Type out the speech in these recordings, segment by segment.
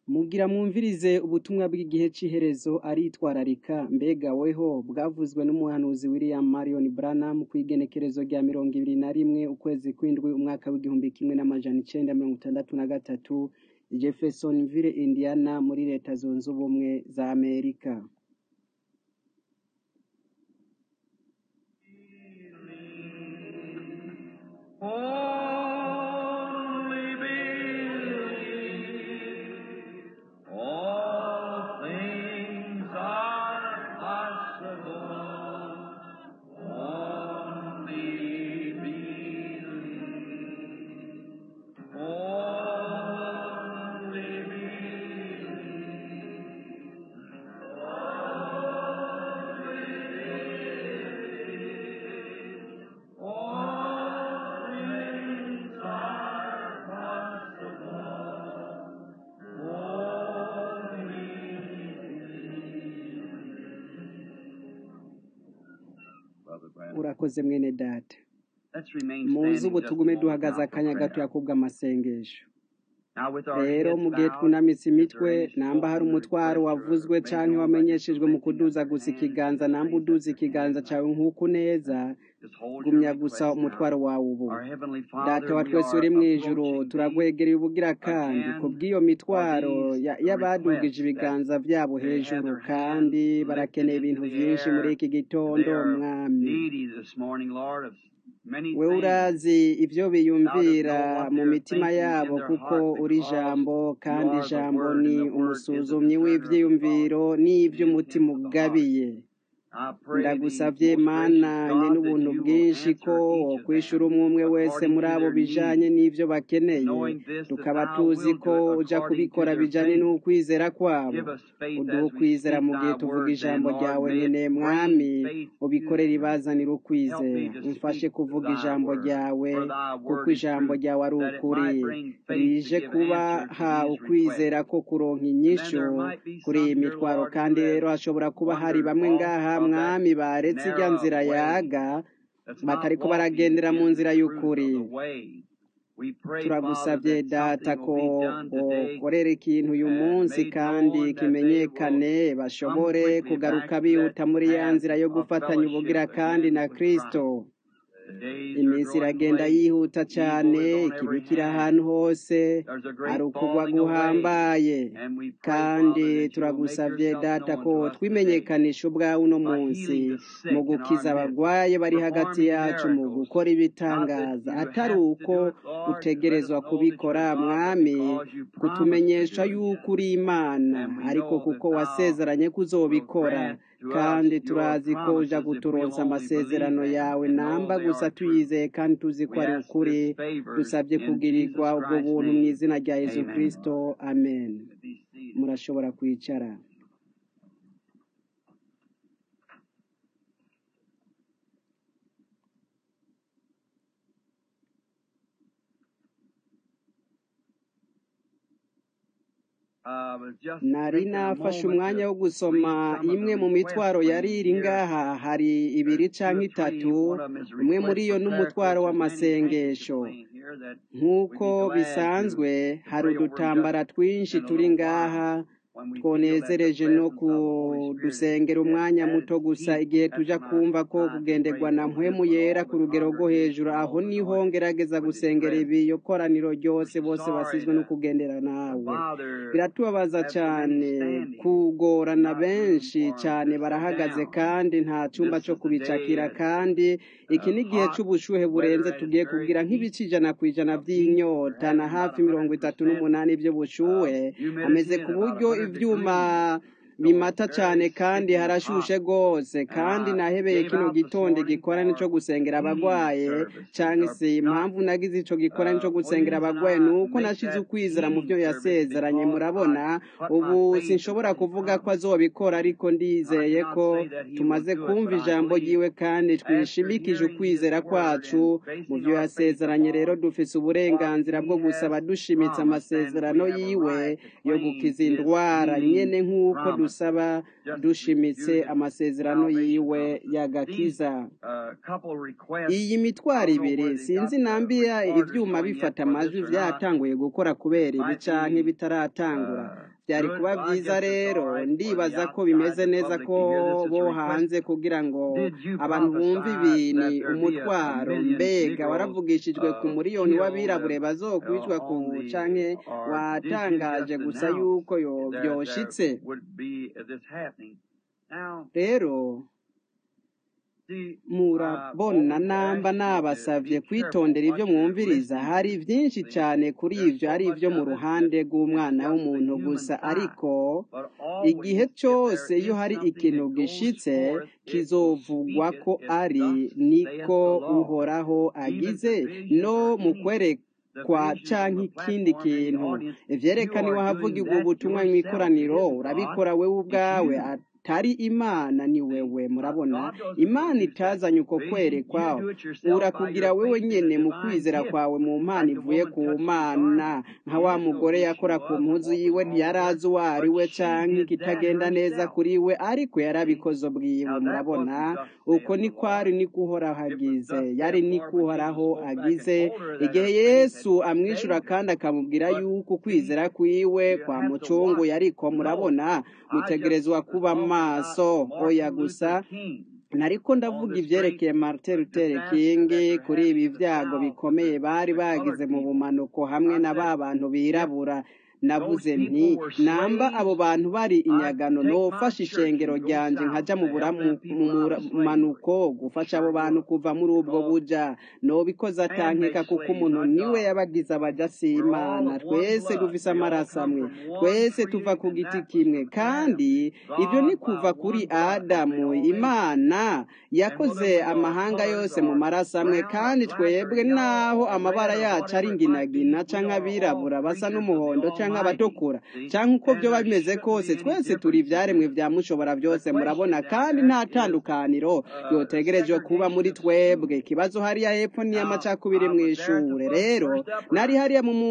Mugira mwumvirize ubutumwa bw'igihe c'iherezo aritwararika mbega weho bwavuzwe n'umuhanuzi William Marion Branham kw'igenekerezo rya mirongo ibiri na rimwe ukwezi kw'indwi umwaka w'igihumbi kimwe n'amajana icenda mirongo itandatu na gatatu i Jeffersonville Indiana muri leta zunze ubumwe za Amerika Only believe all things are possible. Only believe. Only believe. All things are possible. urakoze mwene data Let's remain muzi standing ubu just a tugume moment duhagaze now for akanya prayer. gatoya kubw'amasengesho Now with our rero heads mu gihe bowed, twunamitse if imitwe there is namba hari spoken umutwaro request or wavuzwe made canke known by wamenyeshejwe mu just lifting kuduza up your gusa hands, ikiganza just namba raise up uduza your ikiganza hands cawe now. nk'uko neza Just hold your gumya gusa request umutwaro now. wawe ubu Our Heavenly data Father, wa we twese are uri mw'ijuru approaching thee turagwegereye ubugira kandi again kubw'iyo for mitwaro these ya- y'abadugije requests that ibiganza vyabo they have hejuru their hands kandi lifted barakeneye into ibintu the vyinshi muri air iki and they gitondo are mwami needy this morning, Lord, of many wewe things. urazi ivyo Thou dost biyumvira know what mu they're mitima thinking in yabo their kuko heart uri because ijambo you kandi are the ijambo Word and ni the Word is a umusuzumyi discerner of the thoughts w'ivyiyumviro and the n'ivy'umutima intents of the heart. ugabiye I pray thee, ndagusavye most mana gracious nye God, that n'ubuntu you will bwinshi ko answer each of wokwishura them umwe umwe wese according muri to abo their bijanye need, n'ivyo bakeneye knowing this, that tukaba thou tuzi wilt ko do it uja according to kubikora their bijanye faith. n'ukwizera kwabo Give us faith uduha as we ukwizera speak mu gihe thy tuvuga word then, ijambo Lord. ryawe May nyene it mwami bring faith to ubikorere them. ibazanira Help ukwizera me to umfashe speak kuvuga thy ijambo word, ryawe for thy kuko word is ijambo truth, ryawe ari that it ukuri might bring faith to rije give kuba answer to ha these requests. ukwizera ko kuronka And then inyishu there might be kuri iyi some here, mitwaro Lord, kandi who have rero hashobora kuba hari wandered bamwe off ngaha of that mwami baretse irya narrow nzira way yaga that's not batariko walking baragendera mu in nzira the truth of y'ukuri the way. We pray, Father, turagusavye that data something ko will be done today wokorera ikintu uyu and munsi made kandi known that they will kimenyekane come bashobore quickly kugaruka back to that bihuta muri ya path nzira yo of gufatanya ubugira fellowship kandi again na with kristo Christ. The days are iminsi growing iragenda late. yihuta Evil cane is on ikibi every kiri hand. ahantu hose There's a ari great ukugwa falling away. guhambaye And we pray, kandi Father, that you will make turagusavye yourself data known ko to us today twimenyekanisha ubwawe uno by munsi healing the mu sick in our gukiza midst, abagwaye bari hagati performing yacu mu miracles. gukora Not that ibitangaza you atari have to uko do it, Lord, to let us utegerezwa know that kubikora you're God, but mwami because you promised to kutumenyesha do it. yuko uri imana And we ariko know that kuko thou wasezeranye ko will uzobikora grant to us kandi your turazi ko uja promises if we'll kuturonsa only believe amasezerano them yawe and know namba they gusa are true. tuyizeye kandi tuzi ko We ari ask ukuri this favor dusabye in kugirirwa Jesus ubwo Christ's buntu mu name. izina rya yezu Amen. kristo amen Be seated. murashobora kwicara I was just nari taking a nafashe moment umwanya to wo gusoma read some of the imwe mu requests mitwaro yari laid iri here. ngaha hari ibiri There's two canke or three. itatu One of them is a umwe muri request yo for prayer n'umutwaro quotes. There's many handkerchiefs w'amasengesho laying here that we'd nk'uko be glad to, bisanzwe to hari pray over them just udutambara twinshi in a turi little ngaha while when we feel that the twonezereje no presence of the Holy Spirit is kudusengera at, umwanya at muto its gusa peak. igihe That's tuja when I kumva ko try to kugenderwa pray na over mpwemu this with yera all ku the rugero rwo congregation hejuru and aho all the niho anointed ngerageza with His gusengera presence. ibiyo koraniro We're ryose bose sorry basizwe no to, kugendera to nawe bother biratubabaza have so many cane standing and kugorana not room benshi for them cane to sit barahagaze down. kandi nta cumba This co is the day kubicakira that kandi iki uh, ni igihe hot, c'ubushuhe weather burenze at its tugiye very kugira peak nk'ibice ijana kw'ijana of heat. We're vy'inyota na having about hafi mirongo itatu 100% n'umunani of vy'ubushuhe humidity ameze and ku about buryo 100 ivyuma degrees. So bimata it's cane very kandi sticky and harashushe hot. rwose And kandi I nahebeye gave kino out this gitondo morning gikorane co for gusengera healing abagwaye services canke or se not. impamvu nagize ico gikorane co Uh, gusengera Williams and abagwaye I nuko make nashize that ukwizera mu healing vyo service yasezeranye because murabona I put ubu my faith in sinshobora what he kuvuga ko promised. azobikora ariko I ndizeye cannot ko say that he will tumaze do it, kumva but I ijambo believe ryiwe kandi after twishimikije hearing his ukwizera word kwacu and mu basing vyo our faith yasezeranye rero upon dufise what uburenganzira bwo he gusaba has dushimitse promised, and we amasezerano have a yiwe right to yo claim gukiza his indwara healing nyene nk'uko promise. dusaba dushimitse amasezerano yiwe y'agakiza iyi mitwaro ibiri sinzi nambiya ibyuma bifata amajwi byatanguye gukora kubera ibi canke bitaratangura byari kuba byiza rero ndibaza ko bimeze neza ko bo hanze kugira ngo abantu bumve ibintu umutwaro mbega waravugishijwe ku muriyoni w'abirabure bazokwicwa ku canke watangaje gusa yuko yo byoshitse rero murabona namba nabasavye kwitondera ibyo mwumviriza hari byinshi cyane kuri ibyo ari ibyo mu ruhande rw'umwana w'umuntu gusa ariko igihe cyose iyo hari ikintu gishitse kizovugwa ko ari niko uhoraho agize no mu kwereka kwa canke ikindi kintu ivyerekana iwahavugirwa ubutumwa mu ikoraniro urabikora wewe ubwawe atari imana ni wewe murabona imana itazanye uko kwerekwa urakugira wewe nyene mu kwizera kwawe mu mpano ivuye ku mana nka wa mugore yakora ku mpuzu yiwe ntiyarazi uwo ari we canke ikitagenda neza kuri we ariko yarabikoze bwiwe murabona uko ni kwari niko uhoraho agize yari niko uhoraho agize igihe yesu amwishura kandi akamubwira yuko ukwizera kwiwe kwa mucungu yariko murabona mutegerezwa kuba maso oya gusa nariko ndavuga ivyerekeye Martin Luther King kuri ibi vyago bikomeye bari bagize mu bumanuko hamwe na ba bantu birabura navuze nti namba abo bantu bari inyagano nofasha ishengero ryanje nkaja mu bumanuko gufasha abo bantu kuva muri ubwo buja nobikoze atankeka kuko umuntu niwe yabagize abaja simana twese dufise amaraso amwe twese tuva ku giti kimwe kandi ibyo ni kuva kuri adamu imana yakoze amahanga yose mu maraso amwe kandi twebwe naho amabara yacu ari inginagina canke abirabura basa n'umuhondo canke abatukura cyangwa uko byoba bimeze kose twese turi ibyaremwe bya mushobora byose murabona kandi nta tandukaniro yotegerejwe kuba muri twebwe ikibazo hariya hepfo ni amacakubiri mu ishure rero nari hariya mu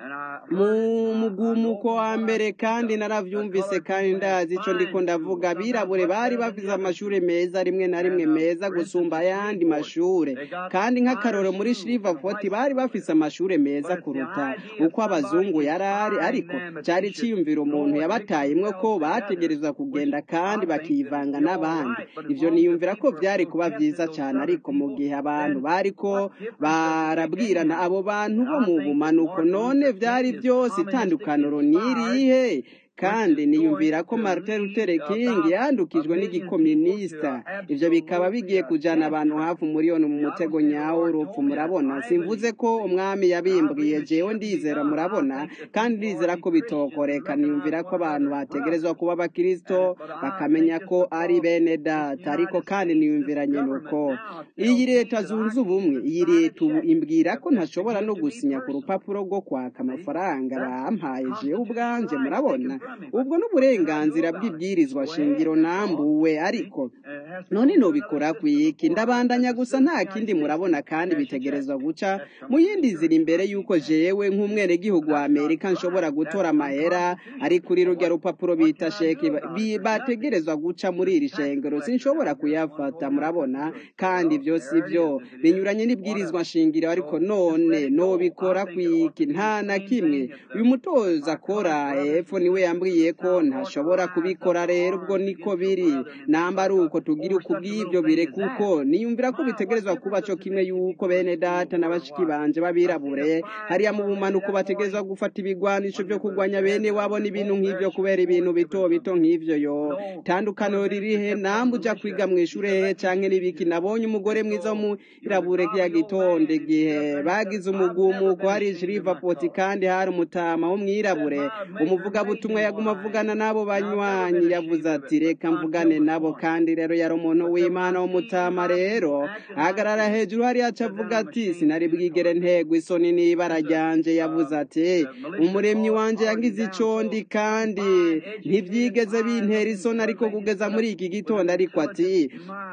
mugumuko wa mbere kandi naravyumvise kandi ndazi ico ndiko ndavuga abirabure bari bafise amashure meza rimwe na rimwe meza gusumba ayandi mashure kandi nk'akaroro muri Shreveport bari bafise amashure meza kuruta uko abazungu yarari ariko cyari ciyumvira umuntu yabatayemwe ko bategerezwa kugenda kandi bakivanga n'abandi ivyo niyumvira ko byari kuba byiza cyane ariko mu gihe abantu bariko barabwirana abo bantu bo mu bumanuko none byari byose itandukaniro nirihe kandi niyumvira ko Martin Luther King yandukijwe n'igikominista ivyo bikaba bigiye kujana abantu hafi umuriyoni mu mutego nyawo urupfu murabona simvuze ko umwami yabimbwiye jewe ndizera murabona kandi ndizera ko bitokoreka niyumvira ko abantu bategerezwa kuba abakristo bakamenya ko ari bene data ariko kandi niyumvira nyene uko iyi leta zunze ubumwe iyi leta ubu imbwira ko ntashobora no gusinya ku rupapuro rwo kwaka amafaranga bampaye jewe ubwanje murabona ubwo n'uburenganzira bw'ibwirizwa shingiro nambuwe ariko none nobikora kwiki ndabandanya gusa nta kindi murabona kandi bitegerezwa guca mu yindi ziri imbere y'uko jewe nk'umwenegihugu wa amerika nshobora gutora amahera ari kuri rurya rupapuro bita sheki bategerezwa guca muri iri shengero sinshobora kuyafata murabona kandi ibyo si byo binyuranye n'ibwirizwa shingiro ariko none nobikora kwiki nta na kimwe uyu mutoza akora epfo niwe yambwiye ko ntashobora kubikora rero ubwo niko biri namba ari uko tugira uko bw'ibyo bire kuko niyumvira ko bitegerezwa kuba cyo kimwe yuko bene data na bashiki banje babirabure hariya mu bumanuko bategerezwa gufata ibigwanisho byo kurwanya bene wabo n'ibintu nk'ibyo kubera ibintu bito bito nk'ivyo yo tandukaniro ririhe namba uja kwiga mu ishure hehe canke n'ibiki nabonye umugore mwiza w'umwirabure ya gitonde igihe bagize umugumuko hari Shreveport kandi hari umutama w'umwirabure umuvugabutumwa yaguma avugana n'abo banywanyi yavuze ati reka mvugane nabo kandi rero yari umuntu w'imana w'umutama rero ahagarara hejuru hariya aca avuga ati sinari bwigere ntego isoni n'ibara ryanje yavuze ati umuremyi wanje yagize icondi kandi ntibyigeze bintera isoni ariko kugeza muri iki gitondo ariko ati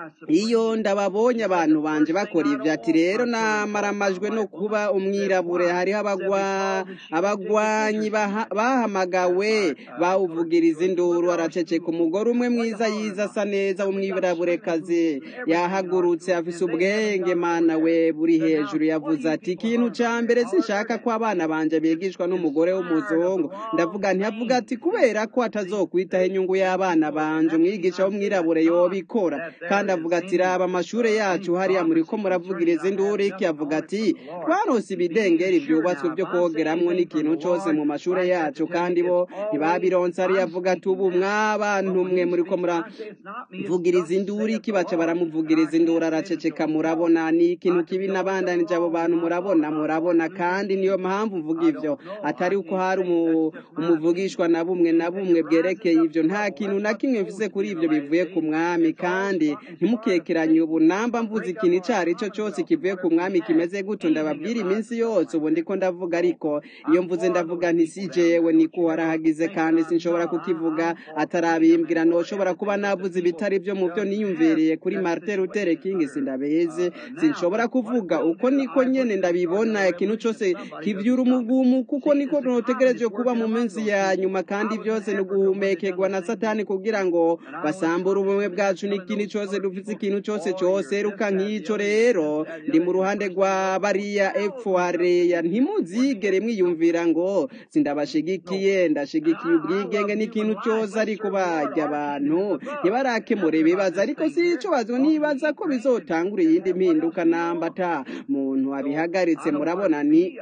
iyo ndababonye abantu banje bakora ivyo ati rero namaramajwe no kuba umwirabure hariho abagwanyi bahamagawe bawuvugiriza induru araceceka umugore umwe mwiza yiza asa neza w'umwiburaburekazi yahagurutse afise ubwenge mana we buri hejuru yavuze ati ikintu ca mbere sinshaka ko abana banje bigishwa n'umugore w'umuzungu ndavuga ntiyavuga ati kubera ko atazokwitaho inyungu y'abana banje umwigisha w'umwirabure yobikora kandi avuga ati raba amashure yacu hariya muriko muravugiriza induru iki avuga ati twarose ibidengeri byubatswe byo kogeramwo n'ikintu cose mu mashure yacu kandi bo ntibabironse ariyo avuga ati ubu mwabantu mwe muriko muravugiriza induru iki baca baramuvugiriza induru araceceka murabona ni ikintu kibi nabandanije abo bantu murabona murabona kandi niyo mpamvu mvuga ivyo atari uko hari umu- umuvugishwa na bumwe na bumwe bwerekeye ivyo nta kintu na kimwe mfise kuri ivyo bivuye ku mwami kandi ntimukekeranye ubu namba mvuze ikintu ico ari cyo cose kivuye ku mwami kimeze gutyo ndababwira iminsi yose ubu ndiko ndavuga ariko iyo mvuze ndavuga nti si jewe niko warahagize kandi sinshobora kukivuga atarabimbwira noshobora kuba navuze ibitari byo mu byo niyumviriye kuri Martin Luther King sindabizi sinshobora kuvuga uko niko nyene ndabibona ikintu cose kivyura umugumu kuko niko notegereje kuba mu minsi ya nyuma kandi byose ni uguhumekerwa na satani kugira ngo basambure ubumwe bwacu n'ikindi cose dufise ikintu cose cose ruka nk'ico rero ndi mu ruhande rwa bariya efuareya ntimuzigere mwiyumvira ngo sindabashigikiye ndashigikiye ubwigenge n'ikintu cose ariko barya abantu ntibarakemura ibibazo ariko si ico bazo nibaza ko bizotangura iyindi mpinduka namba ata muntu abihagaritse murabona ni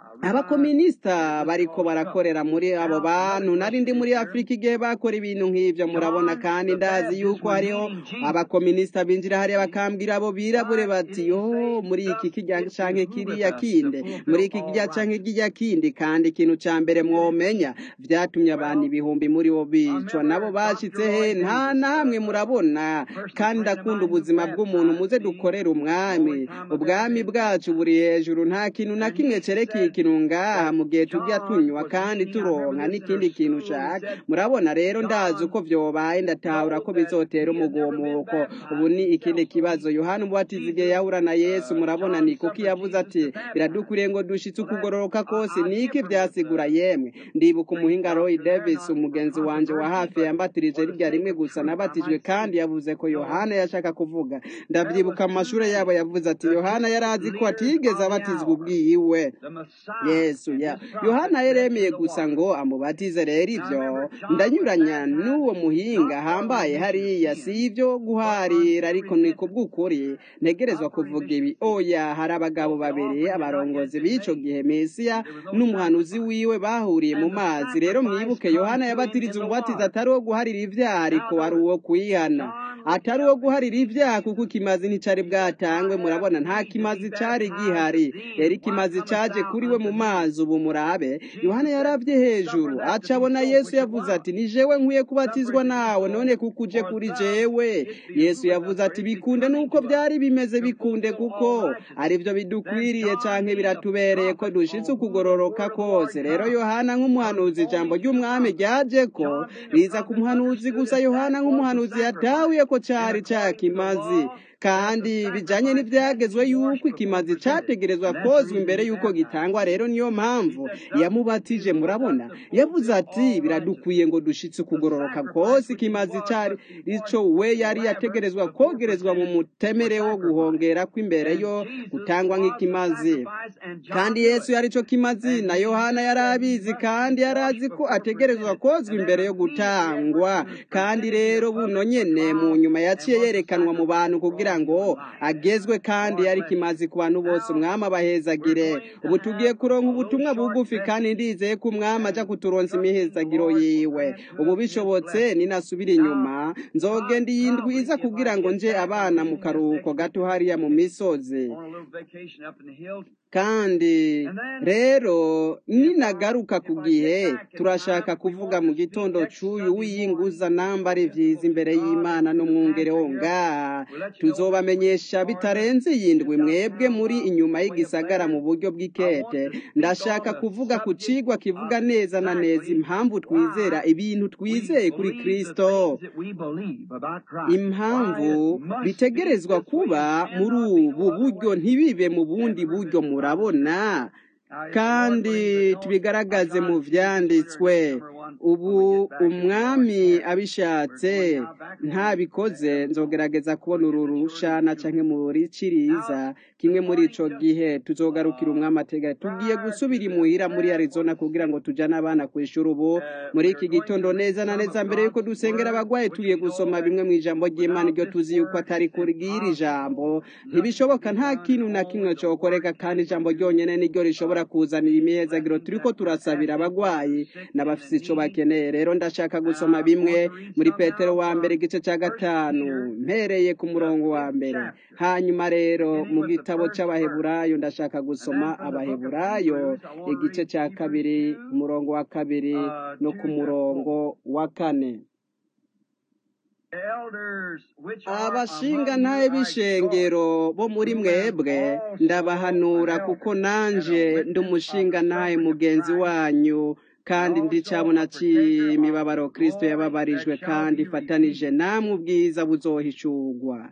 abakominisita bariko barakorera muri abo bantu nari ndi muri afurika igihe bakora ibintu nk'ivyo murabona kandi ndazi yuko hariho abakominisita binjira hariya bakambwira abo birabure bati yo muri iki kirya canke kiriya kinde muri iki kirya canke kirya kindi kandi ikintu ca mbere mwomenya vyatumye abantu ibihumbi muri bo bicwa nabo bashitse he nta namwe murabona kandi ndakunda ubuzima bw'umuntu muze dukorere umwami ubwami bwacu buri hejuru nta kintu na kimwe cerekeye ikintu ngaha mu gihe tujya tunywa kandi turonka n'ikindi kintu ushaka murabona rero ndazi uko vyobaye ndatahura ko bizotera umugumuko ubu ni ikindi kibazo yohana umubatizi igihe yahura na yesu murabona ni kuko yavuze ati biradukwiriye ngo dushitse ukugororoka kose niki vyasigura yemwe ndibuka umuhinga roy davis umugenzi wanje wa hafi yambatirije rirya rimwe gusa nabatijwe kandi yavuze ko yohana yashaka kuvuga ndavyibuka mu mashure yabo yavuze ati yohana yari azi ko atigeze abatizwa ubwiwe yesu ya yohana yaremeye gusa ngo amubatize rero ivyo ndanyuranya n'uwo muhinga hambaye hariya si ivyo guharira ariko ni kubw'ukuri ntegerezwa kuvuga ibi oya hari abagabo babiri abarongozi b'ico gihe mesiya n'umuhanuzi wiwe bahuriye mu mazi rero mwibuke yohana yabatiriza umubatizo atari uwo guharira ivyaha ariko wari uwo kwihana atari uwo guharira ivyaha kuko ikimazi nticari bwatangwe murabona nta kimazi cari gihari rero ikimazi caje kuri we mu mazi ubu murabe yohana yaravye hejuru aca abona yesu yavuze ati ni jewe nkwiye kubatizwa nawe none kuko uje kuri jewe yesu yavuze ati bikunde nuko byari bimeze bikunde kuko arivyo bidukwiriye canke biratubereye ko dushitse ukugororoka kose rero yohana nk'umuhanuzi ijambo ry'umwami ryaje ko riza ku muhanuzi gusa yohana nk'umuhanuzi yatahuye ko cari ca kimazi kandi bijanye n'ivyagezwe yuko ikimazi categerezwa kozwa imbere yuko gitangwa rero niyo mpamvu yamubatije murabona yavuze ati biradukwiye ngo dushitse ukugororoka kose ikimazi cari ico we yari yategerezwa kogerezwa mu mutemere wo guhongera kw'imbere yo gutangwa nk'ikimazi kandi yesu yari co kimazi na yohana yari abizi kandi yari azi ko ategerezwa kozwa imbere yo gutangwa kandi rero buno nyene mu nyuma yaciye yerekanwa mu bantu kugira ngo agezwe kandi yari kimazi ku bantu bose umwami abahezagire ubu tugiye kuronka ubutumwa bugufi kandi ndizeye ko umwami aja kuturonsa imihezagiro yiwe ubu bishobotse ninasubira inyuma nzogenda iyi ndwi iza kugira ngo nje abana mu karuhuko gato hariya mu misozi kandi rero ninagaruka ku gihe turashaka kuvuga mu gitondo c'uyu wiyinguza namba ari vyiza imbere y'imana n'umwungere wo ngaha tuzobamenyesha bitarenze yindwi mwebwe muri inyuma y'igisagara mu buryo bw'ikete ndashaka kuvuga ku cigwa kivuga neza na neza impamvu twizera ibintu twizeye kuri kristo impamvu bitegerezwa kuba muri ubu buryo ntibibe mu bundi buryo murabona kandi tubigaragaze mu vyanditswe ubu umwami abishatse ntabikoze nzogerageza kubona uru rushana canke muri ciriza kimwe muri ico gihe tuzogarukira umwami ategeka tugiye gusubira imuhira muri arizona kugira ngo tujane abana kw'ishuri ubu muri iki gitondo neza na neza mbere yuko dusengera abagwayi tugiye gusoma bimwe mu ijambo ry'imana iryo tuzi yuko atari kurwira ijambo ntibishoboka nta kintu na kimwe cokoreka kandi ijambo ryonyene niryo rishobora kuzanira imihezagiro turiko turasabira abagwayi n'abafise ico bakeneye rero ndashaka gusoma bimwe muri petero wa mbere igice ca gatanu mpereye ku murongo wa mbere hanyuma rero mu gitabo c'abaheburayo ndashaka gusoma abaheburayo igice ca kabiri umurongo wa kabiri no ku murongo wa kane abashinga ntaye b'ishengero bo muri mwebwe ndabahanura kuko nanje ndi umushinga ntaye mugenzi wanyu kandi ndi cabona c'imibabaro kristo yababarijwe kandi ifatanije namwe ubwiza buzohishurwa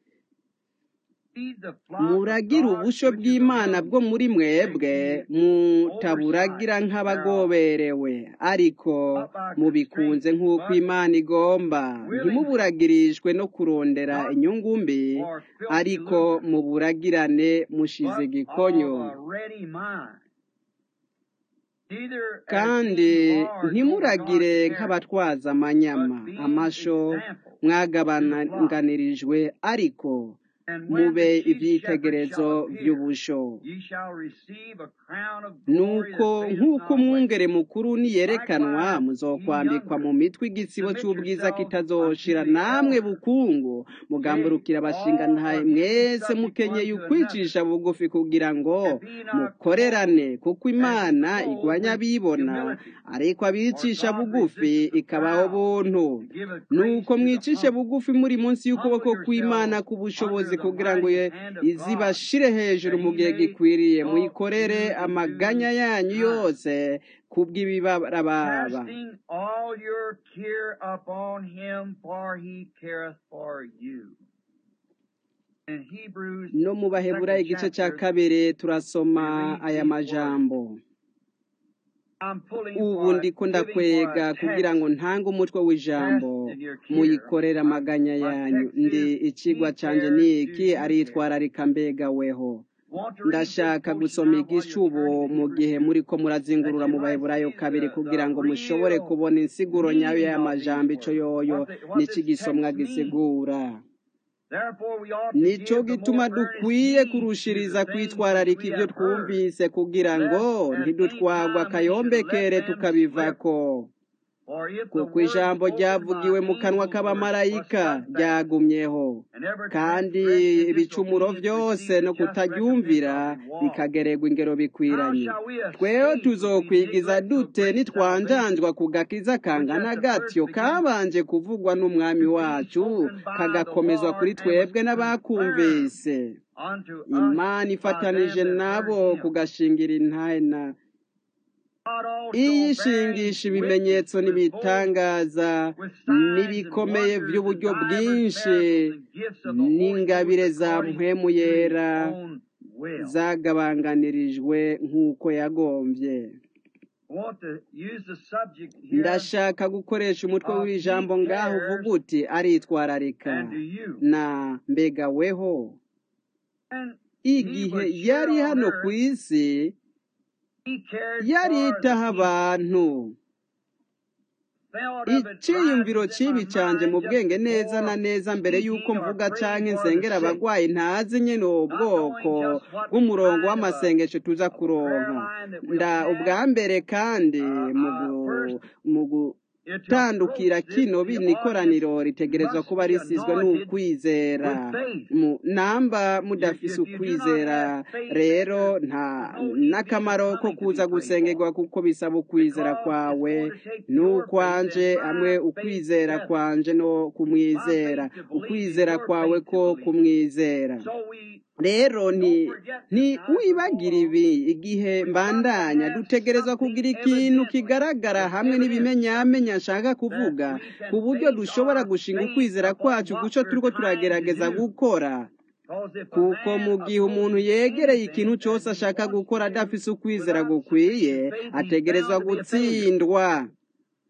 muragira ubusho bw'imana bwo muri mwebwe mutaburagira nk'abagoberewe ariko mubikunze nk'uko imana igomba ntimuburagirijwe no kurondera inyungu mbi ariko muburagirane mushize igikonyo kandi ntimuragire nk'abatwaza amanyama amasho mwagabanganirijwe ariko mube ibyitegerezo by'ubusho nuko nk'uko umwungere mukuru niyerekanwa muzokwambikwa mu mitwe igitsibo cy'ubwiza kitazoshira namwe bukungu mugamburukira abashinga ntaye mwese mukenyeye ukwicisha bugufi kugira ngo mukorerane kuko imana igwanya abibona ariko abicisha bugufi ikabaho buntu nuko mwicishe bugufi muri munsi y'ukuboko kw'imana k'ubushobozi kugira ngo izibashire hejuru mu gihe gikwiriye muyikorere amaganya yanyu yose kubw'ibibarababa no mu bahebura igice cya kabiri turasoma aya majambo ubu ndiko ndakwega kugira ngo ntange umutwe w'ijambo muyikorere amaganya yanyu ndi ikigwa canje niki aritwararika mbega weho ndashaka gusoma igicubo mu gihe muri ko murazingurura mu baheburayo kabiri kugira ngo mushobore kubona insiguro nyayo y'amajambo ico yoyo n'iki gisomwa gisigura nico gituma dukwiye kurushiriza kwitwararika ibyo twumvise kugira ngo ntidutwagwa akayombekere tukabivako kuko ijambo ryavugiwe mu kanwa k'abamarayika ryagumyeho kandi ibicumuro byose no kutaryumvira bikagererwa ingero bikwiranye tweho tuzokwigiza dute nitwanjanjwa ku gakiza kangana gatyo kabanje kuvugwa n'umwami wacu kagakomezwa kuri twebwe n'abakumvise imana ifatanije nabo kugashingira intahe na iyishingisha ibimenyetso n'ibitangaza n'ibikomeye by'uburyo bwinshi n'ingabire za mpwemu yera zagabanganirijwe nk'uko yagombye ndashaka gukoresha umutwe w'ijambo ngaho uvuga uti aritwararika na mbega weho igihe yari hano ku isi yaritaho abantu icyiyumviro kibi canje mu bwenge neza na neza mbere y'uko mvuga canke nsengera abagwayi ntazi nyene uwo bwoko bw'umurongo w'amasengesho tuza kuronka nda ubwa mbere kandi mu gutandukira kino bino ikoraniro ritegerezwa kuba risizwe n'ukwizera namba mudafise ukwizera rero nta n'akamaro ko kuza gusengerwa kuko bisaba ukwizera kwawe n'ukwanje hamwe ukwizera kwanje no kumwizera ukwizera kwawe ko kumwizera rero ntiwibagire ibi igihe mbandanya dutegerezwa kugira ikintu kigaragara hamwe n'ibimenyamenya nshaka kuvuga ku buryo dushobora gushinga ukwizera kwacu guco turiko turagerageza gukora kuko mu gihe umuntu yegereye ikintu cyose ashaka gukora adafise ukwizera gukwiye ategerezwa gutsindwa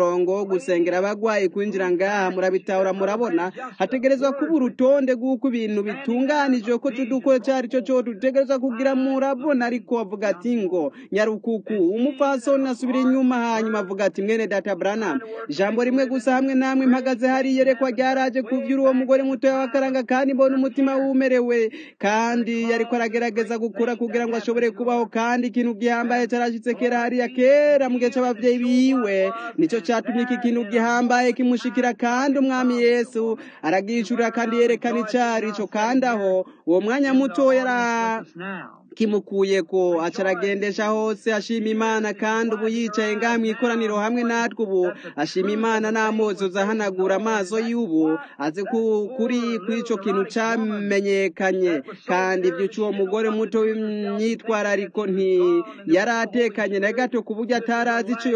umurongo wo gusengera abagwayi kwinjira ngaha murabitahura murabona hategerezwa kuba urutonde rw'uko ibintu bitunganije ko tudukora icyo ari cyo cyo dutegerezwa kugira murabona ariko avuga ati ngo nyarukuku umupfasoni asubira inyuma hanyuma avuga ati mwene data Branham ijambo rimwe gusa hamwe namwe mpagaze hari yerekwa ryaraje kuvyura uwo mugore mutoya w'akaranga kandi mbona umutima wumerewe kandi yariko aragerageza gukura kugira ngo ashobore kubaho kandi ikintu gihambaye carashitse kera hariya kera mu gihe c'abavyeyi biwe nico catumye iki kintu gihambaye kimushikira kandi umwami yesu aragishurira kandi yerekana icari ico kandi aho uwo mwanya muto yara kimukuye ko acaragendesha hose ashima imana kandi ubu yicaye ngaha mu ikoraniro hamwe natwe ubu ashima imana n'amozo ahanagura amaso y'ubu azi kuri kw'ico kintu camenyekanye kandi ibyo c'uwo mugore muto w'imyitwarariko nti yari atekanye na gato ku buryo atarazi ico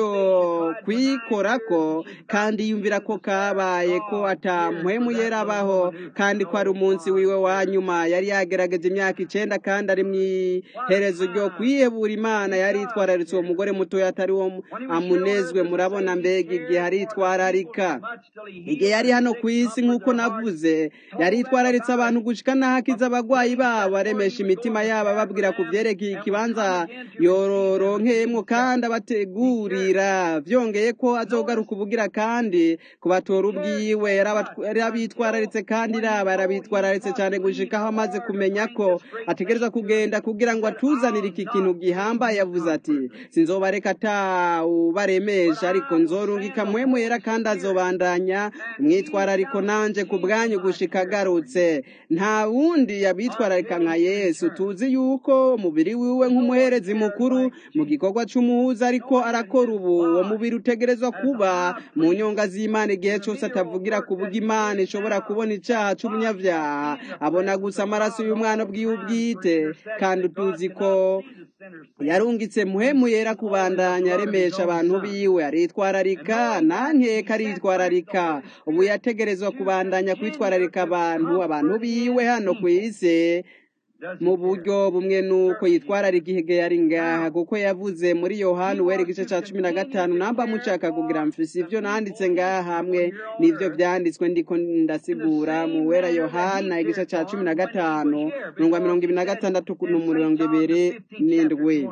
kwikorako kandi yumvira ko kabaye ko atamuhemu yerabaho kandi ko ari umunsi wiwe wa nyuma yari yagerageje imyaka icenda kandi ari mw'iherezo ryo kwihebura imana yari itwararitse uwo mugore mutoya atari wo amunezwe murabona mbega igihe aritwararika igihe yari hano ku isi nk'uko navuze yari itwararitse abantu gushika n'ahakiza abagwayi babo aremesha imitima yabo ababwira ku vyerekeye ikibanza yororonkeyemwo kandi abategurira vyongeye ko azogaruka ubugira kandi kubatora ubwiwe yarabitwararitse kandi raba yarabitwararitse cyane gushika aho amaze kumenya ko ategereza kugenda kugira ngo atuzanire iki kintu gihambaye yavuze ati sinzobareka atawubaremesha ariko nzorungika muhemu yera kandi azobandanya mwitwarariko nanje ku bwanyu gushika agarutse nta wundi yabitwararika nka yesu tuzi yuko umubiri wiwe nk'umuherezi mukuru mu gikorwa c'umuhuza ariko arakora ubu uwo mubiri utegerezwa kuba mu nyonga z'imana igihe cyose atavugira ku buryo imana ishobora kubona icaha c'umunyavyaha abona gusa amaraso y'umwana bwiwe ubwite kandi tuzi ko yarungitse muhemu yera kubandanya aremesha abantu biwe aritwararika nankeka aritwararika ubu yategerezwa kubandanya kwitwararika abantu abantu biwe hano ku isi mu buryo bumwe nuko yitwararika igihe yari ngaha kuko yavuze muri yohani uwera igice cya cumi na gatanu namba mushaka kugira mfise ivyo nanditse ngaha hamwe n'ivyo vyanditswe ndiko ndasigura mu wera yohana igice cya cumi na gatanu mirongo mirongo ibiri na gatandatu n'umurongo ibiri n'indwi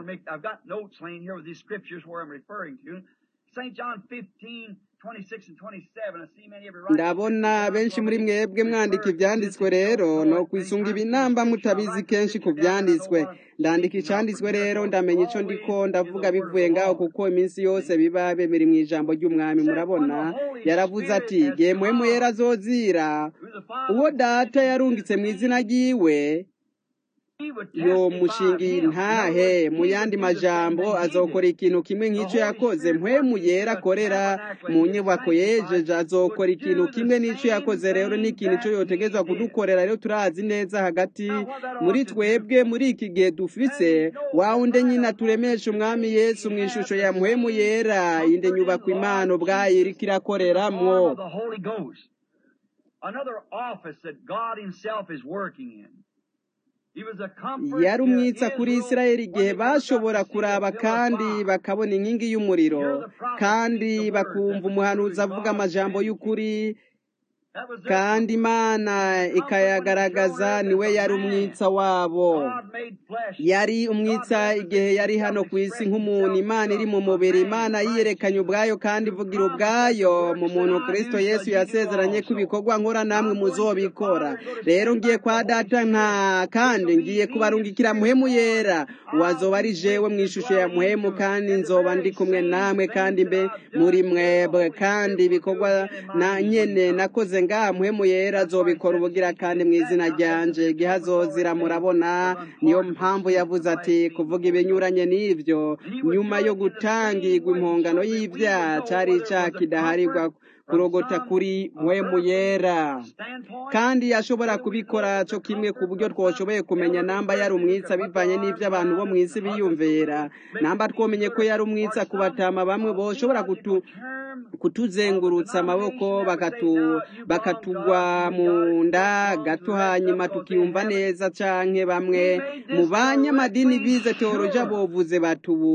St. John 15, 26 and 27. I see many of you ndabona benshi muri mwebwe mwandika ibyanditswe rero no kwisunga ibinamba mutabizi kenshi ku byanditswe ndandika icanditswe rero ndamenya ico ndiko ndavuga bivuye ngaho kuko iminsi yose biba bemera mu ijambo ry'umwami murabona yaravuze ati gihe muhemu yera azozira uwo data yarungitse mu izina ryiwe yo mushingiye intahe mu yandi majambo azokora ikintu kimwe nk'icyo yakoze mpwemu yera akorera mu nyubako yejeje azokora ikintu kimwe n'icyo yakoze rero n'ikintu cyo yotegezwa kudukorera rero turazi neza hagati muri twebwe muri iki gihe dufise wawunde nyine turemesha umwami yesu mu ishusho ya mpwemu yera inde nyubako imana ubwayo iriko irakoreramwo Another office that God Himself is working in. yari umwitsa kuri isirayeli igihe bashobora kuraba kandi bakabona inkingi y'umuriro kandi bakumva umuhanuzi avuga amajambo y'ukuri kandi imana ikayagaragaza niwe yari umwitsa wabo yari umwitsa igihe yari hano ku isi nk'umuntu imana iri mu mubiri imana yiyerekanye ubwayo kandi ivugira ubwayo mu muntu kirisito yesu yasezeranye ko ibikorwa nkora namwe muzobikora rero ngiye kwa data nta kandi ngiye kubarungikira muhemu yera wazoba ari jewe mu ishusho ya muhemu kandi nzoba ndi kumwe namwe kandi mbe muri mwebwe kandi ibikorwa na nyene nakoze ngaha muhemu yera azobikora ubugira kandi mu izina ryanje igihe azozira murabona niyo mpamvu yavuze ati kuvuga ibinyuranye n'ivyo nyuma yo gutangirwa impongano y'ivyaha cari icaha kidaharirwa kurogota kuri muhemu yera kandi yashobora kubikora cyo kimwe ku buryo twoshoboye kumenya namba yari umwitsa bivanye n'ivyo abantu bo mu isi biyumvira namba twomenye ko yari umwitsa ku batama bamwe boshobora kutu kutuzengurutsa amaboko bakatu bakatugwa mu nda gato hanyuma tukiyumva neza canke bamwe mu banyamadini bize teoloja bovuze batubu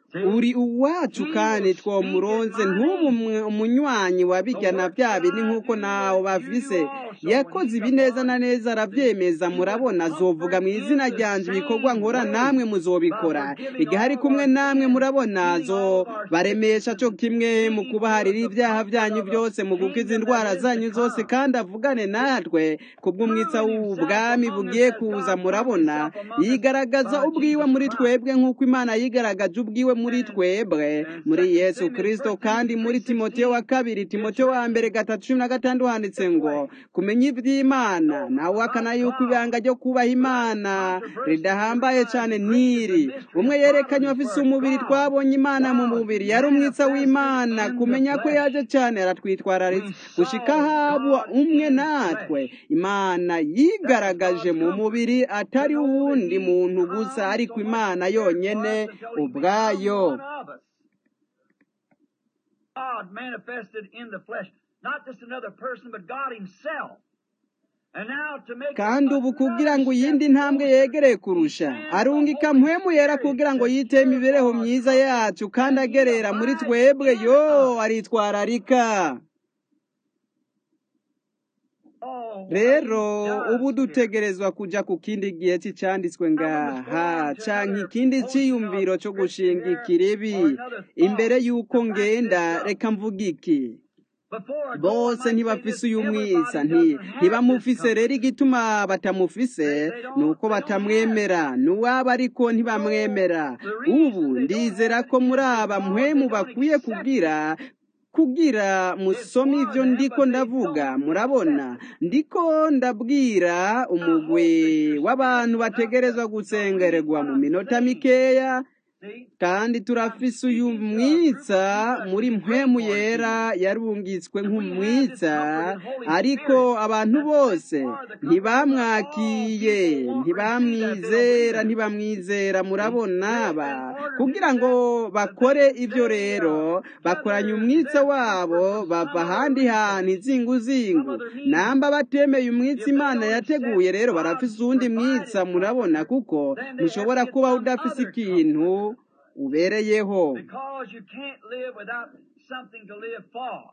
uri uwacu kandi twomuronze ntubu umunywanyi wabijyana bya bindi nk'uko nawe bafise yakoze ibi neza na neza arabyemeza murabona azovuga mu izina ryanjye ibikorwa nkora namwe muzobikora igihe ari kumwe namwe murabona zo baremesha cyo kimwe mu kubaharira ibyaha byanyu byose mu gukiza indwara zanyu zose kandi avugane natwe kubw'umwitsa w'ubwami bugiye kuza murabona yigaragaza ubwiwe muri twebwe nk'uko imana yigaragaje ubwiwe muri twebwe muri yesu kirisito kandi muri timoteyo wa kabiri timoteyo wa mbere gatatu cumi na gatandatu handitse ngo kumenya iby'imana nawe akana yuko ibanga ryo kubaha imana ridahambaye cyane ntiri umwe yerekanye afise umubiri twabonye imana mu mubiri yari umwitsa w'imana kumenya ko yaje cyane aratwitwararitse gushika habwa umwe natwe imana yigaragaje mu mubiri atari uwundi muntu gusa ariko imana yonyene ubwayo God manifested in the flesh, not just another person, but God Himself. And now to make kandi ubu kugira ngo iyindi ntambwe yegereye kurusha arungika mpwemu yera kugira ngo yite imibereho myiza yacu kandi agerera muri twebwe yo aritwararika rero ubu dutegerezwa kujya ku kindi gihe cy'icyanditswe ngaha canke ikindi cyiyumviro cyo gushinga ikiribi imbere y'uko ngenda reka mvuga iki bose ntibafise uyu mwiza ntibamufise rero igituma batamufise ni uko batamwemera n'uwaba ariko ntibamwemera ubu ndizera ko muri aba mpwemu bakwiye kubwira kugira musome ibyo ndiko ndavuga murabona ndiko ndabwira umugwi w'abantu bategerezwa gusengererwa mu minota mikeya kandi turafise uyu mwitsa muri mpwemu yera yarungitswe nk'umwitsa ariko abantu bose ntibamwakiye ntibamwizera ntibamwizera murabona ba kugira ngo bakore ibyo rero bakoranye umwitsa wabo bava ahandi hantu izinguzingu namba batemeye umwitsa imana yateguye rero barafise uwundi mwitsa murabona kuko mushobora kuba udafise ikintu ubereyeho because you can't live without something to live for.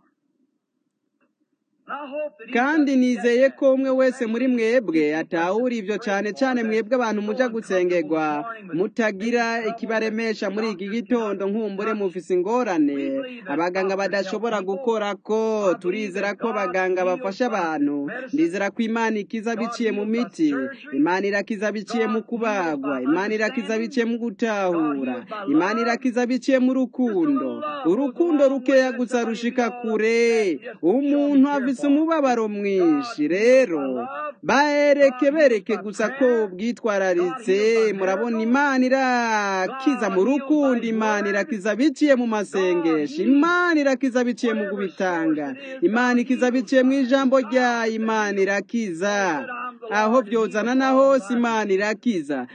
kandi nizeye ko umwe wese muri mwebwe atahura ibyo cyane cyane mwebwe abantu mujya gusengerwa mutagira ikibaremesha muri iki gitondo nkumbure mufise ingorane abaganga badashobora gukora ko turizera ko abaganga bafasha abantu ndizera ko imana ikiza biciye mu miti imana irakiza biciye mu kubagwa imana irakiza biciye mu gutahura imana irakiza biciye mu rukundo urukundo rukeya gusa rushika kure umuntu afise umubabaro mwinshi rero bahereke bereke gusa ko bwitwararitse murabona imana irakiza mu rukundo imana irakiza biciye mu masengesho imana irakiza biciye mu kubitanga imana ikiza biciye mu ijambo rya imana irakiza aho byozana na hose imana irakiza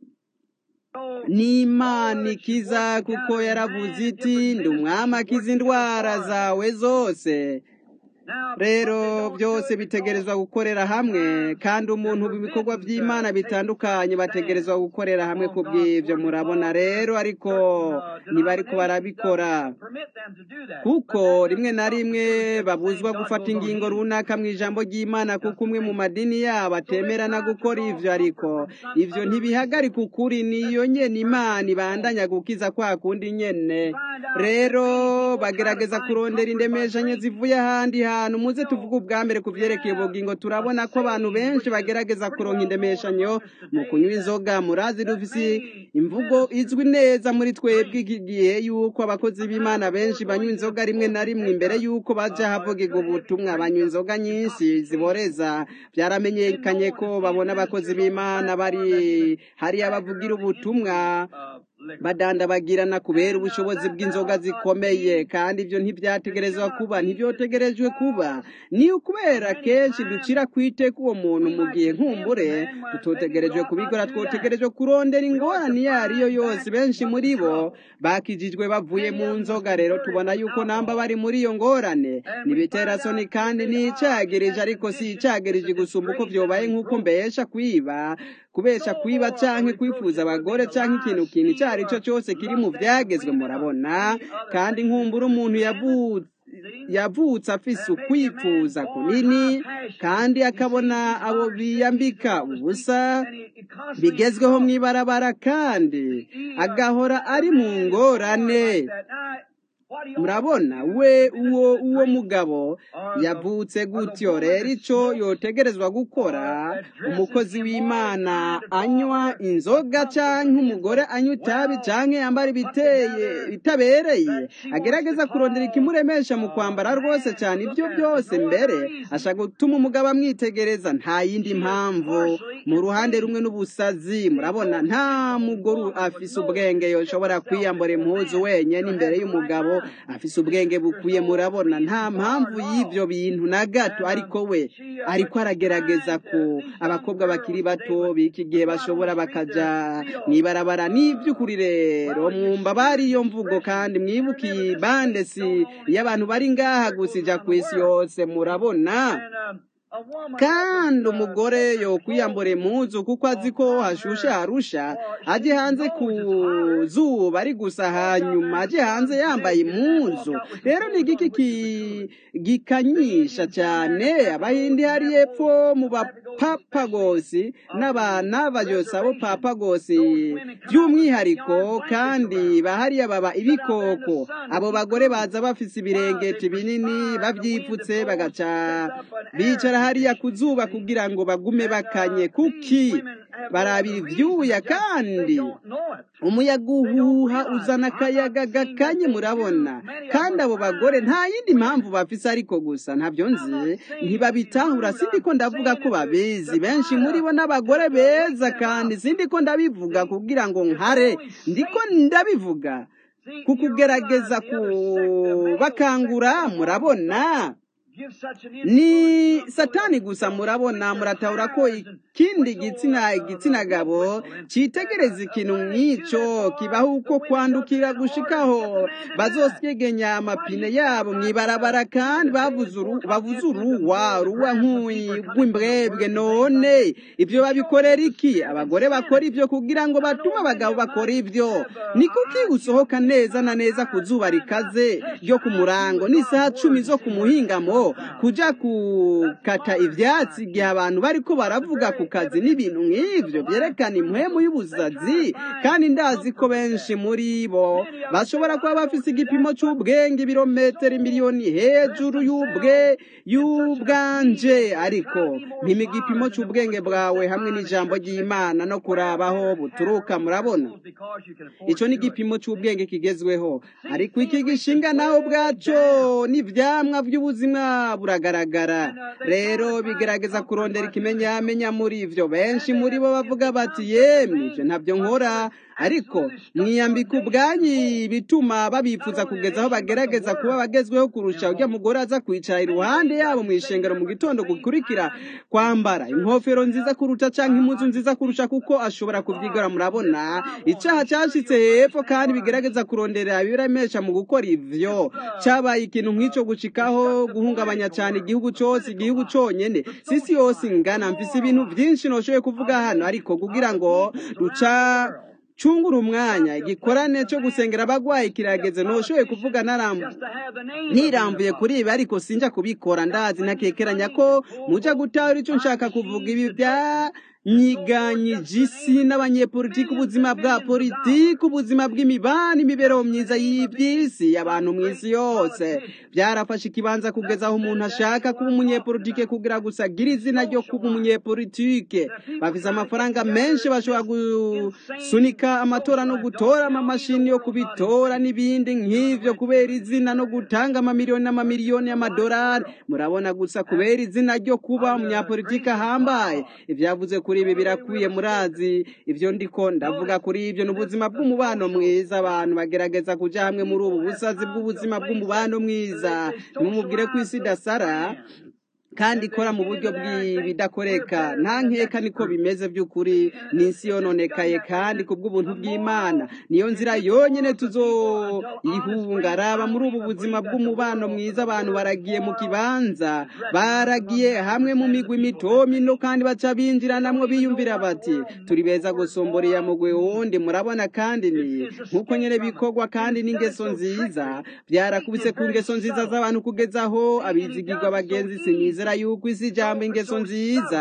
n'imana ikiza kuko yaravuze iti ndi umwami akiza indwara zawe zose rero byose bitegerezwa gukorera hamwe kandi umuntu mu bikorwa by'imana bitandukanye bategerezwa gukorera hamwe ku bw'ibyo murabona rero ariko ntibariko barabikora kuko rimwe na rimwe babuzwa gufata ingingo runaka mu ijambo ry'imana kuko umwe mu madini yabo atemera no gukora ibyo ariko ibyo ntibihagarika ukuri niyo nyene imana ibandanya gukiza kwa kundi nyene rero bagerageza kurondera indemeshanyo zivuye ahandi hantu muze tuvuge ubwa mbere ku byerekeye ubugingo turabona ko abantu benshi bagerageza kuronka indemeshanyo mu kunywa inzoga murazi dufise imvugo izwi neza muri twebwe iki gihe yuko abakozi b'imana benshi banywa inzoga rimwe na rimwe imbere yuko baja havugirwa ubutumwa banywa inzoga nyinshi ziboreza byaramenyekanye ko babona abakozi b'imana bari hariya bavugira ubutumwa badandabagirana kubera ubushobozi bw'inzoga zikomeye kandi ibyo ntibyategerezwa kuba ntibyotegerejwe kuba ni ukubera kenshi ducira kwiteka uwo muntu mu gihe nkumbure tutotegerejwe kubikora twotegerejwe kurondera ingorane iyo ariyo yose benshi muri bo bakijijwe bavuye mu nzoga rero tubona yuko namba bari muri iyo ngorane ntibitera soni kandi ni icagirije ariko si icagirije gusumba uko byobaye nk'uko mbesha kwiba kubesha kwiba canke kwifuza abagore canke ikintu kintu icyo ari cyo cyose kiri mu byagezwe murabona kandi nkumbura umuntu yavutse yavutse afise ukwifuza kunini kandi akabona abo biyambika ubusa bigezweho mu ibarabara kandi agahora ari mu ngorane murabona we uwo uwo mugabo yavutse gutyo rero icyo yotegerezwa gukora umukozi w'imana anywa inzoga cyangwa umugore anywa itabi cyangwa yambara ibiteye bitabereye agerageza kurondera ikimuremesha mu kwambara rwose cyane ibyo byose mbere ashaka gutuma umugabo amwitegereza nta yindi mpamvu mu ruhande rumwe n'ubusazi murabona nta mugore afise ubwenge yoshobora kwiyambura impuzu wenyine imbere y'umugabo afise ubwenge bukwiye murabona nta mpamvu y'ibyo bintu na gato ariko we ariko aragerageza ko abakobwa bakiri bato b'iki gihe bashobora bakaja mwibarabara n'iby'ukuri rero mwumva bari iyo mvugo kandi mwibuke iyi bande si iyo abantu bari ngaha gusa ija ku isi yose murabona kandi umugore yo kwiyambura impuzu kuko azi ko hashushe harusha ajye hanze ku zuba ari gusa hanyuma ajye hanze yambaye impuzu rero ni igiki gikanyisha cyane abahindi hari epfo mu bapapagosi n'abana bayosa bo papagosi by'umwihariko kandi bahariya baba ibikoko abo bagore baza bafise ibirengeti binini babyipfutse bagaca bicara hariya ku zuba kugira ngo bagume bakanye kuki barabira ibyuya kandi umuyaga uhuha uzana akayaga gakanye murabona kandi abo bagore nta yindi mpamvu bafise ariko gusa ntabyo nzi ntibabitahura sindi ko ndavuga ko babizi benshi muri bo n'abagore beza kandi sindi ko ndabivuga kugira ngo nkare ndiko ndabivuga kukugerageza kubakangura murabona ni satani gusa murabona muratahura ko ikindi gitsina igitsina gabo cyitegereza ikintu nk'icyo kibaho uko kwandukira gushikaho bazosyegenya amapine yabo mwibarabara kandi bavuze uruwa ruwa nk'urw'imbwebwe none ibyo babikorera iki abagore bakora ibyo kugira ngo batume abagabo bakora ibyo ni kuki usohoka neza na neza ku zuba rikaze ryo ku murango n'isaha cumi zo ku muhingamo kujya gukata ibyatsi igihe abantu bari ko baravuga ku kazi n'ibintu nk'ibyo byerekana impwemu y'ubusazi kandi ndazi ko benshi muri bo bashobora kuba bafite igipimo cy'ubwenge ibirometero miliyoni hejuru y'ubwe y'ubwanje ariko mpima igipimo cy'ubwenge bwawe hamwe n'ijambo ry'imana no kurabaho buturuka murabona icyo ni igipimo cy'ubwenge kigezweho ariko iki gishinga naho ubwacyo n'ibyamwa by'ubuzima buragaragara rero bigerageza kurondera ikimenyamenya muri ibyo benshi muri bo bavuga bati yemwe ibyo ntabyo nkora ariko mwiyambika ubwanyi bituma babifuza kugeza aho bagerageza kuba bagezweho kurusha ujya mugore aza kwicara iruhande yabo mu ishengero mu gitondo gukurikira kwambara inkofero nziza kuruta cyangwa impuzu nziza kurusha kuko ashobora kubyigora murabona icyaha cyashyitse hepfo kandi bigerageza kurondera ibiremesha mu gukora ibyo cyabaye ikintu nk'icyo gucikaho guhungabanya cyane igihugu cyose igihugu cyonyine sisi yose ingana mfise ibintu byinshi ntushoboye kuvuga hano ariko kugira ngo ruca cungura umwanya igikorane cyo gusengera abagwayi kirageze ntushoboye kuvuga ntirambuye kuri ibi ariko sinjya kubikora ndazi ntakekeranya ko mujya gutahura icyo nshaka kuvuga ibi bya nyiganyije isi n'abanyepolitiki ubuzima bwa politiki ubuzima bw'imibani imibereho myiza y'iby'isi abantu mu isi yose byarafashe ikibanza kugeza aho umuntu ashaka kuba umunyepolitike kugira gusa agira izina ryo kuba umunyepolitike bafite amafaranga menshi bashobora gusunika amatora no gutora amamashini yo kubitora n'ibindi nk'ibyo kubera izina no gutanga amamiliyoni n'amamiliyoni y'amadolari murabona gusa kubera izina ryo kuba umunyapolitike ahambaye ibyavuze kuri ibi birakwiye murazi ibyo ndiko ndavuga kuri ibyo ni ubuzima bw'umubano mwiza abantu bagerageza kujya hamwe muri ubu busazi bw'ubuzima bw'umubano mwiza ntimumubwire ko isi idasara kandi ikora mu buryo bw'ibidakoreka nta nkeka niko bimeze by'ukuri ni isi yononekaye kandi ku bw'ubuntu bw'imana niyo nzira yonyine tuzoyihunga raba muri ubu buzima bw'umubano mwiza abantu baragiye mu kibanza baragiye hamwe mu migwi mito mino kandi baca binjiranamwo biyumvira bati turi beza gusombora iya mugwi wundi murabona kandi ni nk'uko nyine bikorwa kandi n'ingeso nziza byarakubise ku ngeso nziza z'abantu kugeza aho abizigirwa bagenzi sinizera yuko isi ijambo ingeso nziza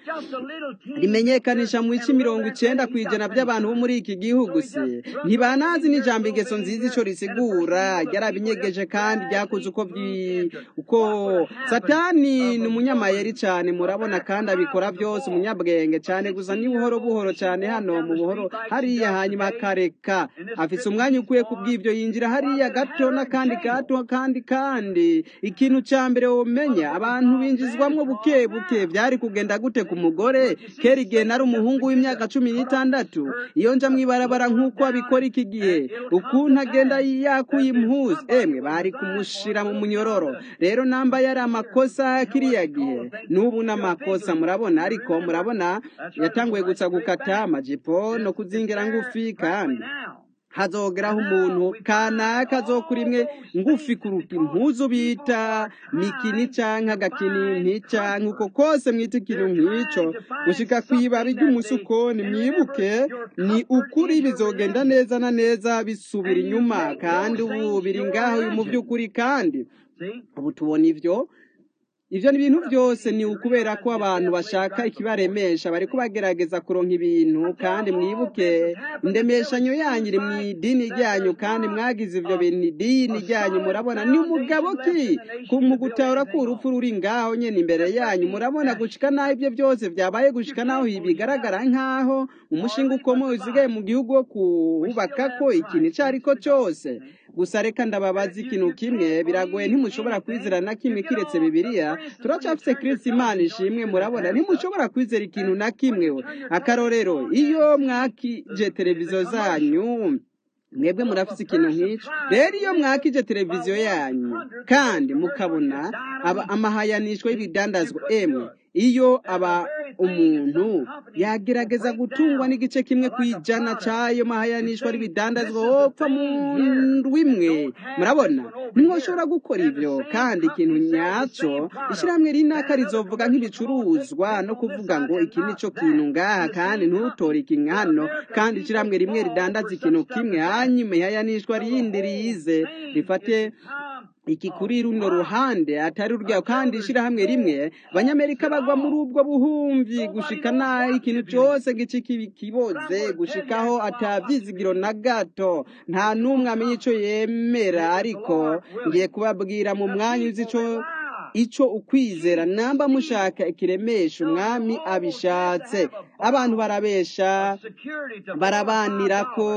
rimenyekanisha mu bice mirongo icenda ku ijana by'abantu bo muri iki gihugu se ntibanazi n'ijambo ingeso nziza ico risigura ryarabinyegeje kandi ryakoze uko byi uko satani ni umunyamayeri cyane murabona kandi abikora byose umunyabwenge cyane gusa ni buhoro buhoro cyane hano mu buhoro hariya hanyuma akareka afise umwanya ukwiye kubw'ibyo yinjira hariya gato n'akandi gato kandi kandi ikintu cya mbere womenya abantu binjizwamwo buke buke byari kugenda gute ku mugore kera igihe nari umuhungu w'imyaka cumi n'itandatu iyo nja mw'ibarabara nk'uko abikora iki gihe ukuntu agenda yakuye impuzu emwe bari kumushira mu munyororo rero namba yari amakosa kiriya gihe n'ubu n'amakosa murabona ariko murabona yatanguye gusa gukata amajipo no kuzingira ngufi kandi hazogeraho umuntu kanaka azokura imwe ngufi kuruta impuzu bita mikini canke agakinini canke uko kose mwita ikintu nk'ico gushika kw'ibabi ry'umusukoni mwibuke ni ukuri bizogenda neza na neza bisubira inyuma kandi ubu biri ngaho mu by'ukuri kandi ubu tubona ivyo ivyo ni ibintu byose ni ukubera ko abantu bashaka ikibaremesha bariko bagerageza kuronka ibintu kandi mwibuke indemeshanyo yanyu iri mu idini ryanyu kandi mwagize ivyo bintu idini ryanyu murabona ni umugabo ki mu gutahura ko urupfu ruri ngaho nyene imbere yanyu murabona gushika naho ivyo byose vyabaye gushika naho bigaragara nk'aho umushinga ukomeye usigaye mu gihugu wo kuwubakako ikintu ico ariko cose gusa reka ndababaza ikintu kimwe biragoye ntimushobora kwizera na kimwe kiretse bibiliya turacafise kristo imana ishimwe murabona ntimushobora kwizera ikintu na kimwe akarorero iyo mwakije televiziyo zanyu mwebwe murafise ikintu nk'icyo rero iyo mwakije televiziyo yanyu kandi mukabona amahayanishwa y'ibidandazwa emwe iyo aba umuntu yagerageza gutungwa n'igice kimwe ku ijana cy'ayo mahayanishwa y'ibidandazwa wopfa mu ndwi imwe murabona ntimwoshobora gukora ibyo kandi ikintu nyacyo ishyirahamwe rinaka rizovuga nk'ibicuruzwa no kuvuga ngo iki ni cyo kintu ngaha kandi ntutore iki hano kandi ishyirahamwe rimwe ridandaza ikintu kimwe hanyuma ihayanishwa rindi rize rifate iki kuri runo ruhande atari urwaho kandi ishyirahamwe rimwe abanyamerika bagwa muri ubwo buhumbi gushika naho ikintu cyose gice kiboze gushikaho atabyizigiro na gato nta n'umwe amenya icyo yemera ariko ngiye kubabwira mu mwanya uzi icyo icyo ukwizera namba mushaka ikiremesha umwami abishatse abantu barabesha barabanira ko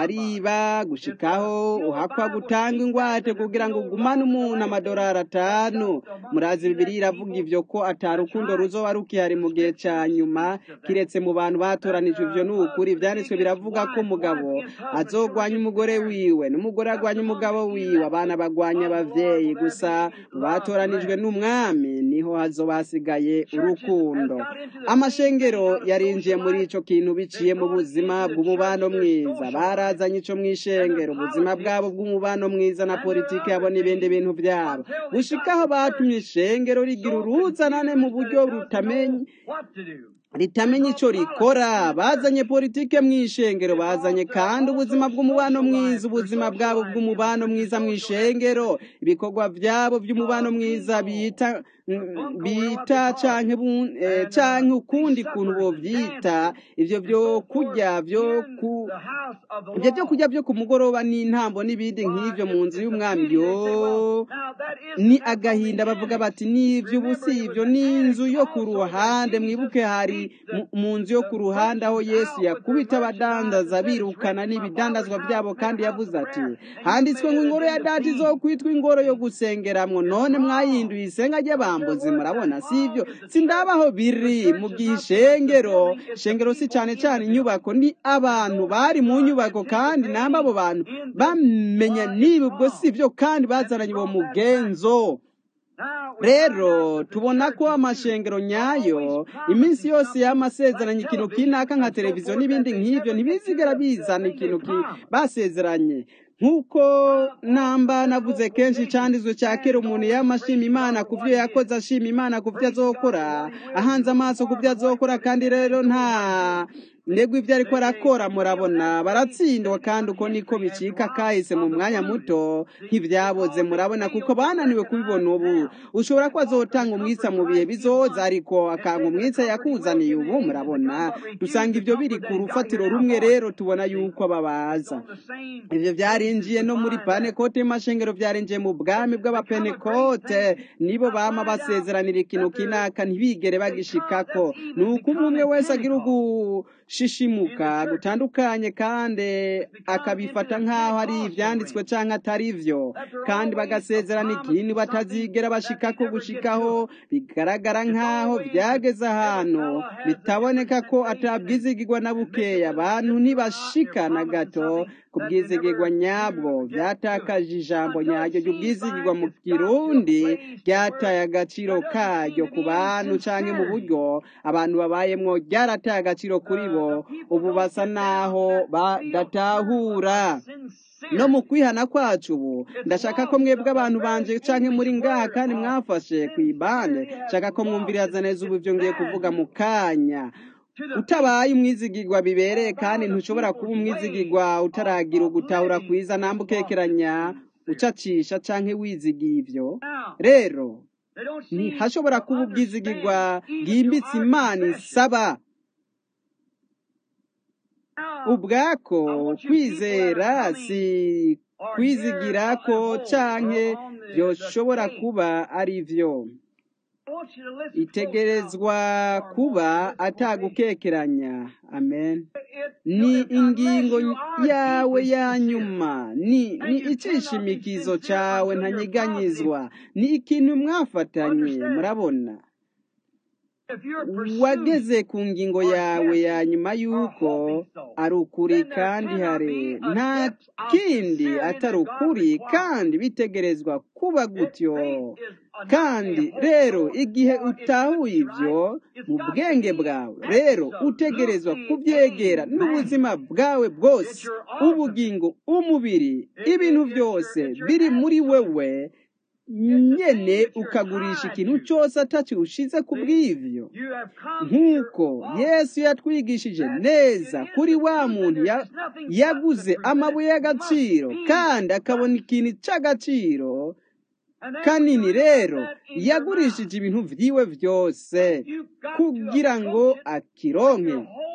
bariba gushikaho uhakwa gutanga ingwate kugira ngo ugumane umuntu amadolari atanu murazi bibiri iravuga ivyo ko atarukundo ruzoba rukihari mu gihe ca nyuma kiretse mu bantu batoranijwe ivyo ni ukuri ivyanditswe biravuga ko umugabo azogwanya umugore wiwe n'umugore agwanya umugabo wiwe abana bagwanya abavyeyi gusa mu batoranijwe n'umwami niho hazoba hasigaye urukundo amashengero yarinjiye muri ico kintu biciye mu buzima bw'umubano mwiza barazanye ico mw'ishengero ubuzima bwabo bw'umubano mwiza na politiki yabo n'ibindi bintu vyabo gushikaho batumye ishengero rigira uruzanane mu buryo rutamenye ritamenya ico rikora bazanye politike mw'ishengero bazanye kandi ubuzima bw'umubano mwiza ubuzima bwabo bw'umubano mwiza mw'ishengero ibikorwa vyabo by'umubano mwiza bita bita canke canke ukundi kuntu bovyita ivyo vyo kurya vyo ku ivyo vyo kurya vyo ku mugoroba n'intambo n'ibindi nk'ivyo mu nzu y'umwami yo ni agahinda bavuga bati n'ivyo ubusi ivyo n'inzu yo ku ruhande mwibuke hari mu nzu yo ku ruhande aho yesu yakubita abadandaza birukana n'ibidandazwa byabo kandi yavuze ati handitswe ngo ingoro ya data izokwitwa ingoro yo gusengeramwo none mwahinduye isenga ry'abambuzi murabona si ibyo sindabaho biri mu gihe ishengero ishengero si cyane cyane inyubako ni abantu bari mu nyubako kandi namba abo bantu bamenya niba ubwo si byo kandi bazananye uwo mugenzo rero tubona ko amashengero nyayo iminsi yose y'amasezeranye ikintu kinaka nka televiziyo n'ibindi nk'ibyo ntibizigera bizana ikintu basezeranye nk'uko namba navuze kenshi cyanditswe cya kera umuntu yamashima imana ku byo yakoze ashima imana ku byo azokora ahanze amaso ku byo azokora kandi rero nta ndego ibyo ariko arakora murabona baratsindwa kandi uko niko bicika kahise mu mwanya muto nk'ibyaboze murabona kuko bananiwe kubibona ubu ushobora ko azotanga umwitsa mu bihe bizoza ariko akanga umwitsa yakuzaniye ubu murabona dusanga ibyo biri ku rufatiro rumwe rero tubona yuko babaza ibyo byarinjiye no muri panekote y'amashengero byarinjiye mu bwami bw'abapenekote nibo bama basezeranira ikintu kinaka ntibigere bagishikako ni uko umwe wese agira ugu shishimuka gutandukanye kandi akabifata nk'aho ari ibyanditswe cyangwa atari byo kandi bagasezerana ikintu batazigera bashikako gushikaho bigaragara nk'aho byageze ahantu bitaboneka ko atabwizigirwa na bukeya abantu ntibashika na gato ku bwizigirwa nyabwo byatakaje ijambo nyaryo ry'ubwizigirwa mu kirundi ryataye agaciro karyo ku bantu cyangwa mu buryo abantu babayemo ryarataye agaciro kuri bo ubu basa naho badatahura no mu kwihana kwacu ubu ndashaka ko mwebwe abantu banje canke muri ngaha kandi mwafashe ku ibande nshaka ko mwumviriza neza ubu ibyo ngiye kuvuga mu kanya utabaye umwizigirwa bibereye kandi ntushobora kuba umwizigirwa utaragira ugutahura kwiza namba ukekeranya ucacisha canke wizigiye ivyo rero ntihashobora kuba ubwizigirwa bwimbitse imana isaba ubwako kwizera si kwizigira ko canke byoshobora kuba ari vyo itegerezwa kuba atagukekeranya amen ni ingingo yawe ya nyuma ni ni icishimikizo cyawe ntanyeganyizwa ni ikintu mwafatanye murabona wageze ku ngingo yawe ya nyuma y'uko ari ukuri kandi hari nta kindi atari ukuri kandi bitegerezwa kuba gutyo kandi rero igihe utahuye ibyo mu bwenge bwawe rero utegerezwa kubyegera n'ubuzima bwawe bwose ubugingo umubiri ibintu byose biri muri wewe nyene ukagurisha ikintu cyose atakiwushize ku bw'ivyo nk'uko yesu yatwigishije neza kuri wa muntu yaguze amabuye y'agaciro kandi akabona ikintu cy'agaciro kanini rero yagurishije ibintu vyiwe vyose kugira ngo akironke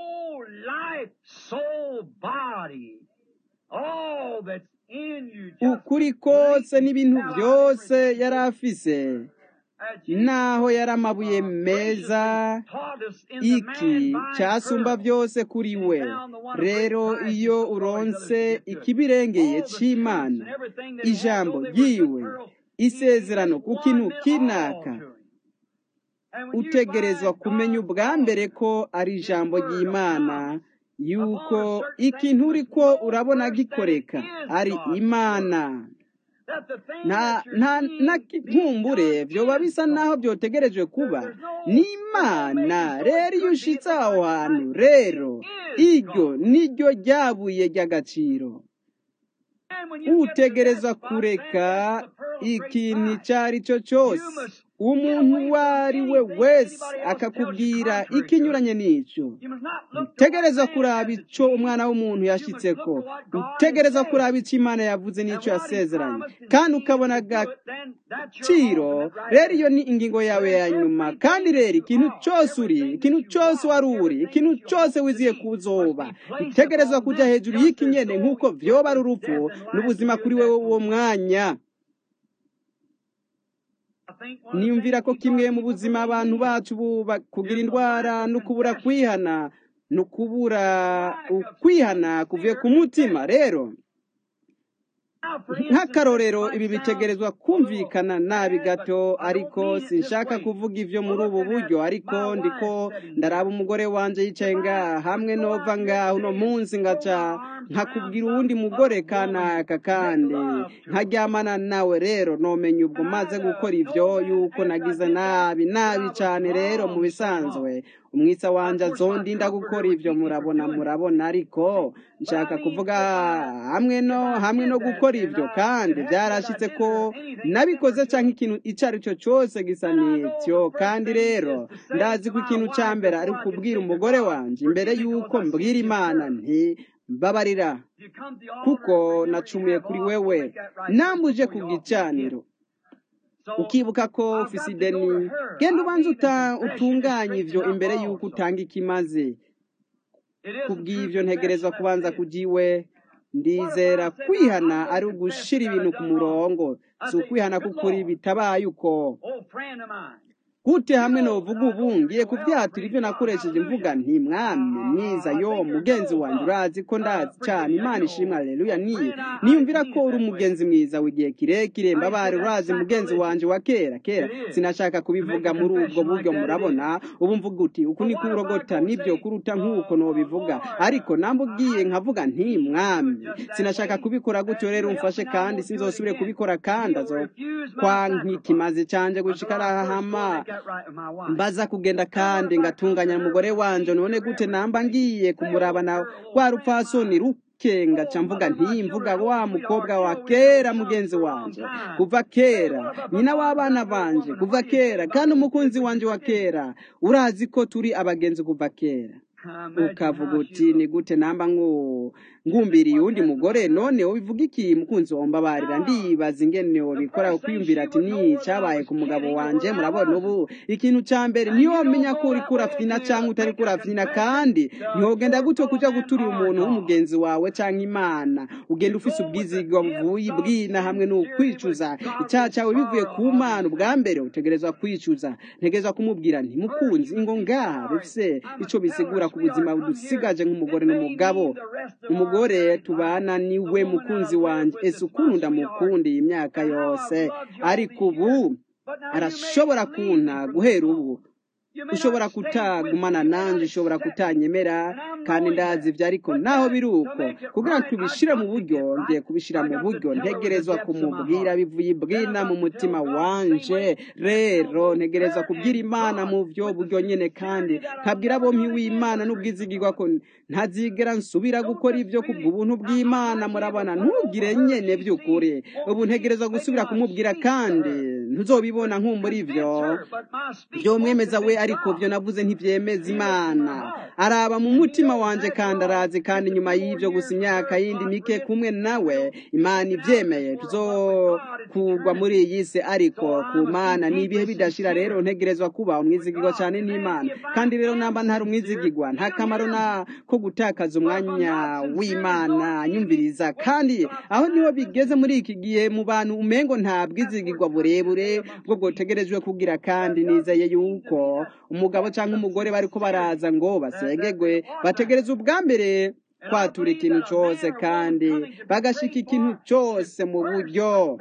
ukuri kose n'ibintu byose yari afise naho yari amabuye meza iki cyasumba byose kuri we rero iyo uronse ikibirengeye cy'imana ijambo ry'iwe isezerano ku kintu kinaka utegerezwa kumenya ubwa mbere ko ari ijambo ry'imana yuko ikintu uri ko urabona gikoreka ari imana nta nkumbure byoba bisa naho byotegerejwe kuba ni imana rero iyo ushitse aho hantu rero iryo niryo ryabuye ry'agaciro utegereza kureka ikintu icyo ari cyo cyose umuntu uwo ari we wese akakubwira ikinyuranye n'icyo utegereza kuraba icyo umwana w'umuntu yashyitse ko utegereza kuraba icyo imana yavuze n'icyo yasezeranye kandi ukabona agaciro rero iyo ni ingingo yawe ya nyuma kandi rero ikintu cyose uri ikintu cyose wari uri ikintu cyose wiziye kuzoba utegereza kujya hejuru y'ikinyene nk'uko vyoba ari urupfu n'ubuzima kuri wowe uwo mwanya niyumvira ko kimwe mu buzima abantu bacu kugira indwara no kubura kwihana no kubura ukwihana kuvuye ku mutima rero nk'akarorero ibi bitegerezwa kumvikana nabi gato ariko sinshaka kuvuga ibyo muri ubu buryo ariko ndiko ndaraba umugore wanjye yicaye ngaha hamwe nova ngaha uno munsi ngaca nkakubwira uwundi mugore kanaka kandi nkaryamana nawe rero nomenya ubwo maze gukora ibyo yuko nagize nabi nabi cyane rero mu bisanzwe umwitsa wanje azondinda gukora ibyo murabona murabona ariko nshaka kuvuga hamwe no hamwe no gukora ibyo kandi byarashitse ko nabikoze cyangwa ikintu icyo ari cyo cyose gisa n'icyo kandi rero ndazi ko ikintu cya mbere ari ukubwira umugore wanjye imbere y'uko mbwira imana nti mbabarira kuko nacumuye kuri wewe nambuje ku gicaniro ukibuka ko ufise ideni genda ubanza utunganye ibyo imbere y'uko utanga ikimaze kubw'ibyo ntegerezwa kubanza kujya iwe ndizera kwihana ari ugushira ibintu ku murongo si ukwihana k'ukuri bitabaye uko gute hamwe novuga ubu ngiye kubyatura ibyo nakoresheje mvuga nti mwami mwiza yo mugenzi wanjye urazi ko ndazi cyane imana ishimwe aleluya niye niyumvira ko uri umugenzi mwiza w'igihe kirekire mbabare urazi mugenzi wanjye wa kera kera sinashaka kubivuga muri ubwo buryo murabona ubu mvuga uti uku ni kurogota nibyo kuruta nk'uko nobivuga ariko nambubwiye nkavuga nti mwami sinashaka kubikora gutyo rero umfashe kandi sinzosubire kubikora kandi azo kwa nk'ikimaze cyanjye gushika arahama mbaza kugenda kandi ngatunganya umugore wanje none gute namba ngiye kumuraba na rwa rupfasoni rukenga ca mvuga ntimvuga wa mukobwa wa kera mugenzi wanje kuva kera nyina w'abana banje kuva kera kandi umukunzi wanje wa kera urazi ko turi abagenzi kuva kera ukavuga uti ni gute namba ngo ngumbiriye uwundi mugore none ubivuga iki mukunzi womba barira ndibaza ingene wabikora kwiyumvira ati ni cyabaye ku mugabo wanje murabona ubu ikintu cya mbere niyo menya ko uri kurafyina cyangwa utari kurafyina kandi ntihogenda gutyo kuja guturira umuntu w'umugenzi wawe cyangwa imana ugenda ufise ubwizigwa buvuye bwina hamwe n'ukwicuza icyaha cyawe bivuye ku mana ubwa mbere utegerezwa kwicuza ntegerezwa kumubwira nti mukunzi ingo ngaha bifise ico bisigura ku buzima budusigaje nk'umugore n'umugabo umugore tubana niwe mukunzi wanjye ese ukuntu ndamukundiye imyaka yose ariko ubu arashobora kunta guhera ubu ushobora kutagumana nanjye ushobora kutanyemera kandi ndazi ibyo ariko naho biri uko kugira ngo tubishyire mu buryo ngiye kubishyira mu buryo ntegerezwa kumubwira bivuye ibwina mu mutima wanje rero ntegerezwa kubwira imana mu byo buryo nyine kandi nkabwira bompi w'imana n'ubwizigirwa ko ntazigera nsubira gukora ibyo kubw'ubuntu bw'imana murabona ntugire nyine by'ukuri ubu ntegerezwa gusubira kumubwira kandi ntuzobibona nk'umuri ibyo byomwemeza we ariko byo navuze ntibyemeza imana araba mu mutima wanje kandi arazi kandi nyuma y'ibyo gusa imyaka yindi mike kumwe nawe imana ibyemeye tuzokugwa muri iyi si ariko ku mana ni ibihe bidashira rero ntegerezwa kuba umwizigirwa cyane n'imana kandi rero namba ntari umwizigirwa nta kamaro na ko gutakaza umwanya w'imana nyumviriza kandi aho niho bigeze muri iki gihe mu bantu umengo nta bwizigirwa burebure bwo bwotegerejwe kugira kandi nizeye yuko umugabo cyangwa umugore bariko baraza ngo basengegwe bategereza ubwa mbere kwatura ikintu cyose kandi bagashika ikintu cyose mu buryo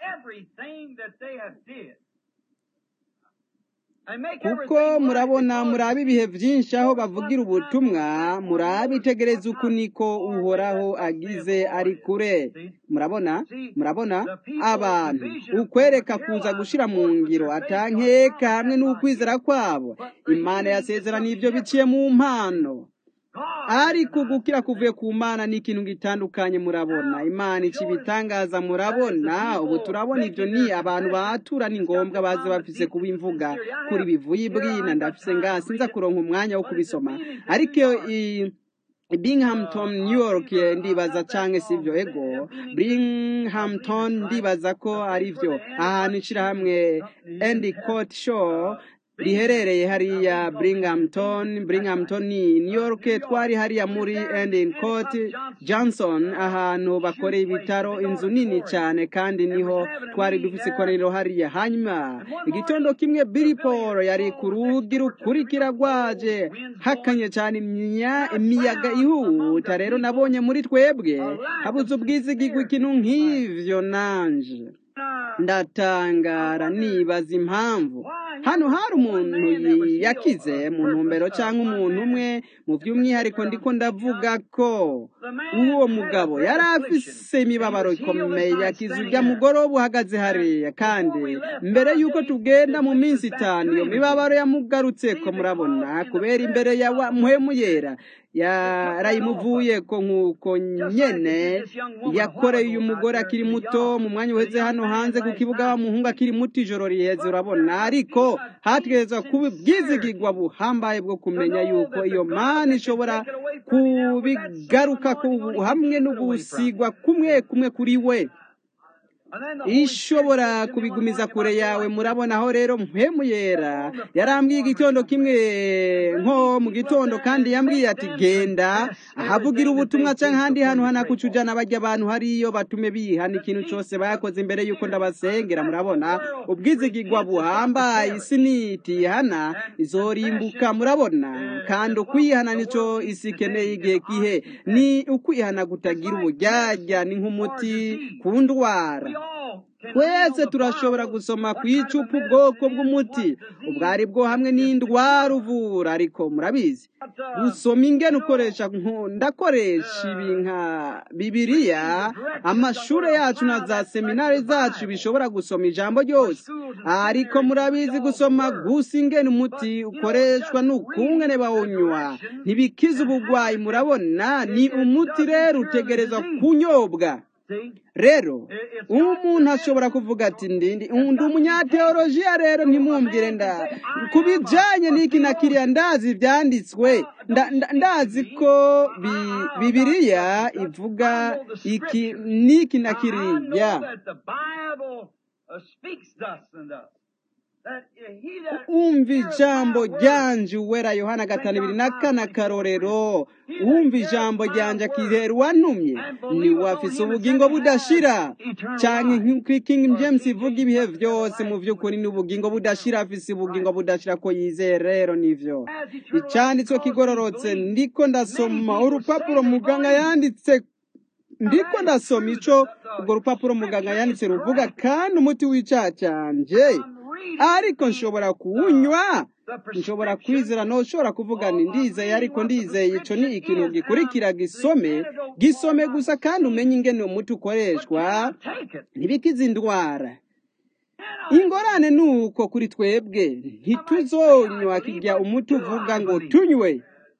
kuko murabona muraba ibihe byinshi aho bavugira ubutumwa muraba itegereza uku niko uhoraho agize ari kure murabona murabona abantu ukwereka kuza gushira mu ngiro atankeka hamwe n'ukwizera kwabo imana yasezerana ibyo biciye mu mpano ariko gukira kuvuye ku mana ni ikintu gitandukanye murabona imana ica ibitangaza murabona ubu turabona ibyo ni abantu batura ni ngombwa baze bafise kuba imvuga kuri bivuye ibwina ndafise ngaha sinza kuronka umwanya wo kubisoma ariko Binghamton New York ndibaza canke sivyo ego Binghamton ndibaza ko ari byo ahantu ishirahamwe Endicott Show riherereye hariya Binghamton Binghamton ni New York twari hariya muri Endicott Johnson ahantu bakoreye ibitaro inzu nini cyane kandi niho twari dufise ikoraniro hariya hanyuma igitondo kimwe Billy Paul yari ku rugi rukurikira rwaje hakanye cyane imiyaga ihuta rero nabonye muri twebwe habuze ubwizigirwa ikintu nk'ivyo nanje ndatangara nibaza impamvu hano hari umuntu yakize mu ntumbero cyangwa umuntu umwe mu by'umwihariko ndiko ndavuga ko uwo mugabo yari afise imibabaro ikomeye yakize urya mugoroba uhagaze hariya kandi mbere y'uko tugenda mu minsi itanu iyo mibabaro yamugarutse ko murabona kubera imbere ya muhemu yera yarayimuvuye ko nk'uko nyene yakoreye uyu mugore akiri muto mu mwanya uheze hano hanze ku kibuga w'umuhungu akiri muto ijoro riheze urabona ariko hategerezwa kuba ubwizigirwa buhambaye bwo kumenya yuko iyo mana ishobora kubigaruka hamwe no gusigwa kumwe kumwe kuri we ishobora kubigumiza kure yawe murabona aho rero mpemu yera yarambwiye igitondo kimwe nko mu gitondo kandi yambwiye ati genda ahavugira ubutumwa cyangwa ahandi hantu hanakuca ujyana bajya abantu hariyo batume bihana ikintu cyose bakoze imbere y'uko ndabasengera murabona ubwizigirwa buhambaye isi nitihana izorimbuka murabona kandi ukwihana nicyo isi ikeneye igihe gihe ni ukwihana kutagira ubujyajya ni nk'umuti ku ndwara twese turashobora gusoma ku icupa ubwoko bw'umuti ubwo ari bwo hamwe n'indwara uvura ariko murabizi gusoma ingene ukoresha ndakoresha ibi nka bibiriya amashuri yacu na za seminari zacu bishobora gusoma ijambo ryose ariko murabizi gusoma gusa ingene umuti ukoreshwa n'ukungene bawunywa ntibikize ubugwayi murabona ni umuti rero utegereza kunyobwa rero umuntu ashobora kuvuga ati ndindi undi umunyateolojiya rero ntimwumvire nda ku bijyanye n'iki na kiriya ndazi ibyanditswe ndazi ko bibiriya ivuga iki n'iki na kiriya umva ijambo ryanje uwera yohana gatanu ibiri na kane akarorero wumva ijambo ryanje akihera uwantumye niwe afise ubugingo budashira cyane nk'uko king james ivuga ibihe byose mu by'ukuri ni ubugingo budashira afise ubugingo budashira ko yizeye rero nivyo icyanditswe kigororotse ndiko ndasoma urupapuro muganga yanditse ndiko ndasoma ico urwo rupapuro muganga yanditse ruvuga kandi umuti w'icyaha cyanje ariko nshobora kuwunywa nshobora kwizera ntushobora kuvuga ni ndizeye ariko ndizeye icyo ni ikintu gikurikira gisome gisome gusa kandi umenye ingene umuti ukoreshwa ntibikize indwara ingorane ni uko kuri twebwe ntituzonywa kijya umuti uvuga ngo tunywe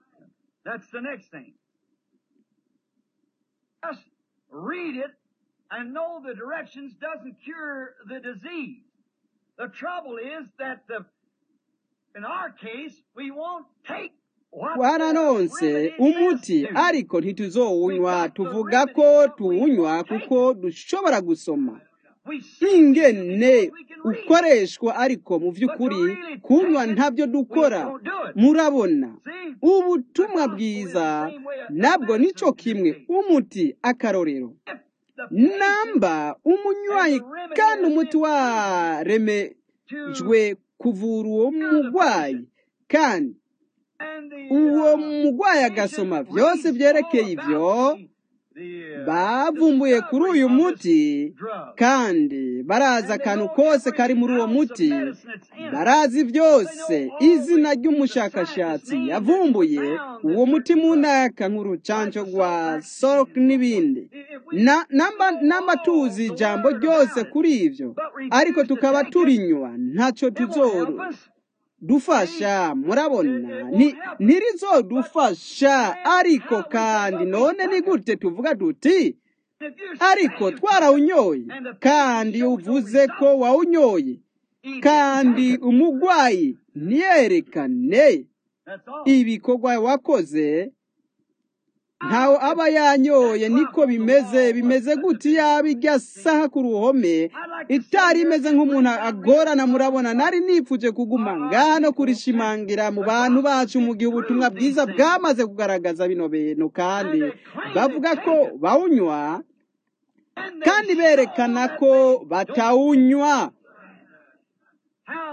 read it and know the directions doesn't cure the disease. The trouble is that the, in our case, we won't take twaranonse umuti ariko ntituzowunywa tuvuga ko tuwunywa kuko dushobora gusoma ingene ukoreshwa ariko mu by'ukuri kunywa ntabyo dukora murabona ubutumwa bwiza nabwo nicyo kimwe umuti akarorero namba umunywayi kandi umuti waremejwe kuvura uwo murwayi kandi uwo murwayi agasoma byose byerekeye ibyo bavumbuye kuri uyu muti kandi barazi akantu kose kari muri uwo muti barazi byose izina ry'umushakashatsi yavumbuye uwo muti mu ntaka nk'urucanco rwa soke n'ibindi namba tuzi ijambo ryose kuri ibyo ariko tukaba turinywa ntacyo tuzoro dufasha murabona ntirizodufasha ariko kandi none ni gute tuvuga duti ariko twarawunyoye kandi uvuze ko wawunyoye kandi umurwayi ntiyerekane ibikorwa wakoze ntawe aba yanyoye niko bimeze bimeze gute yaba ijya saha ku ruhome itari imeze nk'umuntu agorana murabona nari nipfuje kuguma ngano kurishimangira mu bantu bacu mu gihe ubutumwa bwiza bwamaze kugaragaza bino bintu kandi bavuga ko bawunywa kandi berekana ko batawunywa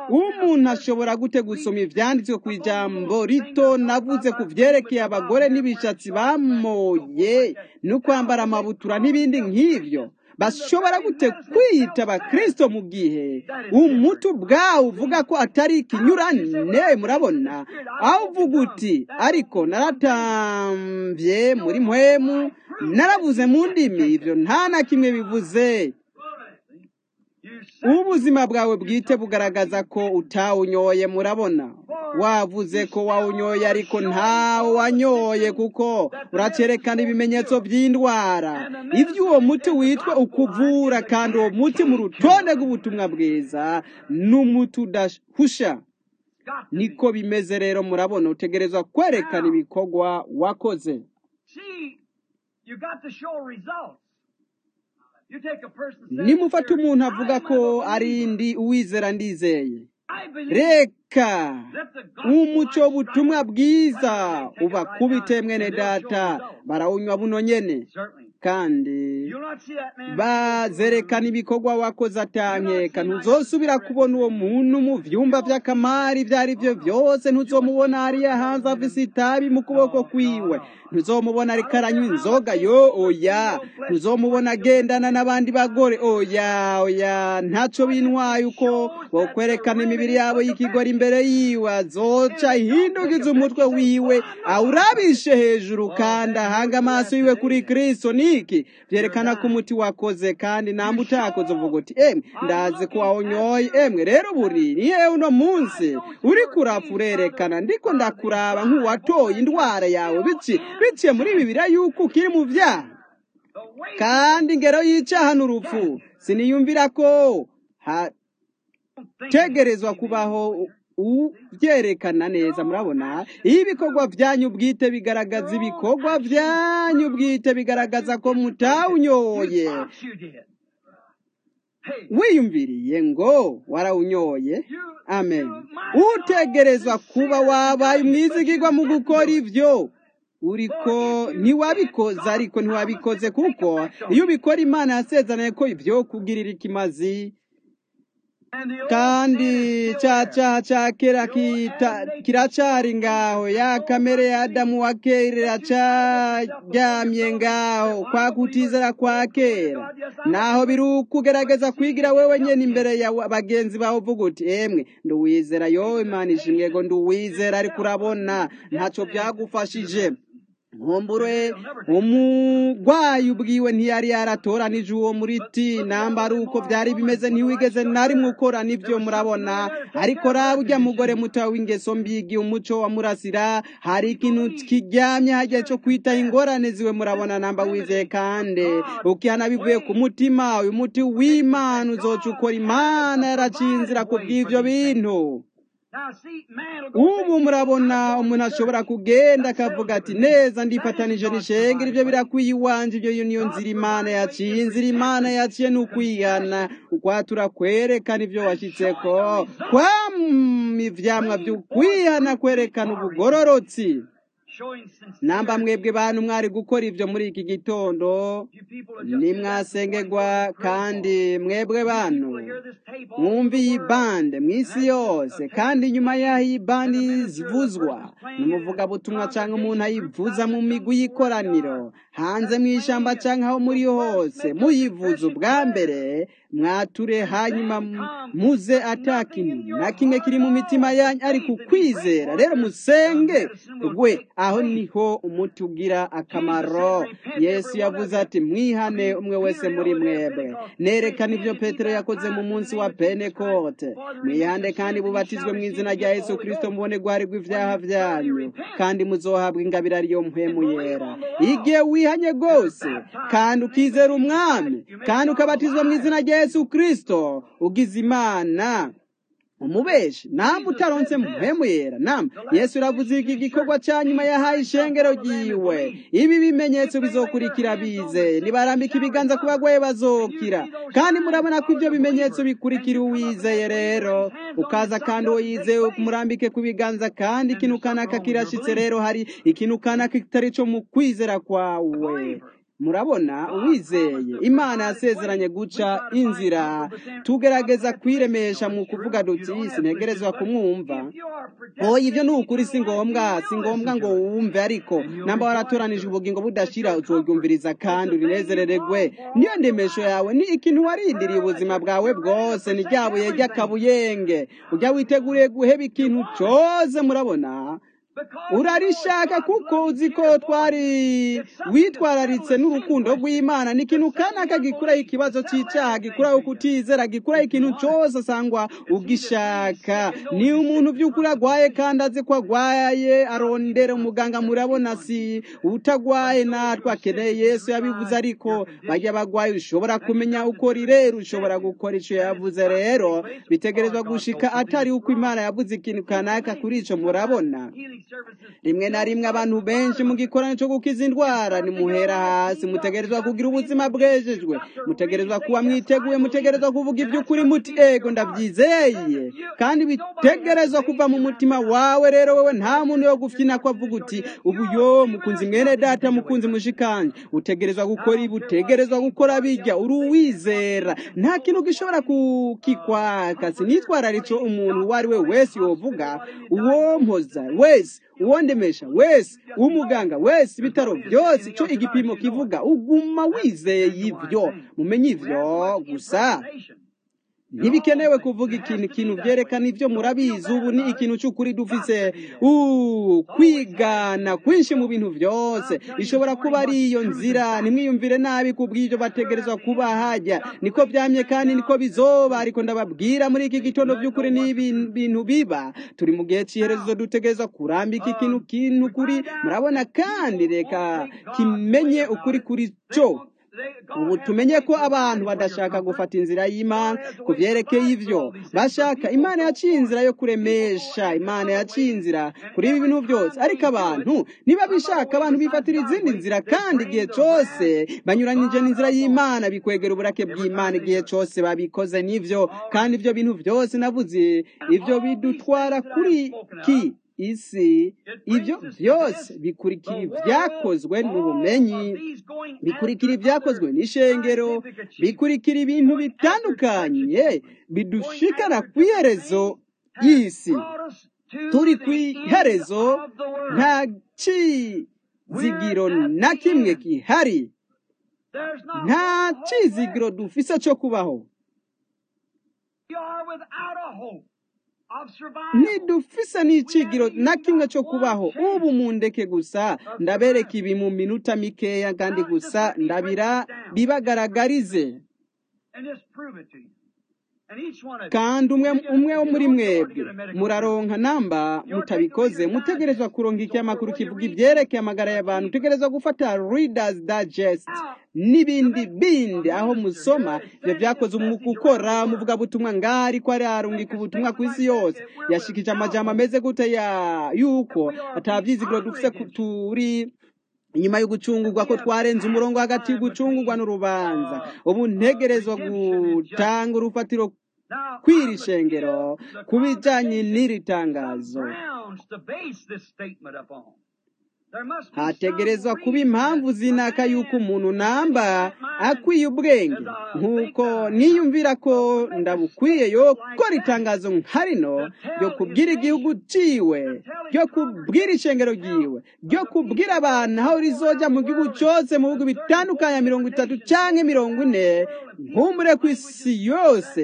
umuntu ashobora gute gusoma ivyanditswe ku ijambo rito navuze ku vyerekeye abagore n'ibishatsi bamoye no kwambara amabutura n'ibindi nk'ivyo bashobora gute kwiyita abakristo mu gihe umuti ubwawo uvuga ko atari ikinyurane murabona aho uvuga uti ariko naratamvye muri mpwemu naravuze mu ndimi ivyo nta na kimwe bivuze ubuzima bwawe bwite bugaragaza ko utawunyoye murabona wavuze ko wawunyoye ariko ntawo wanyoye kuko uracerekana ibimenyetso by'indwara ibyo uwo muti witwa ukuvura kandi uwo muti mu rutonde rw'ubutumwa bwiza ni umuti udahusha niko bimeze rero murabona utegerezwa kwerekana ibikorwa wakoze nimufata umuntu avuga ko ari ndi uwizera ndizeye reka umuco w'ubutumwa bwiza ubakubite mwene data barawunywa buno nyene kandi bazerekana ibikorwa wakoze atankeka ntuzosubira kubona uwo muntu mu vyumba vy'akamari ivyo ari vyo vyose ntuzomubona hariya hanze afise itabi mu kuboko kwiwe ntuzomubona ariko aranywa inzoga yo oya ntuzomubona agendana n'abandi bagore oya oya ntaco bintwaye uko bokwerekana imibiri yabo y'ikigori imbere yiwe azoca ihindukiza umutwe wiwe awurabishe hejuru kandi ahanga amaso yiwe kuri kristo niki vyerekana ko umuti wakoze kandi namba utakoze uvuga uti emwe ndazi ko wawunyoye emwe rero buri niye uno munsi uriko urapfa urerekana ndiko ndakuraba nk'uwatoye indwara yawe biki biciye muri bibiriya yuko ukiri mu vyaha kandi ingero y'icaha n'urupfu siniyumvira ko hategerezwa kubaho ubyerekana neza murabona iyo ibikorwa byanyu bwite bigaragaza ibikorwa byanyu bwite bigaragaza ko mutawunyoye wiyumviriye ngo warawunyoye amen utegerezwa kuba wabaye umwizigirwa mu gukora ibyo uriko ntiwabikoze ariko ntiwabikoze kuko iyo ubikora imana yasezeranye ko ibyo kugirira ikimazi kandi cya cyaha cya kera kiracari ngaho ya kamere ya adamu wa kera iracaryamye ngaho kwa kutizera kwa kera naho biri ukugerageza kwigira wewe nyene imbere ya bagenzi bawe uvuga uti emwe nduwizera yowe imana ishimwe ngo nduwizera ariko urabona ntaco byagufashije nkumbure umugwayi ubwiwe ntiyari yaratoranije uwo muriti namba ari uko byari bimeze ntiwigeze na rimwe ukora nibyo murabona ariko raba ujya mugore muto w'ingeso mbigi umuco wa murasira hari ikintu kiryamye hagiye cyo kwita ingorane ziwe murabona namba wizeye kandi ukihana bivuye ku mutima uyu muti w'imana uzoca ukora imana yaraciye inzira ku bw'ivyo bintu ubu murabona umuntu ashobora kugenda akavuga ati neza ndifatanije n'ishengero ibyo birakwiye iwanje ibyo niyo nzira imana yaciye inzira imana yaciye ni ukwihana ukwatura kwerekana ibyo washyitseko kwama ivyamwa vy'ukwihana kwerekana ubugororotsi namba mwebwe bantu mwari gukora ibyo muri iki gitondo nimwasengerwa kandi mwebwe bantu mwumva iyi bande mu isi yose kandi nyuma y'aho iyi bande zivuzwa n'umuvugabutumwa cyangwa umuntu ayivuza mu migwi y'ikoraniro hanze mu ishyamba cyangwa aho muri hose muyivuza ubwa mbere mwature hanyuma muze atakintu na kimwe kiri mu mitima yanyu ariko ukwizera rero musenge gwe aho niho umuti ugira akamaro yesu yavuze ati mwihane umwe wese muri mwebwe nerekana ibyo petero yakoze mu munsi wa penekote mwihande kandi bubatizwe mu izina rya yesu kirisito mubone guharirwa ibyaha byanyu kandi muzohabwa ingabire ariyo mpemu yera igihe wihanye rwose kandi ukizera umwami kandi ukabatizwa mu izina rya yesu kirisito ugize imana umubeshi namba utaronse muhemu yera namba yesu uravuze iki gikorwa cya nyuma yahaye ishengero ryiwe ibi bimenyetso bizokurikira bize nibarambika ibiganza ku bagwaye bazokira kandi murabona ko ibyo bimenyetso bikurikira uwizeye rero ukaza kandi uwo yizeye murambike ku biganza kandi ikintu kanaka kirashitse rero hari ikintu kanaka kitari cyo mu kwizera kwawe murabona uwizeye imana yasezeranye guca inzira tugerageza kwiremesha mu kuvuga duti sinegerezwa kumwumva oya ibyo ni ukuri si ngombwa si ngombwa ngo wumve ariko namba waratoranije ubugingo budashira uzobyumviriza kandi urinezerererwe niyo ndemesho yawe ni ikintu warindiriye ubuzima bwawe bwose ni rya buye ry'akabuyenge ujya witeguriye guheba ikintu cyose murabona urarishaka kuko uzi ko twari witwararitse n'urukundo rw'imana ni ikintu kanaka gikuraho ikibazo cy'icyaha gikuraho kutizera gikuraho ikintu cyose asangwa ugishaka ni umuntu by'ukuri agwaye kandi azi ko agwaye arondera umuganga murabona si utagwaye natwe akeneye yesu yabivuze ariko bajya bagwaye ushobora kumenya uko rirera ushobora gukora icyo yavuze rero bitegerezwa gushika atari uko imana yavuze ikintu kanaka kuri icyo murabona rimwe na rimwe abantu benshi mu gikorano cyo gukiza indwara nimuhera hasi mutegerezwa kugira ubuzima bwejejwe mutegerezwa kuba mwiteguye mutegerezwa kuvuga iby'ukuri muti ego ndabyizeye kandi bitegerezwa kuva mu mutima wawe rero wowe nta muntu wo gufyina ko avuga uti ubu yo mukunzi mwene data mukunzi mushikanje utegerezwa gukora ibi utegerezwa gukora bijya uri uwizera nta kintu gishobora kukikwaka sinitwararitse umuntu uwo ari we wese yovuga uwo mpoza wese uwondemesha wese umuganga wese ibitaro byose icyo igipimo kivuga uguma wizeye ibyo mumenye ibyo gusa ntibikenewe kuvuga ikintu ikintu byerekana ibyo murabizi ubu ni ikintu cy'ukuri dufise kwigana kwinshi mu bintu byose ishobora kuba ari iyo nzira ntimwiyumvire nabi ku bw'ibyo bategerezwa kuba hajya niko byamye kandi niko bizoba ariko ndababwira muri iki gitondo by'ukuri ni ibintu biba turi mu gihe cy'iherezo dutegereza kurambika ikintu kintu kuri murabona kandi reka kimenye ukuri kuri cyo ubu tumenye ko abantu badashaka gufata inzira y'imana ku byerekeye ibyo bashaka imana yaciye inzira yo kuremesha imana yaciye inzira kuri ibi bintu byose ariko abantu niba bishaka abantu bifatira izindi nzira kandi igihe cyose banyuranyije n'inzira y'imana bikwegera uburake bw'imana igihe cyose babikoze n'ibyo kandi ibyo bintu byose navuze ibyo bidutwara kuri ki isi ibyo byose bikurikira ibyakozwe n'ubumenyi bikurikira ibyakozwe n'ishengero bikurikira ibintu bitandukanye bidushikana ku iherezo y'isi turi ku iherezo nta kizigiro na kimwe gihari nta kizigiro dufise cyo kubaho ntidufise n'icigiro na kimwe cyo kubaho ubu mundeke gusa ndabereka ibi mu minota mikeya kandi gusa ndabira bibagaragarize kandi umwe umwe wo muri mwebwe muraronka namba mutabikoze mutegerezwa kuronka ikinyamakuru kivuga ibyerekeye amagara y'abantu utegerezwa gufata readers digest n'ibindi bindi aho musoma ibyo byakoze umwuka ukora muvuga butumwa ngari ko ari arungika ubutumwa ku isi yose yashikije amajambo ameze gute ya yuko atabyizigiro dufise turi inyuma yo gucungurwa ko twarenze umurongo hagati y'ugucungurwa n'urubanza ubu ntegerezwa gutanga urufatiro kw'iri shengero ku bijyanye n'iri tangazo hategerezwa kuba impamvu zinaka y'uko umuntu namba akwiye ubwenge nk'uko niyumvira ko ndabukwiye yo gukora itangazo nka rino ryo kubwira igihugu ciwe ryo kubwira ishengero ryiwe ryo kubwira abantu aho rizojya mu gihugu cyose mu bihugu bitandukanye mirongo itatu cyangwa mirongo ine nkumure ku isi yose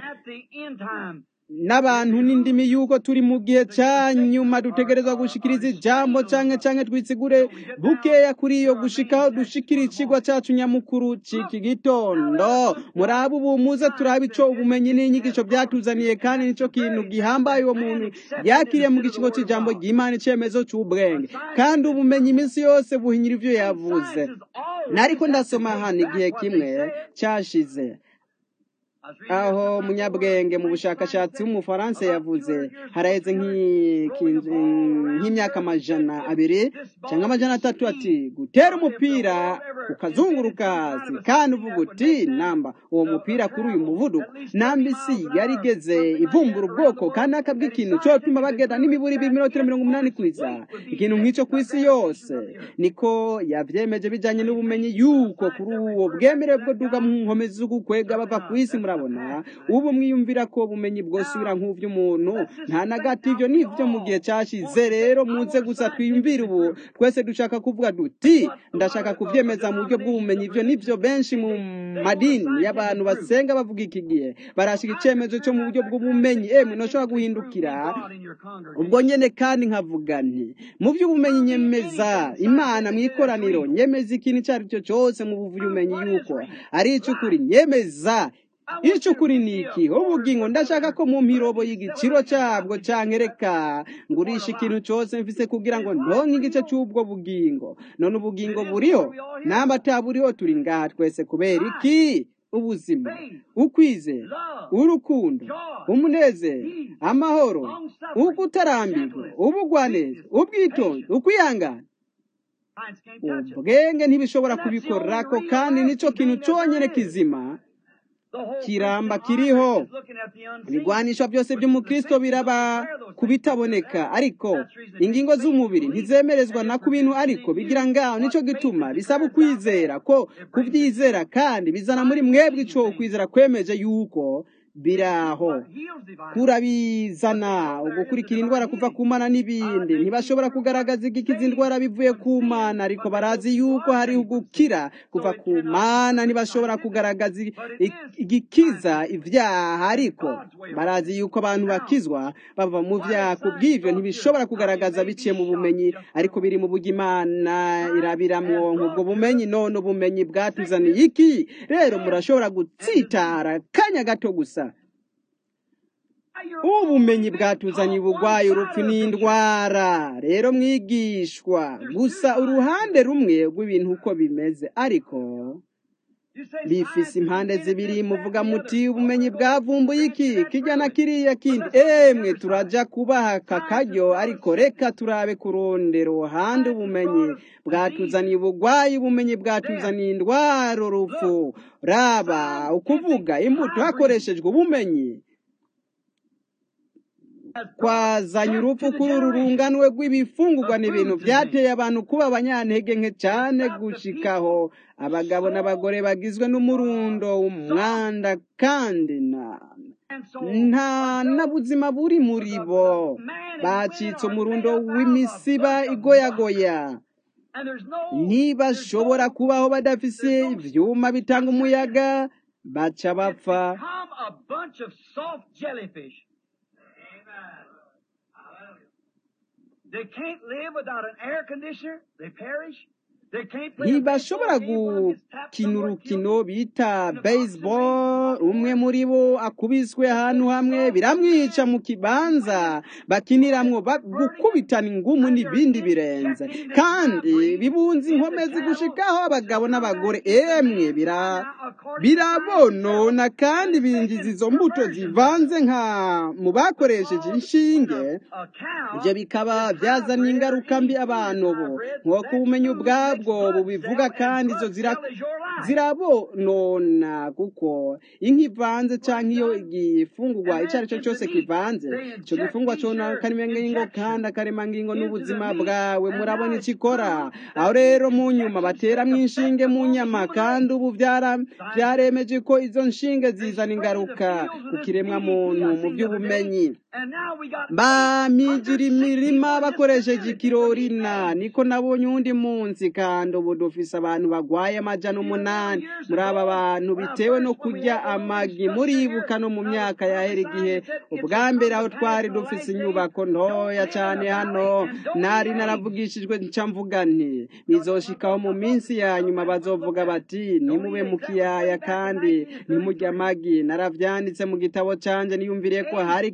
n'abantu n'indimi y'uko turi mu gihe cya nyuma dutegerezwa gushikiriza ijambo cyangwa cyangwa twisigure bukeya kuri iyo gushikaho dushikira ikigwa cyacu nyamukuru cy'iki gitondo murabe ubu muze turabe icyo ubumenyi n'inyigisho byatuzaniye kandi nicyo kintu gihambaye uwo muntu yakiriye mu gikigo cy'ijambo ry'imana icyemezo cy'ubwenge kandi ubumenyi iminsi yose buhinyira ibyo yavuze nariko ndasoma hano igihe kimwe cyashize aho munyabwenge mu bushakashatsi w'umufaransa yavuze haraheze nk'iki- nk'imyaka amajana abiri cyangwa amajana atatu ati gutera umupira ukazunguruka hasi kandi uvuga uti namba uwo mupira kuri uyu muvuduko namba isi yari igeze ivumbura ubwoko kandi akabwa ikintu cyotuma bagenda n'imiburi ibirometero mirongo umunani ku isaha ikintu nk'icyo ku isi yose niko yabyemeje bijyanye n'ubumenyi yuko kuri uwo bwemerewe bwo duga mu nkomezi z'ugukwega bava ku isi murabona ubu mwiyumvira ko ubumenyi bwosubira nk'ubw'umuntu nta na gato ibyo ni ibyo mu gihe cyashize rero muze gusa twiyumvire ubu twese dushaka kuvuga duti ndashaka kubyemeza mu buryo bw'ubumenyi ibyo nibyo benshi mu madini y'abantu basenga bavuga iki gihe barashika icyemezo cyo mu buryo bw'ubumenyi emwe ntushobora guhindukira ubwo nyene kandi nkavuga nti mu by'ubumenyi nyemeza imana mu ikoraniro nyemeza ikintu icyo ari cyo cyose mu bumenyi yuko ari icy'ukuri nyemeza icy'ukuri ni iki ubugingo ndashaka ko mu mpirobo y'igiciro cyabwo cyankereka ngurisha ikintu cyose mfise kugira ngo ndonke igice cy'ubwo bugingo none ubugingo buriho namba ataburiho turi ngaha twese kubera iki ubuzima ukwizera urukundo umunezero amahoro ukutarambirwa ubugwaneza ubwitonzi ukwihangana ubwenge ntibishobora kubikorako kandi nicyo kintu cyonyine kizima kiramba kiriho ibigwanisho byose by'umukristo biraba ku bitaboneka ariko ingingo z'umubiri ntizemerezwa na ku bintu ariko bigira ngaho nicyo gituma bisaba ukwizera ko kubyizera kandi bizana muri mwebwe icyo ukwizera kwemeje yuko biraho kurabizana ugukurikira indwara kuva ku mana n'ibindi ntibashobora kugaragaza igikiza indwara bivuye ku mana ariko barazi yuko hari ugukira kuva ku mana ntibashobora kugaragaza igikiza ibyaha ariko barazi yuko abantu bakizwa bava mu byaha ku bw'ibyo ntibishobora kugaragaza biciye mu bumenyi ariko biri mu buryo imana irabiramwo ubwo bumenyi none ubumenyi bwatuzaniye iki rero murashobora gutsitara kanya gato gusa ubumenyi bwatuzaniye ubugwayi urupfu n'indwara rero mwigishwa gusa uruhande rumwe rw'ibintu uko bimeze ariko bifise impande zibiri muvuga muti ubumenyi bwavumbuye iki kijya na kiriya kindi emwe turaja kubaha aka karyo ariko reka turabe kurondera uruhande ubumenyi bwatuzaniye ubugwayi ubumenyi bwatuzaniye indwara urupfu raba ukuvuga imbuto hakoreshejwe ubumenyi kwazanye urupfu kuri uru runganwe rw'ibifungurwa ni ibintu byateye abantu kuba abanyantege nke cyane gushikaho abagabo n'abagore bagizwe n'umurundo w'umwanda kandi nta n'ubuzima buri muri bo bacitse umurundo w'imisiba igoyagoya ntibashobora kubaho badafise ibyuma bitanga umuyaga baca bapfa They can't live without an air conditioner. They perish. ntibashobora gukina urukino bita baseball umwe muri bo akubiswe ahantu hamwe biramwica mu kibanza bakiniramwo gukubitana ingumu n'ibindi birenze kandi bibunze inkomezi gushikaho abagabo n'abagore emwe birabonona kandi binjiza izo mbuto zivanze nka mu bakoresheje inshinge ibyo bikaba byazana ingaruka mbi abantu bo nk'uko ubumenyi ubwabwo ubwo bubivuga kandi izo zirabonona kuko inka ivanze cyangwa iyo igifungurwa icyo ari cyo cyose kivanze icyo gifungurwa cyona karemangingo kandi akaremangingo n'ubuzima bwawe murabona icyo ikora aho rero mu nyuma bateramo inshinge mu nyama kandi ubu byaremeje ko izo nshinge zizana ingaruka ku kiremwa muntu mu by'ubumenyi bamigira imirima bakoresheje ikirorina niko nabonye undi munsi kandi ubu dufise abantu bagwaye amajana umunani muri aba bantu bitewe no kurya amagi muribuka no mu myaka yahera igihe ubwa mbere aho twari dufise inyubako ntoya cyane hano nari naravugishijwe nca mvuga nti bizoshikaho mu minsi ya nyuma bazovuga bati nimube mu kiyaya kandi nimurya amagi naravyanditse mu gitabo canje niyumviriye ko hari ikintu kuri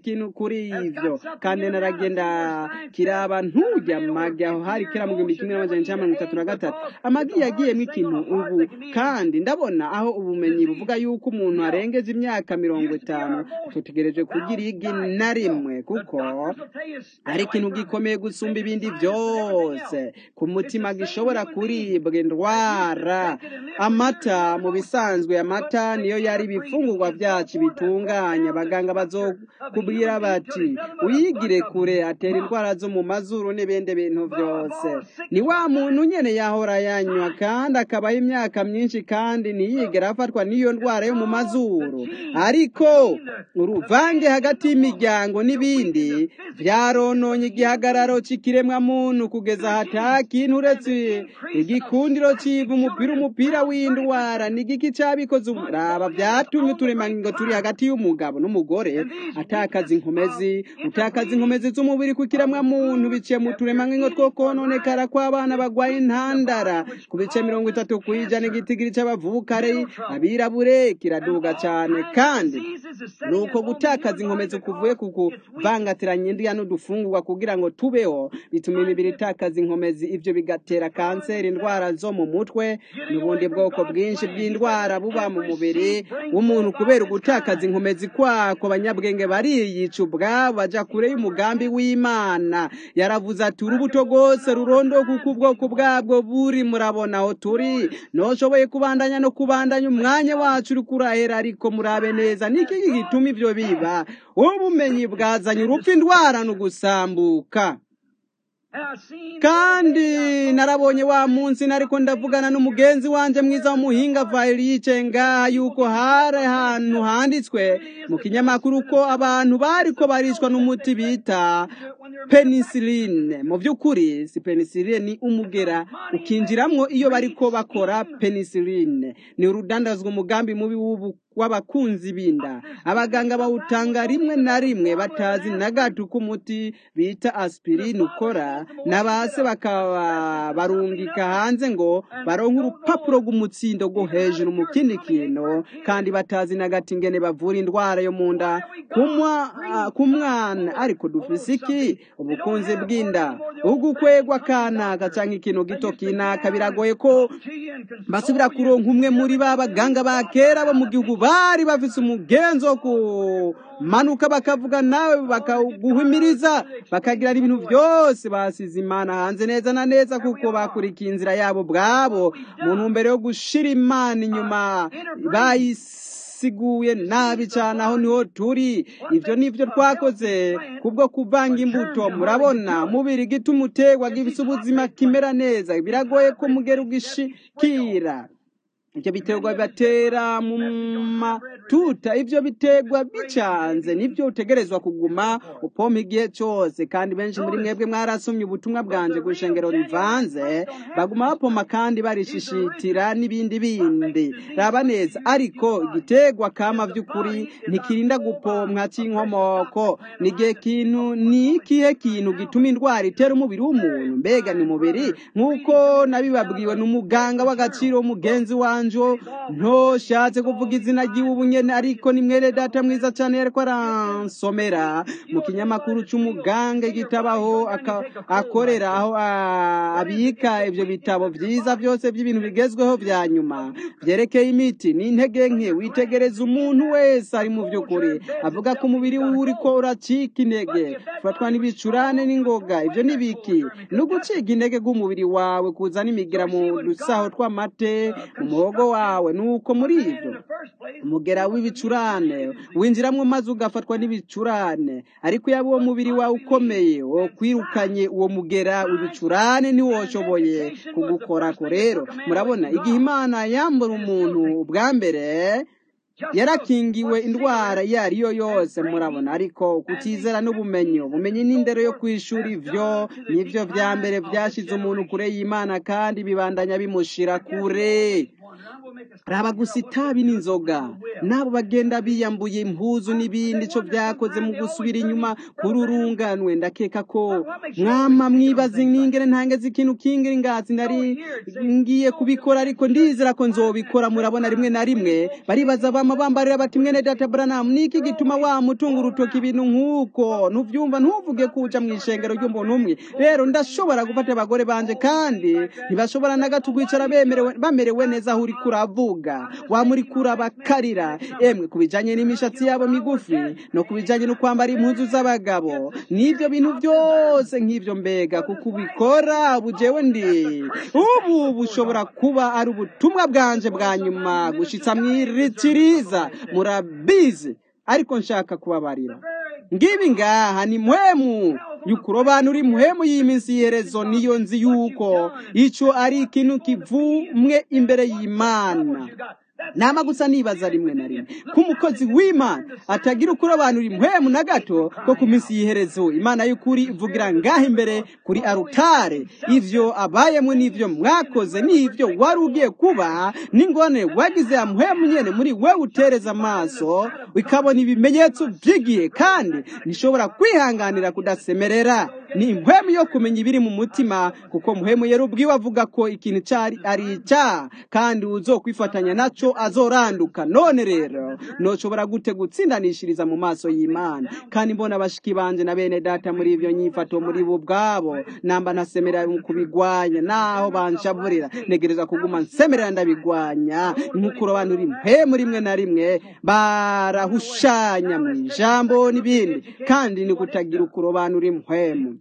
kuri ivyo kandi naragenda kiraba ntujya magi aho hari kera mu gihumbi kimwe n'amajana icenda mirongo itatu na gatatu amagi yagiyemo ikintu ubu kandi ndabona aho ubumenyi buvuga yuko umuntu arengeje imyaka mirongo itanu tutegereje kugira igi na rimwe kuko ari ikintu gikomeye gusumba ibindi byose ku mutima gishobora kuribwa indwara amata mu bisanzwe amata niyo yari ibifungurwa byacu bitunganya abaganga bazokubwira bati uyigire kure atera indwara zo mu mazuru n'ibindi bintu byose ni wa muntu nyene yahora yanywa kandi akabaho imyaka myinshi kandi ntiyigera afatwa n'iyo ndwara yo mu mazuru ariko uruvange hagati y'imiryango n'ibindi byarononye igihagararo c'ikiremwa muntu kugeza hata kintu uretse igikundiro civa umupira umupira w'indwara ni igiki cabikoze raba vyatumye uturemangingo turi hagati y'umugabo n'umugore atakaza inkomezi utakaza inkomezi z'umubiri ku kiremwa muntu biciye mu turemangingo two kononekara kw'abana bagwaye intandara ku bice mirongo itatu kw'ijana igitigiri c'abavukare abirabure kiraduga cane kandi nuko gutakaza inkomezi kuvuye ku kuvangatiranya indya n'udufungurwa kugira ngo tubeho bituma imibiri itakaza inkomezi ivyo bigatera kanseri indwara zo mu mutwe n'ubundi bwoko bwinshi bw'indwara buba mu mubiri w'umuntu kubera ugutakaza inkomezi kwako abanyabwenge bariyica ubwabo baja kure y'umugambi w'imana yaravuze ati urubuto rwose rurondoka uko ubwoko bwabwo buri murabona aho turi noshoboye kubandanya no kubandanya umwanya wacu uri kurahera ariko murabe neza niki gituma ivyo biba ubumenyi bwazanye urupfu indwara n'ugusambuka kandi narabonye wa munsi nariko ndavugana n'umugenzi wanje mwiza w'umuhinga vayiri yicaye ngaha yuko hari ahantu handitswe mu kinyamakuru ko abantu bariko barishwa n'umuti bita penisiline mu by'ukuri si penisiline ni umugera ukinjiramwo iyo bariko bakora penisiline ni urudandazwa umugambi mubi w'ubu w'abakunzi binda abaganga bawutanga rimwe na rimwe batazi na gato uko umuti bita aspirine ukora na base bakaba barungika hanze ngo baronke urupapuro rw'umutsindo rwo hejuru mu kindi kintu kandi batazi na gato ingene bavura indwara yo mu nda ku mwana ariko dufise iki ubukunzi bw'inda ugukwegwa kanaka canke ikintu gito kinaka biragoye ko basubira kuronka umwe muri ba baganga ba kera bo mu gihugu bari bafise umugenzo wo kumanuka bakavuga nawe bakaguhimiriza bakagira ibintu byose basize imana hanze neza na neza kuko bakurikiye inzira yabo bwabo mu ntumbero yo gushira imana inyuma bayisiguye nabi cyane aho niho turi ibyo nibyo twakoze kubwo kuvanga imbuto murabona mubiri gituma utegwa gifise ubuzima kimera neza biragoye ko mugera ugishikira ibyo biterwa bibatera mu matuta ibyo biterwa bicanze nibyo utegerezwa kuguma upompa igihe cyose kandi benshi muri mwebwe mwarasomye ubutumwa bwanje ku ishengero rivanze baguma bapoma kandi barishishitira n'ibindi bindi raba neza ariko igiterwa kama by'ukuri ntikirinda gupomwa cy'inkomoko ni igihe kintu ni ikihe kintu gituma indwara itera umubiri w'umuntu mbega ni umubiri nk'uko nabibabwiwe n'umuganga w'agaciro w'umugenzi wanjye njo ntoshatse kuvuga izina ry'ubu nyene ariko ni mwene data mwiza cyane yariko aransomera mu kinyamakuru c'umuganga igitabaho akorera aho abika ivyo bitabo vyiza byose by'ibintu bigezweho vya nyuma vyerekeye imiti n'intege nke witegereza umuntu wese ari mu vy'ukuri avuga ko umubiri wiwe uriko uracika intege ufatwa n'ibicurane n'ingoga ivyo nibiki ni uguciga intege bw'umubiri wawe kuzana imigira mu dusaho tw'amate mu muhogo wawe nuko muri ivyo umugera w'ibicurane winjiramwo maze ugafatwa n'ibicurane ariko yaba uwo mubiri wawe ukomeye wo kwirukanye uwo mugera w'ibicurane ntiwoshoboye kugukorako rero murabona igihe imana yambura umuntu bwa mbere yarakingiwe indwara iyo ari yo yose murabona ariko kutizera n'ubumenyi ubumenyi n'indero yo kwishura ivyo nivyo vya mbere vyashize umuntu kure y'imana kandi bibandanya bimushira kure raba gusa itabi n'inzoga n'abo bagenda biyambuye impuzu n'ibindi cyo byakoze mu gusubira inyuma kuri urunganwe ndakeka ko mwama mwibaze n'ingene ntangeze ikintu kingira ingazi nari ngiye kubikora ariko ndizera ko nzobikora murabona rimwe na rimwe baribaza bama bambarira bati mwene data Branham niki gituma wa mutunga urutoki ibintu nk'uko ntuvyumva ntuvuge kuja mu ishengero ry'umuntu umwe rero ndashobora gufata abagore banje kandi ntibashobora na gato kwicara bemerewe bamerewe neza aho uri kuravuga wamuri kurabakarira emwe kubijanye n'imishatsi yabo migufi no kubijanye no kwambara impuzu z'abagabo n'ivyo bintu byose nk'ivyo mbega kuko ubikora bujewe ndi ubu bushobora kuba ari ubutumwa bwanje bwa nyuma gushitsa mwiritiriza murabizi ariko nshaka kubabarira ngibi ngaha ni muhemu yukurobanura imuhemu y'iminsi y'iherezo niyo nzi yuko ico ari ikintu kivumwe imbere y'imana nama gusa nibaza rimwe na rimwe ko umukozi w'imana atagira ukurobanura imuhemu na gato ko ku minsi y'iherezo imana y'ukuri ivugira ngaho imbere kuri arutare ivyo abayemwe n'ivyo mwakoze n'ivyo wari ugiye kuba n'ingone wagize ya muhemu nyene muri we utereza amaso ikabona ibimenyetso by'igihe kandi nishobora kwihanganira kudasemerera ni impwemu yo kumenya ibiri mu mutima kuko muhemu yari ubwiwe avuga ko ikintu cari ari icyaha kandi uzokwifatanya naco azoranduka none rero noshobora gute gutsindanishiriza mu maso y'imana kandi mbona abashiki banje na bene data muri ivyo nyifato muri bo ubwabo namba ntasemerera mu kubigwanya naho banshaburira negereza kuguma nsemerera ndabigwanya nkukurobanura impemu rimwe na rimwe barahushanya mu ijambo n'ibindi kandi ni kutagira ukurobanura impwemu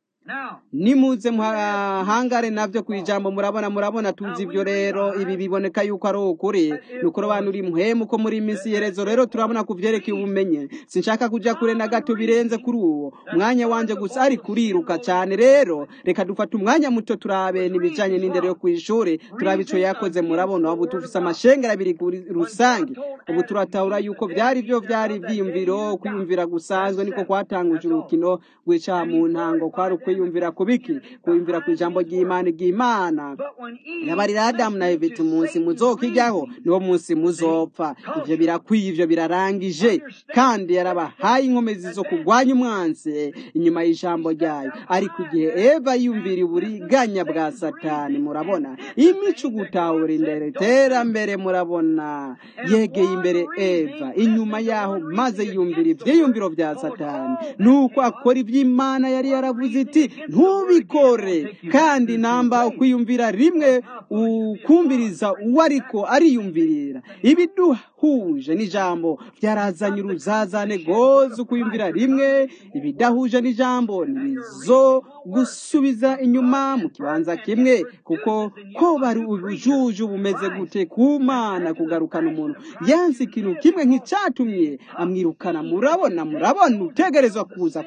nimuze muhangare navyo ku ijambo murabona murabona tuzi ivyo rero ibi biboneka yuko ari ukuri ni ukurobanura impwemu ko muri iminsi yerezo rero turabona ku vyerekeye ubumenye sinshaka kuja kure na gato birenze kuri uwo umwanya wanje gusa ari kuriruka cane rero reka dufate umwanya muto turabe n'ibijanye n'indero yo kw'ishure turabe ico yakoze murabona ubu tufise amashengero abiri kuri rusange ubu turatahura yuko vyari vyo vyari ivyiyumviro kwiyumvira gusanzwe niko kwatanguje urukino rw'icaha mu ntango kwari ukwiyumvira kubiki kwiyumvira ku ijambo ry'imana ry'imana yabarira adamu na eva umunsi muzokijyaho niwo munsi muzopfa ivyo birakwiye ivyo birarangije kandi yarabahaye inkomezi zo kurwanya umwansi inyuma y'ijambo ryayo ariko igihe eva yumvira uburiganya bwa satani murabona imico gutahura imbere terambere murabona yegeye imbere eva inyuma yaho maze yumvira ivyiyumviro vya satani nuko akora ivy'imana yari yaravuze iti ntubikore kandi namba ukwiyumvira rimwe ukumviriza uwo ariko ariyumvirira ibiduhuje n'ijambo byarazanye uruzazane goze ukwiyumvira rimwe ibidahuje n'ijambo nibizo gusubiza inyuma mu kibanza kimwe kuko ko bari ubujuju bumeze gute ku mana kugarukana umuntu yansi ikintu kimwe nk'icyatumye amwirukana murabona murabona utegerezwa kuza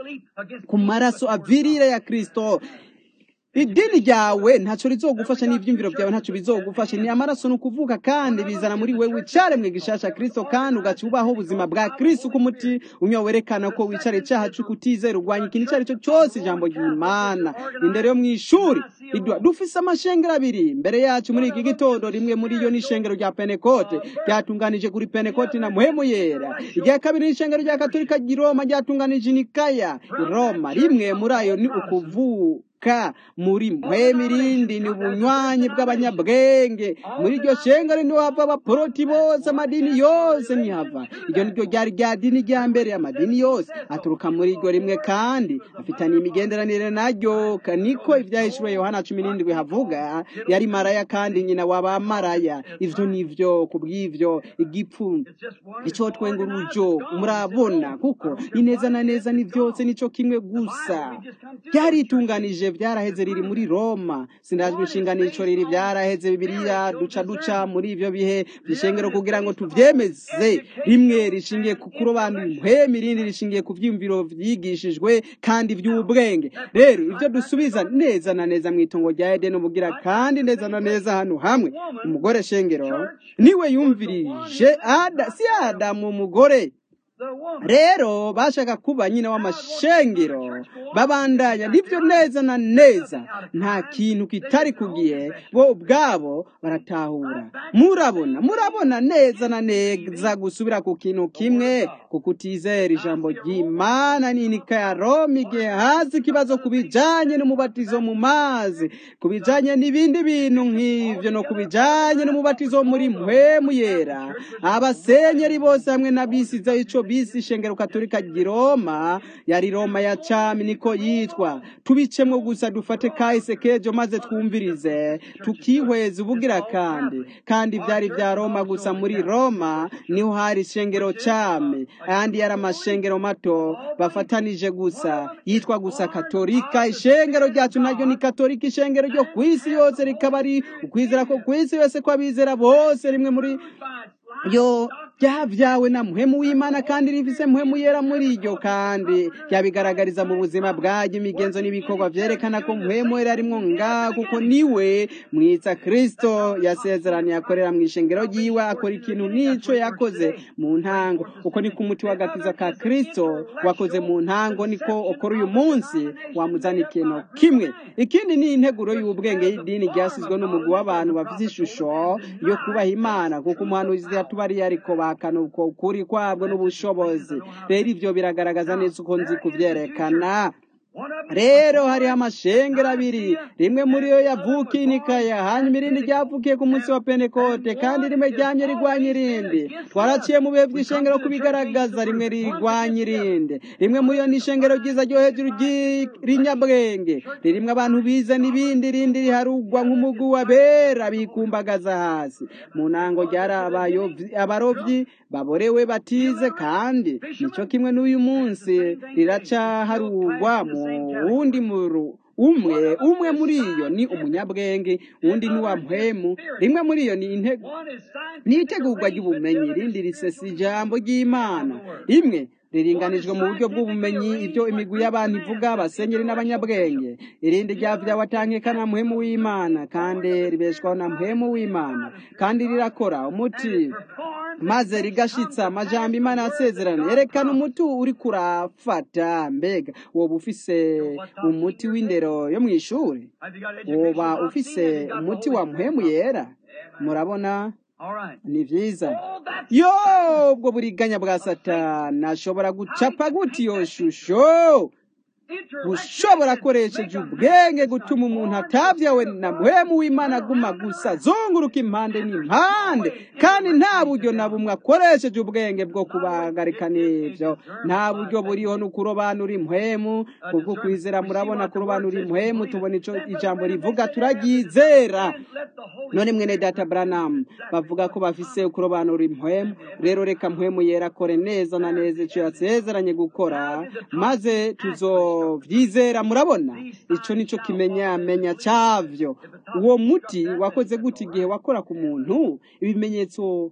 ku maraso avirire ya kristo idini ryawe ntacyo rizogufasha n'ibyumviro byawe ntacyo bizogufasha ni amaraso ni ukuvuga kandi bizana muri wewe icaremwe gishasha kristo kandi ugaca ubaho ubuzima bwa kristo uko umuti unywa werekana ko wicara icyaha cyo kutizera urwanya ikintu icyo ari cyo cyose ijambo ry'imana indero yo mu ishuri dufise amashengero abiri mbere yacu muri iki gitondo rimwe muri yo n'ishengero rya penekote ryatunganije kuri penekote na muhemu yera irya kabiri n'ishengero rya katolika ry'i roma ryatunganije nikaya i roma rimwe muri ayo ni ukuvuga ka muri mpwemu irindi ni ubunywanyi bw'abanyabwenge muri iryo shengero niho hava abaporoti bose amadini yose nihava iryo niryo ryari rya dini rya mbere amadini yose aturuka muri iryo rimwe kandi afitaniye imigenderanire naryo niko ivyahishuriwe yohana cumi n'indwi havuga yari maraya kandi nyina w'abamaraya ivyo nivyo kubw'ivyo igipfu ico twenga urujo murabona kuko ineza na neza ni vyose nico kimwe gusa ryaritunganije byaraheze riri muri Roma sindajwe inshingano ico riri byaraheze bibiliya duca duca muri ivyo bihe bishengero kugira ngo tuvyemeze rimwe rishingiye ku kurobanura impwemu irindi rishingiye ku vyiyumviro vyigishijwe kandi vy'ubwenge rero ivyo dusubiza neza na neza mu itongo rya Edeni ubugira kandi neza na neza hano hamwe umugore shengero niwe yumvirije ada si Adamu umugore rero bashaka kuba nyina w'amashengero babandanya nibyo neza na neza nta kintu kitari ku gihe bo ubwabo baratahura murabona murabona neza na neza gusubira ku kintu kimwe kuko utizera ijambo ry'imana n'inika ya roma igihe hazi ikibazo ku bijanye n'umubatizo mu mazi ku bijanye n'ibindi bintu nk'ivyo no ku bijanye n'umubatizo muri mpwemu yera abasenyeri bose hamwe n'abisize ico bisi ishengero katolika ry'i roma yari roma ya cami niko yitwa tubicemwo gusa dufate kahise kejo maze twumvirize tukihweza ubugira kandi kandi vyari vya roma gusa muri roma niho hari ishengero cami ayandi yari amashengero mato bafatanije gusa yitwa gusa katolika ishengero ryacu naryo ni katolika ishengero ryo kw'isi yose rikaba ari ukwizera ko kw'isi yose kw'abizera bose rimwe muri yo ryavyawe na muhemu w'imana kandi rifise muhemu yera muri iryo kandi ryabigaragariza mu buzima bwaryo imigenzo n'ibikorwa vyerekana ko muhemu yera arimwo nga kuko niwe mwitsa kristo yasezeraniye akorera mu ishengero ryiwe akora ikintu n'ico yakoze mu ntango uko niko umuti w'agakiza ka kristo wakoze mu ntango niko ukora uyu munsi wamuzana ikintu kimwe ikindi ni integuro y'ubwenge y'idini ryasizwe n'umugwi w'abantu bafite ishusho yo kubaha imana kuko umuhanuzi yatubariye ariko bahakana uko ukuri kwabwo n'ubushobozi rero ivyo biragaragaza neza uko nzi kuvyerekana rero hariho amashengero abiri rimwe muri yo yavukiye inikaya hanyuma irindi ryavukiye ku munsi wa pentekote kandi rimwe ryamye rigwanya irindi twaraciye mu bihe by'ishengero kubigaragaza rimwe rigwanya irindi rimwe muri yo ni ishengero ryiza ryo hejuru ry'inyabwenge ririmwe abantu bize n'ibindi irindi riharugwa nk'umugu wabera bikumbagaza hasi mu ntango ryari abarovyi baborewe batize kandi nico kimwe n'uyu munsi riracaharugwa mu wundi muru umwe umwe muri iyo ni umunyabwenge undi ni wa mpwemu rimwe muri iyo ni itegurwa ry'ubumenyi irindi risesa ijambo ry'imana imwe riringanijwe mu buryo bw'ubumenyi ibyo imigwi y'abantu ivuga abasenyeri n'abanyabwenge irindi ryavyawe atankekana muhemu w'imana kandi ribeshwaho na muhemu w'imana kandi rirakora umuti maze rigashitsa amajambo imana yasezerana yerekana umuti uri kurafata mbega woba ufise umuti w'indero yo mu ishuri woba ufise umuti wa muhemu yera murabona ni vyiza yo ubwo buriganya bwa satani ashobora gucapa guti iyo shusho gushobora akoresheje ubwenge gutuma umuntu atavyawe na muhemu w'imana aguma gusa zunguruka impande n'impande kandi nta buryo na bumwe akoresheje ubwenge bwo kubagarika n'ivyo nta buryo buriho ni ukurobanura impwemu kubwo kwizera murabona kurobanura impwemu tubona ico ijambo rivuga turaryizera none mwene data branam bavuga ko bafise kurobanura impwemu rero reka mpwemu yera akore neza na neza ico yasezeranye gukora maze tuzo vyizera murabona ico nico kimenyamenya cavyo uwo muti wakoze gute igihe wakora ku muntu ibimenyetso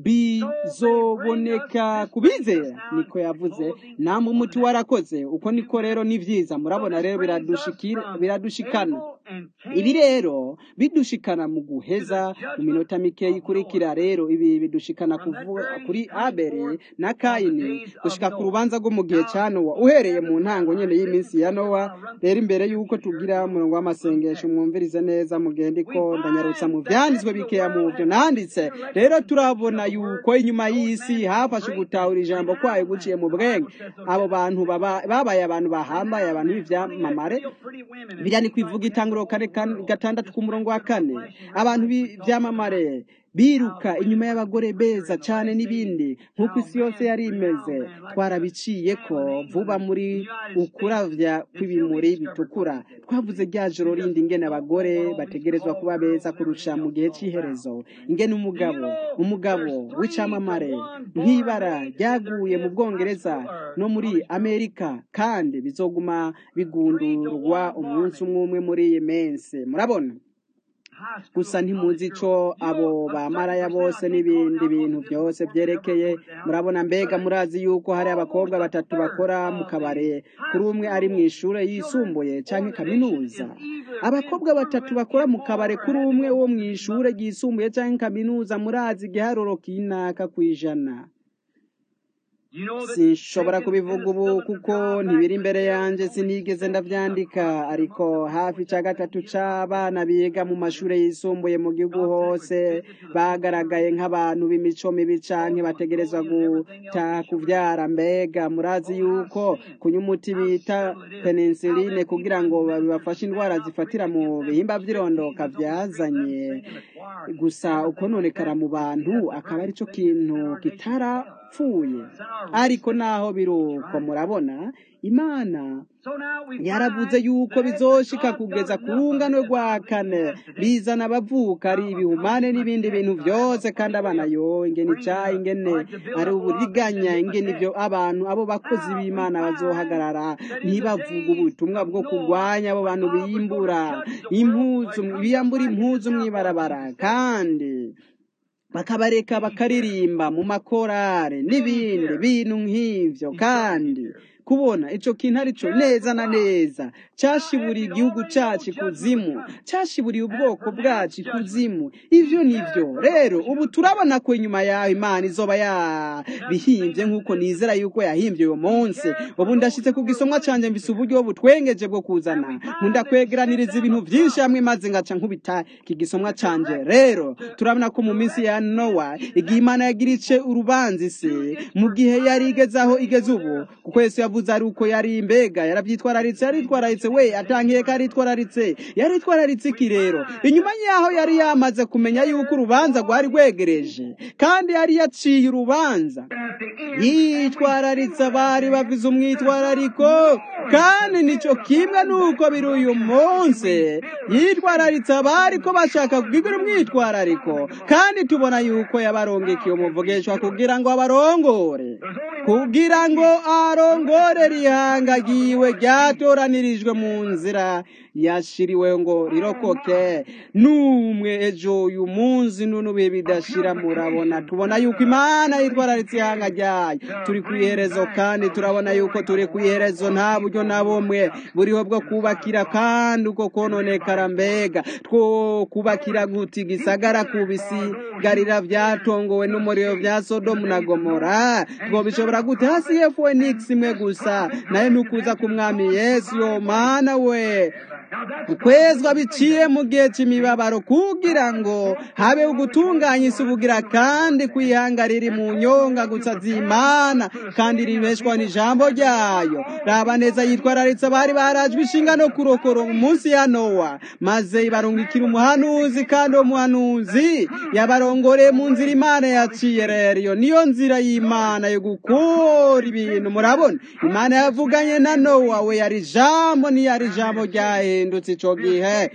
bizoboneka kubizera niko yavuze namwe umuti warakoze uko niko rero ni vyiza murabona rero biradushikana ibi rero bidushikana mu guheza mu minota mike ikurikira rero ibi bidushikana kuri abeli na kayini gushika ku rubanza rwo mu gihe cya nowa uhereye mu ntango nyene y'iminsi ya nowa rero imbere y'uko tugira umurongo w'amasengesho mwumvirize neza mugende ko ndanyarutsa mu vyanditswe bikeya mu vyo nanditse rero turabona yuko inyuma y'isi hafashe gutahura ijambo kwayo guciye mu bwenge abo bantu babaye abantu bahambaye abantu b'ivyamamare birya ni kwivuga itanguro kane gatandatu ku murongo wa kane abantu b'ivyamamare biruka inyuma y'abagore beza cyane n'ibindi nk'uko isi yose yari imeze twarabiciye ko vuba muri ukuravya kw'ibimuri bitukura twavuze rya joro rindi ingene abagore bategerezwa kuba beza kurusha mu gihe cy'iherezo ingene umugabo umugabo w'icamamare nk'ibara ryaguye mu bwongereza no muri amerika kandi bizoguma bigundurwa umunsi umwe umwe muri iyi mensi murabona gusa ntimuzi ico abo bamaraya bose n'ibindi bintu byose byerekeye murabona mbega murazi yuko hari abakobwa batatu bakora mu kabare kuri umwe ari mu ishure yisumbuye canke kaminuza abakobwa batatu bakora mu kabare kuri umwe wo mu ishure ryisumbuye canke kaminuza murazi igiharuro kinaka kw'ijana You know that sinshobora taken kubivuga in the ubu Philip kuko God ntibiri back imbere there, yanjye only sinigeze seven ndabyandika thousand ariko months hafi cya gatatu c'abana biga mu mashuri yisumbuye mu gihugu God sent hose would visit to the four bagaragaye corners nk'abantu b'imico mibi canke bategerezwa gutaha kuvyara mbega murazi yuko kunywa umuti bita penicilline kugira ngo babafashe indwara zifatira mu bihimba vy'irondoka vyazanye gusa ukononekara mu bantu akaba ari cyo kintu kitarapfuye ariko naho biruko murabona imana So now we yaravuze find yuko that bizoshika God kugeza does ku nothing rungano that's rwa not kane written today. bizana abavuka ari ibihumane n'ibindi bintu byose kandi abana yo ingene icaha ingene ari uburiganya ingene ivyo abantu abo bakozi b'imana bazohagarara ntibavuga ubutumwa bwo kurwanya abo bantu biyimbura impuzu biyambura impuzu mw'ibarabara kandi bakabareka bakaririmba mu makorare n'ibindi bintu nk'ivyo kandi kubona ico kintu arico neza na neza cashiburiye igihugu cacu ikuzimu cashiburiye ubwoko bwacu ikuzimu ivyo nivyo rero ubu turabona ko inyuma yaho imana izoba yabihimbye nk'uko nizera yuko yahimbye uyo munsi ubu ndashitse ku gisomwa canje mfise uburyo butwengeje bwo kuzana nkunda kwegeraniriza ibintu vyinshi hamwe maze ngaca nkubita iki gisomwa canje rero turabona ko mu minsi ya nowa igihe imana yagira ice urubanza isi mu gihe yari igeze aho igeze ubu kuko yesu yavuze ari uko yari mbega yaravyitwararitse yaritwararitse we atangiye ko aritwararitse yaritwararitse iki rero inyuma yaho yari yamaze kumenya yuko urubanza rwari rwegereje kandi yari yaciye urubanza yitwararitse abari bavize umwitwarariko kandi nico kimwe nuko biri uyu munsi yitwararitse abari ko bashaka kugira umwitwarariko kandi tubona yuko yabarongekeye umuvugishwa kugira ngo abarongore kugira ngo arongore rihangagiwe ryatoranirijwe mu nzira yashiriwe ngo rirokoke n'umwe ejo uyu munsi n'unubihe bidashira murabona tubona yuko imana yitwararitse ihanga ryayo turi ku iherezo kandi turabona yuko turi ku iherezo nta buryo na bumwe buriho bwo kubakira kandi uko kononekara mbega two kubakira guti gisagara ku bisigarira vyatongowe n'umuriro vya sodomu na gomora twobishobora gute hasi yefu nix imwe gusa nayo nukuza ku mwami yesu yo mana we ukwezwa biciye mu gihe cy'imibabaro kugira ngo habe ugutunganya isi ubugira kandi kwihanga riri mu nyonga gusa z'imana kandi ribeshwa n'ijambo ryayo raba neza yitwararitse abari barajwe ishinga no kurokora mu munsi ya nowa maze ibarungikira umuhanuzi kandi uwo muhanuzi yabarongoreye mu nzira imana yaciye rero iyo niyo nzira y'imana yo gukora ibintu murabona imana yavuganye na nowa we yari ijambo ntiyari ijambo ryahindutse ico gihe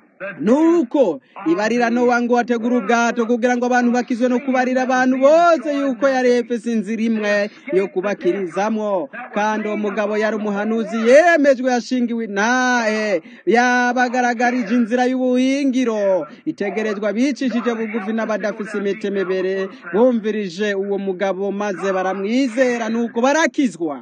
nuko ibarira nowa ngo ategura ubwato kugira ngo abantu bakizwe no kubarira abantu bose yuko yari efese inzira imwe yo kubakirizamwo kandi uwo mugabo yari umuhanuzi yemejwe yashingiwe nahe yabagaragarije inzira y'ubuhingiro itegerezwa bicishije bugufi n'abadafise imitima ibere bumvirije uwo mugabo maze baramwizera nuko barakizwa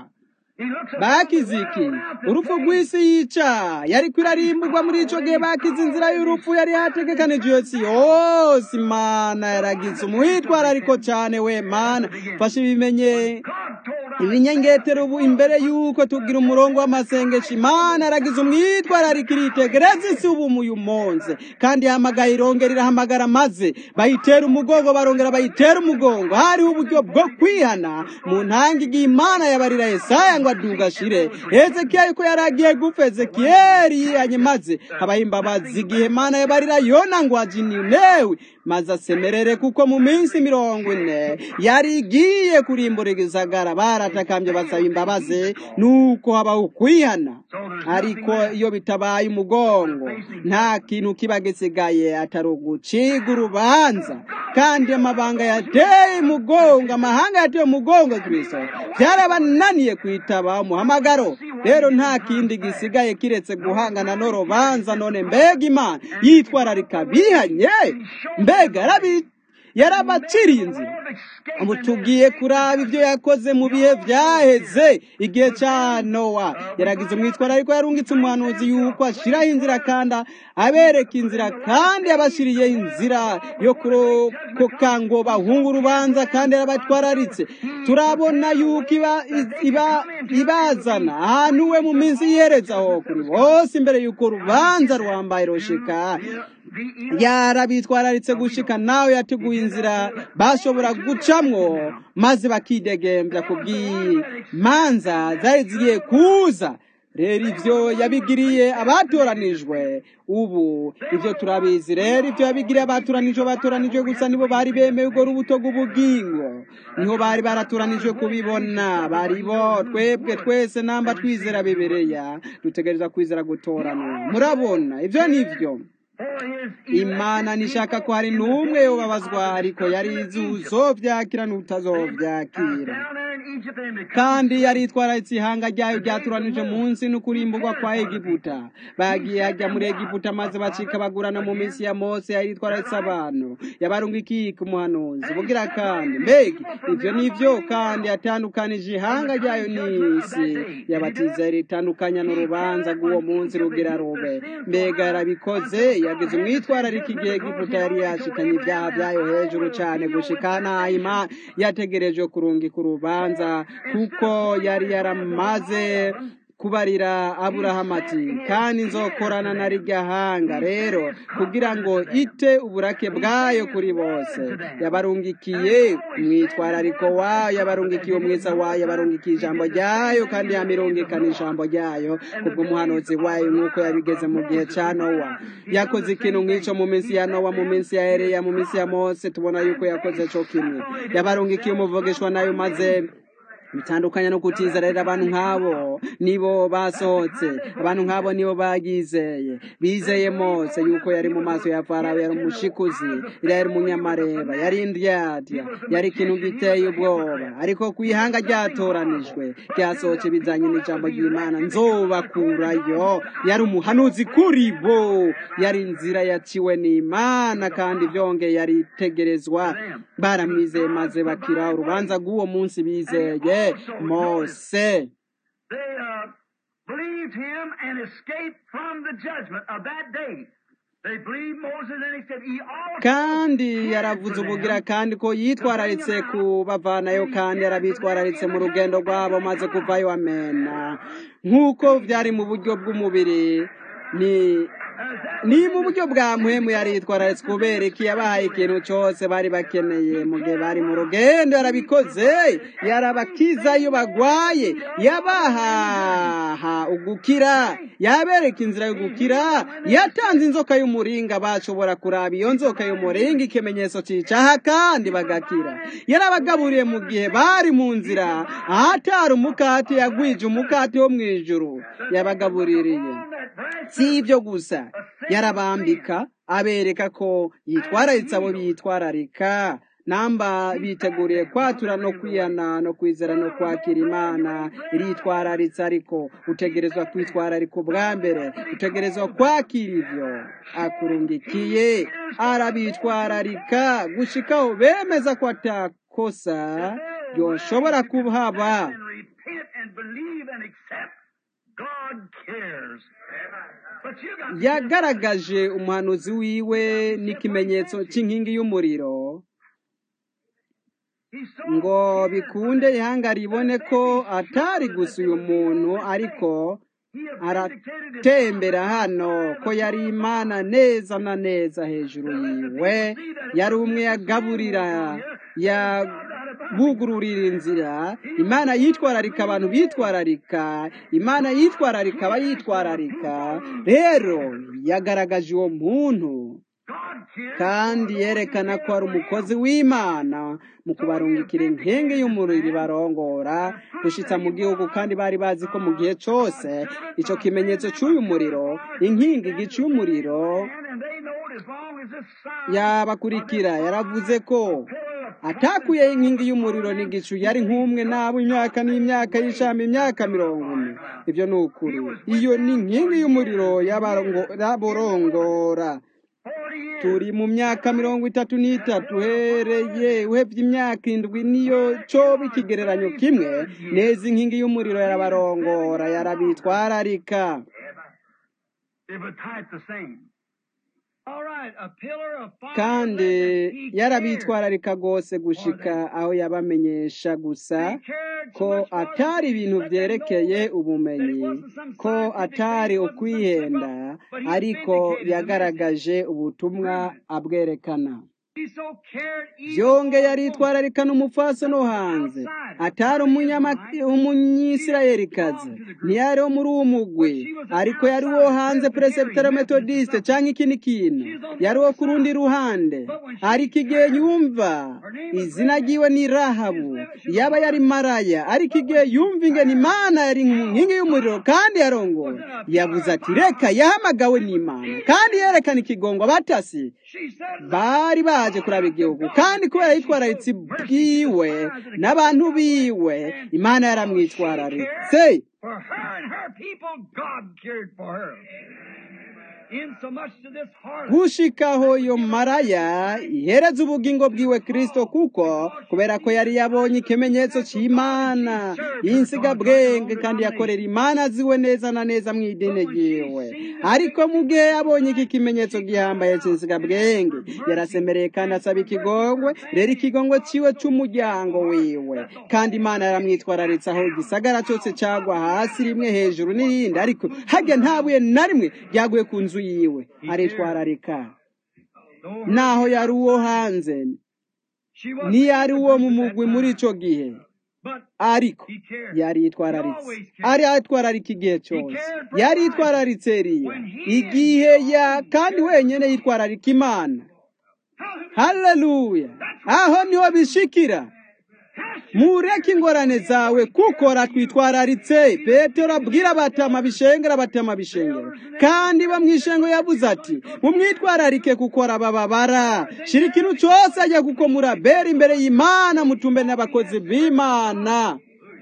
bakize iki urupfu rw'isi yica yari kwirarimburwa muri ico gihe bakize inzira y'urupfu yari yategekanije iyo si yose imana yaragize umwitwarariko cane we mana fasha ibimenye ibinyengetero ubu imbere yuko tugira umurongo w'amasengesho imana yaragize umwitwarariko iritegereza isi ubu muyu munsi kandi yahamagaye irongera irahamagara maze bayitera umugongo barongera bayitera umugongo hariho uburyo bwo kwihana mu ntanga igihe imana yabarira yesaya ngo aduga ashire hezekiya yuko yari agiye gupfa ezekiyeli yihanye maze habaho imbabazi igihe imana yabarira yona ngo ajininewe maze asemerere kuko mu minsi mirongo ine yari igiye kurimbura igisagara baratakambye basaba imbabazi nuko habaho kwihana ariko iyo bitabaye umugongo nta kintu kiba gisigaye atari uguciga urubanza kandi amabanga yateye umugongo amahanga yateye umugongo kristo byarabananiye kwitaba umuhamagaro rero nta kindi gisigaye kiretse guhangana n'urubanza none mbega imana yitwararika bihanye mbega yarabaciriye inzira ubu tugiye kuraba ibyo yakoze mu bihe byaheze igihe cya nowa yaragize umwitwaro ariko yarungitse umuhanuzi yuko ashyiraho inzira kandi abereka inzira kandi yabashyiriye inzira yo kurokoka ngo bahunge urubanza kandi yarabatwararitse turabona yuko ibazana ahantu we mu minsi yiherezaho kuri bose imbere y'uko urubanza rwambaye roshika yarabitwararitse gushika nawe yateguye inzira bashobora gucamwo maze bakidegembya ku bw'imanza zari zigiye kuza rero ibyo yabigiriye abatoranijwe ubu ibyo turabizi rero ibyo yabigiriye abatoranijwe batoranijwe gusa nibo bari bemeye urwo rubuto rw'ubugingo niho bari baratoranijwe kubibona bari bo twebwe twese namba twizera bibereya dutegereza kwizera gutoranwa murabona ibyo ni byo imana nishaka ko hari n'umwe yobabazwa ariko yari izi uzobyakira n'utazobyakira kandi yari itwararitse ihanga ryayo ryaturanije munsi n'ukurimburwa kwa egiputa bagiye hajya muri egiputa maze bacika bagurana mu minsi ya mose yari itwararitse abantu yabarunga ikika umuhanuzi bugira kandi mbega ibyo ni byo kandi yatandukanije ihanga ryayo n'isi yabatizera itandukanya n'urubanza rw'uwo munsi rugira rube mbega yarabikoze yagize umwitwarariko igihe egiputa yari yashikanye ibyaha byayo hejuru cyane gushika nahima yategereje kurungika urubanza kuko yari yaramaze kubarira aburahamu ati kandi nzokorana na rirya hanga rero kugira ngo ite uburake bwayo kuri bose yabarungikiye umwitwarariko wayo yabarungikiye umwiza wayo yabarungikiye ijambo ryayo kandi yamirungikana ijambo ryayo kubw'umuhanuzi wayo nk'uko yabigeze mu gihe cya nowa yakoze ikintu nk'icyo mu minsi ya nowa mu minsi ya ereya mu minsi ya mose tubona yuko yakoze cyo kimwe yabarungikiye umuvugishwa nayo maze bitandukanye no kutizera rero abantu nk'abo nibo basohotse abantu nk'abo nibo bagizeye bizeye mose yuko yari mu maso ya farawo yari umushikuzi yari umunyamareba yari indyadya yari ikintu giteye ubwoba ariko ku ihanga ryatoranijwe ryasohotse bizanye n'ijambo ry'imana nzobakurayo yari umuhanuzi kuri bo yari inzira yaciwe n'imana kandi byongeye yari itegerezwa baramwizeye maze bakira urubanza rw'uwo munsi bizeye mose They uh, believed him and escaped from the judgment of that day. They believed Moses and he said he also kandi yaravuze ubugira kandi ko yitwararitse kubavanayo kandi yarabitwararitse mu rugendo rwabo maze kuvayo amena nk'uko byari mu buryo bw'umubiri ni ni mu buryo bwa muhemu yari yitwararitse kubera iki yabahaye ikintu cyose bari bakeneye mu gihe bari mu rugendo yarabikoze yarabakiza iyo bagwaye yabahaha ugukira yabereka inzira yo gukira yatanze inzoka y'umuringa bashobora kuraba iyo nzoka y'umuringa ikimenyetso cyicaha kandi bagakira yarabagaburiye mu gihe bari mu nzira ahatari umukati yagwije umukati wo mu ijuru yabagabuririye si ibyo gusa yarabambika abereka ko yitwararitse abo bitwararika namba biteguriye kwatura no kwiyana no kwizera no kwakira imana iritwararitse ariko utegerezwa kwitwararika ubwa mbere utegerezwa kwakira ibyo akurungikiye arabitwararika gushikaho bemeza ko atakosa yoshobora kuhaba and repent and believe and accept, God cares. But you got to yagaragaje umuhanuzi wiwe n'ikimenyetso cy'inkingi y'umuriro He's so ngo bikunde ihanga ribone ko atari gusa uyu muntu ariko he has aratembera hano ko yari imana neza na neza hejuru yiwe yari umwe yagaburira yabugururira inzira imana yitwararika abantu bitwararika imana yitwararika abayitwararika rero yagaragaje uwo muntu God cares. kandi yerekana ko ari umukozi w'imana mu kubarungikira inkenge y'umuriro ibarongora gushitsa mu gihugu kandi bari bazi ko mu gihe cyose icyo kimenyetso cy'uyu muriro inkingi igice y'umuriro And they know it as long as this sign yabakurikira yaravuze ko atakuyeho inkingi y'umuriro n'igicu yari nk'umwe n'abo imyaka n'imyaka y'ishami imyaka mirongo ine ibyo ni ukuri iyo ni inkingi y'umuriro y'abarongo- y'aborongora turi mu myaka mirongo itatu n'itatu uhereye uhebye imyaka indwi niyo coba ikigereranyo kimwe neza inkingi y'umuriro yarabarongora yarabitwararika kandi yarabitwararika rwose gushika aho yabamenyesha gusa ko atari ibintu byerekeye ubumenyi ko atari ukwihenda ariko yagaragaje ubutumwa abwerekana byongeye aritwararikana umupfaso no hanze atari umunyisirayelikazi ntiyari wo muri uwo mugwi ariko yari uwo hanze peresibitero metodiste cyangwa ikindi kintu yari uwo ku rundi ruhande ariko igihe yumva izina ryiwe ni rahabu yaba yari maraya ariko igihe yumva ingene imana yari nkingi y'umuriro kandi yarongora yavuze ati reka yahamagawe n'imana kandi yerekana ikigongo batasi bari baje kuraba igihugu kandi kubera yitwararitse bwiwe n'abantu biwe imana yaramwitwararitse gushikaho iyo maraya ihereza ubugingo bwiwe kirisito kuko kubera ko yari yabonye ikimenyetso cy'imana y'insigabwenge kandi yakorera imana ziwe neza na neza mu idini ryiwe ariko mu gihe yabonye iki kimenyetso gihambaye cy'insigabwenge yarasemereye kandi asaba ikigongwe rero ikigongwe cyiwe cy'umuryango wiwe kandi imana yaramwitwararitse aho igisagara cyose cyagwa hasi rimwe hejuru n'irindi ariko hajya nta buye na rimwe ryaguye ku nzu yiwe aritwararika naho yari uwo hanze ntiyari uwo mu mugwi muri icyo gihe ariko yari yitwararitse ari yitwararika igihe cyose yari yitwararitse eriya igihe ya kandi wenyine yitwararika imana haleluya aho niho bishikira mureke ingorane zawe kuko ratwitwararitse petero abwira abatama bishengera abatama bishengera kandi bamwishengo yavuze ati mumwitwararike kuko arabababara shira ikintu cyose ajya kuko murabera imbere y'imana mutumbe n'abakozi b'imana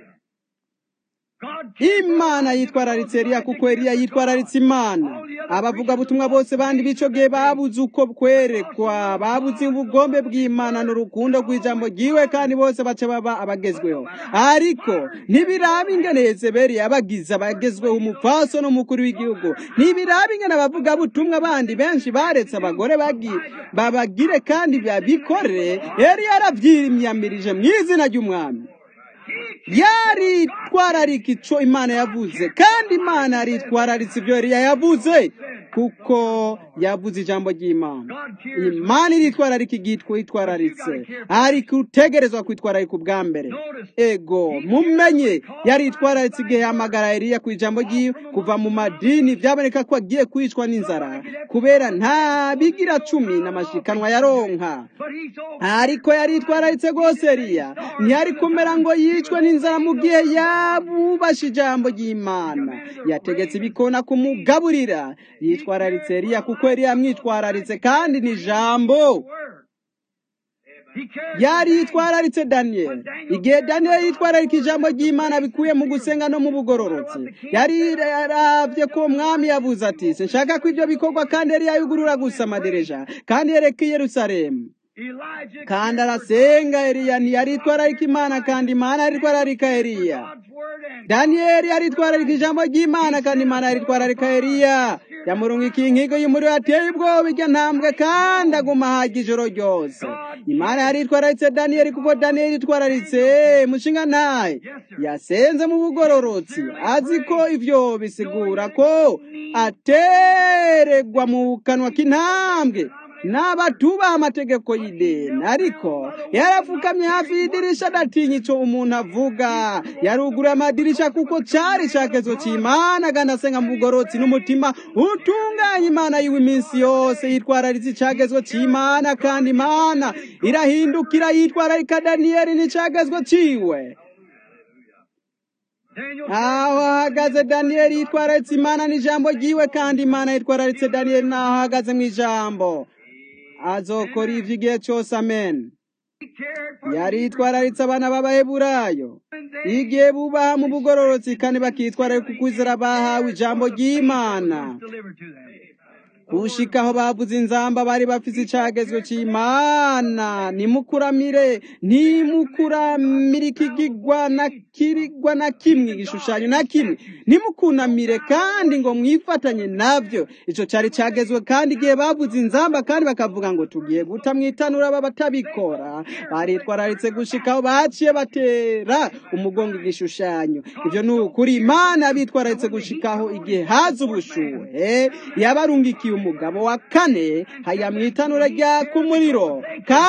imana yitwararitse eriya kuko eriya yitwararitse imana abavuga butumwa bose bandi b'ico gihe babuze uko kwerekwa babuze ubugombe bw'imana n'urukundo rw'ijambo ryiwe kandi bose baca baba abagezweho ariko ntibiraba ingene yezebeli yabagize abagezweho umupfaso n'umukuru w'igihugu ntibiraba ingene abavuga butumwa bandi benshi baretse abagore babagire kandi babikore yari yaravyimyamirije mu izina ry'umwami yaritwararika ico imana yavuze kandi imana yaritwararitse ibyo yari yavuze kuko yavuze ijambo ry'imana imana iritwararika igihe twitwararitse ariko utegerezwa kwitwararika ubwa mbere ego mumenye yaritwararitse igihe yahamagara Eliya ku ijambo ry'iwe kuva mu madini byaboneka ko agiye kwicwa n'inzara kubera nta bigira cumi n'amashikanwa yaronka ariko yaritwararitse rwose Eliya ntiyari kumera ngo yicwe n'inzara mu gihe yabubashe ijambo ry'imana yategetse ibikona kumugaburira yitwararitse Eliya kuko yari yamwitwararitse kandi ni ijambo yari yitwararitse daniyeli igihe daniyeli yitwararika ijambo ry'imana bikuye mu gusenga no mu bugororotsi yari yarabye ko umwami yavuze ati sinshaka ko ibyo bikorwa kandi yari yayugurura gusa amadereja kandi yereka i yerusalemu kandi arasenga Eliya ntiyaritwararika imana kandi imana yaritwararika Eliya daniyeli yaritwararika ijambo ry'imana kandi imana yaritwararika Eliya yamurungikiye inkigo y'umuriro yateye ubwoba iryo ntambwe kandi aguma haga ijoro ryose imana yaritwararitse daniyeli kuko daniyeli yitwararitse mushinga ntaye yasenze mu bugororotsi azi ko ivyo bisigura ko ateregwa mu kanwa k'intambwe n'abatubaha amategeko y'ideni ariko yarapfukamye hafi y'idirisha adatinya ico umuntu avuga yarugura amadirisha kuko cari icakezo c'imana aganasenga mu bugorotsi n'umutima utunganya imana yiwe iminsi yose yitwararitse icagezwe c'imana kandi imana irahindukira yitwararika daniyeli n'icagezwe ciwe aho ahagaze daniyeli yitwararitse imana n'ijambo ryiwe kandi imana yitwararitse daniyeli n'aho ahagaze mu ijambo azokora ivyo igihe cyose amen yari yitwararitse abana b'abaheburayo igihe bubaha mu bugororotsi kandi bakitwararika ukwizera bahawe ijambo ry'imana gushika aho bavuze inzamba bari bafise icagezwe c'imana nimukuramire ntimukuramire ikigigwa na kirigwa na kimwe igishushanyo na kimwe nimukunamire kandi ngo mwifatanye navyo ico cari cagezwe kandi igihe bavuze inzamba kandi bakavuga ngo tugiye guta mwitanura aba batabikora baritwararitse gushika aho baciye batera umugongo igishushanyo ivyo ni ukuri imana bitwararitse gushikaho igihe haza ubushuhe yabarungikiye umugabo wa kane haya mwitanura ryaka umuriro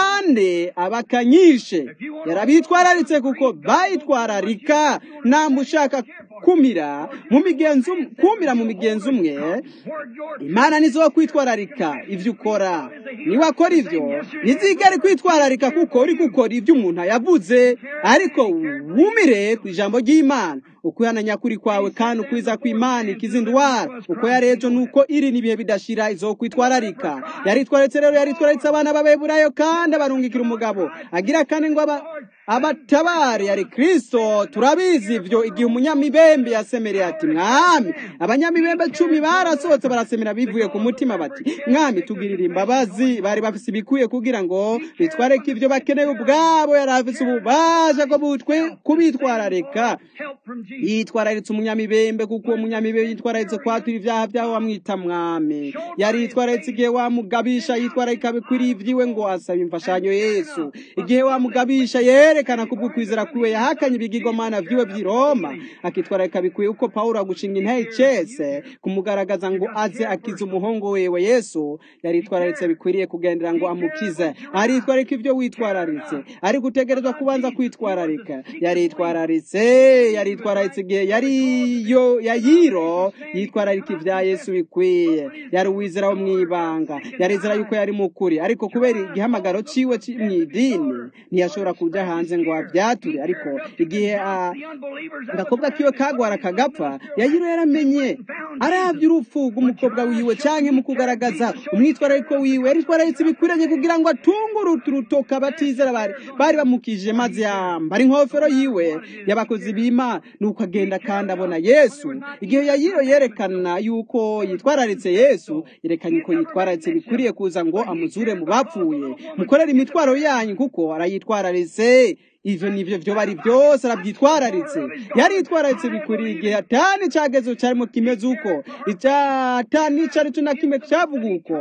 kandi abakanyishe yarabitwararitse kuko bayitwararika namba ushaka kumira mu migenzo kumira mu migenzo umwe imana nizo kwitwararika ivyo ukora niwe akora ivyo ntizigere kwitwararika kuko uri gukora ivyo umuntu yavuze ariko wumire ku ijambo ry'imana ukwihana nyakuri kwawe kandi ukwiza kw'imana ikiza indwara uko yarejo nuko iri n'ibihe bidashira izokwitwararika yaritwaritse rero yaritwaritse abana b'abeburayo kandi abarungikira umugabo agira kandi ngo aba abatabare yari kristo turabizi ivyo igihe umunyamibembe yasemereye ati mwami abanyamibembe cumi barasohotse barasemera bivuye ku mutima bati mwami tugirira imbabazi bari bafise ibikwiye kugira ngo bitwareke ivyo bakeneye ubwabo yari afise ububasha bwo butwe kubitwararika yitwararitse umunyamibembe kuko uwo munyamibembe yitwararitse kwatura ivyaha vyaho wamwita mwami yari yitwararitse igihe wamugabisha yitwararika bikwiriye ivyiwe ngo asaba imfashanyo yesu igihe wamugabisha yerekana kubwo kwizera kwiwe yahakanye ibigirwamana vyiwe vy'i roma akitwararika bikwiye uko pawulo agushinga intare icese kumugaragaza ngo aze akize umuhungu wewe yesu yaritwararitse bikwiriye kugendera ngo amukize aritwararika ivyo witwararitse ari gutegerezwa kubanza kwitwararika yaritwararitse yaritwararitse igihe yariyo yayiro yitwararika ivya yesu bikwiye yari uwizera wo mwibanga yarizera yuko yari mukuri ariko kubera igihamagaro ciwe mw'idini ntiyashobora kuja hanze ngo avyature ariko igihe agakobwa kiwe kagwara kagapfa yayiro yaramenye aravye urupfu rw'umukobwa wiwe canke mu kugaragaza umwitwarariko wiwe yaritwararitse bikwiranye kugira ngo atungurutu urutoka batizera bari bari bamukije maze yambara inkofero yiwe y'abakozi b'imana nuko agenda kandi abona yesu igihe yayiro yerekana yuko yitwararitse yesu yerekanye ko yitwararitse bikwiriye kuza ngo amuzure mu bapfuye mukorere imitwaro yanyu kuko arayitwararitse ivyo nivyo vyo bari byose arabyitwararitse yaritwararitse bikwiriye igihe atani cagezo carimo kimeze uko atani carico na kimwe cavuga uko